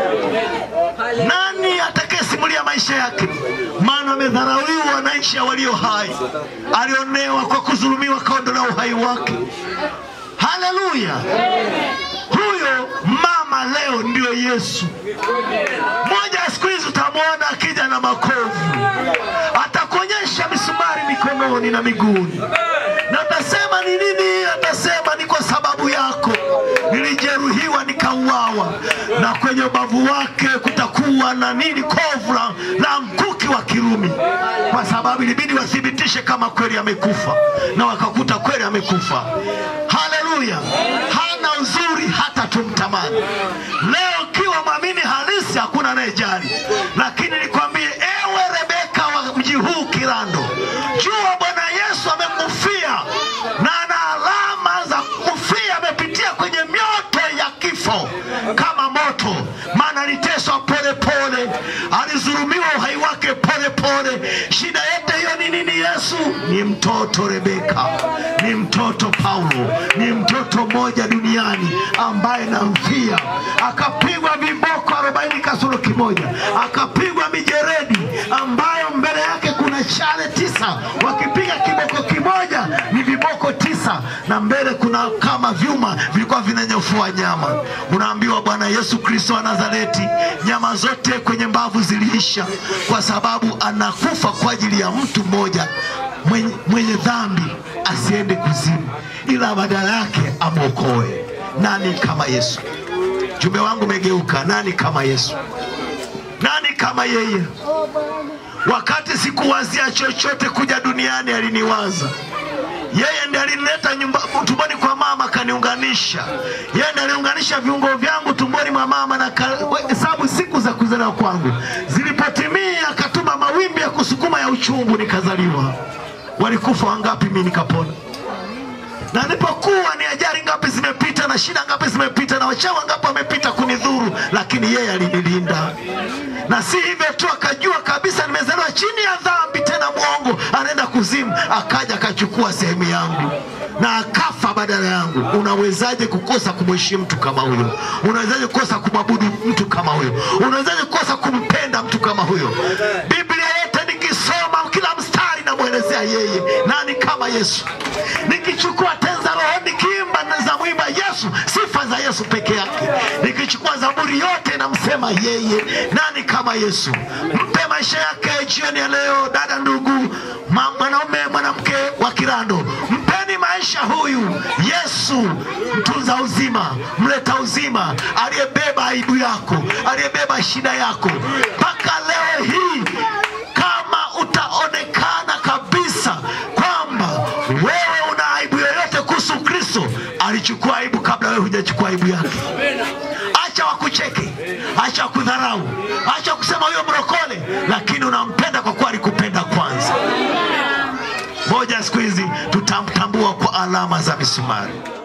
Nani atakayesimulia maisha yake? Maana amedharauliwa na nchi ya walio hai, alionewa kwa kudhulumiwa, kaondolewa uhai wake. Haleluya! Huyo mama leo ndio Yesu. Moja ya siku hizi utamwona akija na makovu, atakuonyesha misumari mikononi na miguuni, na utasema ni nini? Atasema ni kwa sababu yako nilijeruhiwa nikauawa, na kwenye ubavu wake kutakuwa na nini? Kovu la, la mkuki wa Kirumi, kwa sababu ilibidi wathibitishe kama kweli amekufa, na wakakuta kweli amekufa. Haleluya! hana uzuri hata tumtamani. Leo ukiwa mwamini halisi, hakuna anayejali, lakini nikwambie ewe Rebeka wa mji huu Kirando, jua Bwana Yesu amekufia na ana alama za kufia, amepitia kwenye mioto ya kifo kama moto, maana aliteswa polepole, alizulumiwa uhai wake polepole. Shida yote hiyo ni nini? Yesu ni mtoto Rebeka, ni mtoto Paulo, ni mtoto mmoja duniani ambaye namfia, akapigwa viboko arobaini kasoro kimoja, akapigwa mijeredi ambayo mbele yake kuna chale tisa, wakipiga kiboko kimoja ni viboko tisa, na mbele kuna kama vyuma vilikuwa vinanyofua nyama. Unaambiwa Bwana Yesu Kristo wa Nazareti, nyama zote kwenye mbavu ziliisha, kwa sababu anakufa kwa ajili ya mtu mmoja mwenye, mwenye dhambi asiende kuzimu, ila badala yake amwokoe. Nani kama Yesu? Jumbe wangu umegeuka. Nani kama Yesu? Nani kama yeye? Wakati sikuwazia chochote kuja duniani, aliniwaza yeye ndiye alinileta nyumba tumboni kwa mama akaniunganisha. Yeye ndiye aliunganisha viungo vyangu tumboni mwa mama na ka- hesabu siku za kuzaliwa kwangu zilipotimia, akatuma mawimbi ya kusukuma ya uchungu, nikazaliwa. Walikufa wangapi, mimi nikapona na nilipokuwa ni ajali ngapi zimepita na shida ngapi zimepita na wachawi ngapi wamepita kunidhuru, lakini yeye alinilinda. Na si hivyo tu, akajua kabisa nimezaliwa chini ya dhambi, tena mwongo anaenda kuzimu, akaja akachukua sehemu yangu na akafa badala yangu. Unawezaje kukosa kumheshimu mtu kama huyo? Unawezaje kukosa kumwabudu mtu kama huyo? Unawezaje kukosa kumpenda mtu kama huyo? Biblia yote nikisoma kila mstari namwelezea yeye. Nani kama Yesu? Nikichukua tenza roho nikiimba na za mwimba Yesu, sifa za Yesu peke yake. Nikichukua zaburi yote namsema yeye. Nani kama Yesu? Mpe maisha yake jioni ya leo, dada, ndugu, ma- mwanaume, mwanamke wa Kirando, mpeni maisha maisha huyu Yesu mtunza uzima, mleta uzima, aliyebeba aibu yako, aliyebeba shida yako mpaka leo hii. Kama utaonekana kabisa kwamba wewe una aibu yoyote kuhusu Kristo, alichukua aibu kabla wewe hujachukua aibu yake. Acha wakucheke, acha wakudharau, acha kusema huyo mrokole, lakini unampenda kwa kuwa alikupenda kwanza. Moja siku hizi tutamtambua kwa alama za misumari.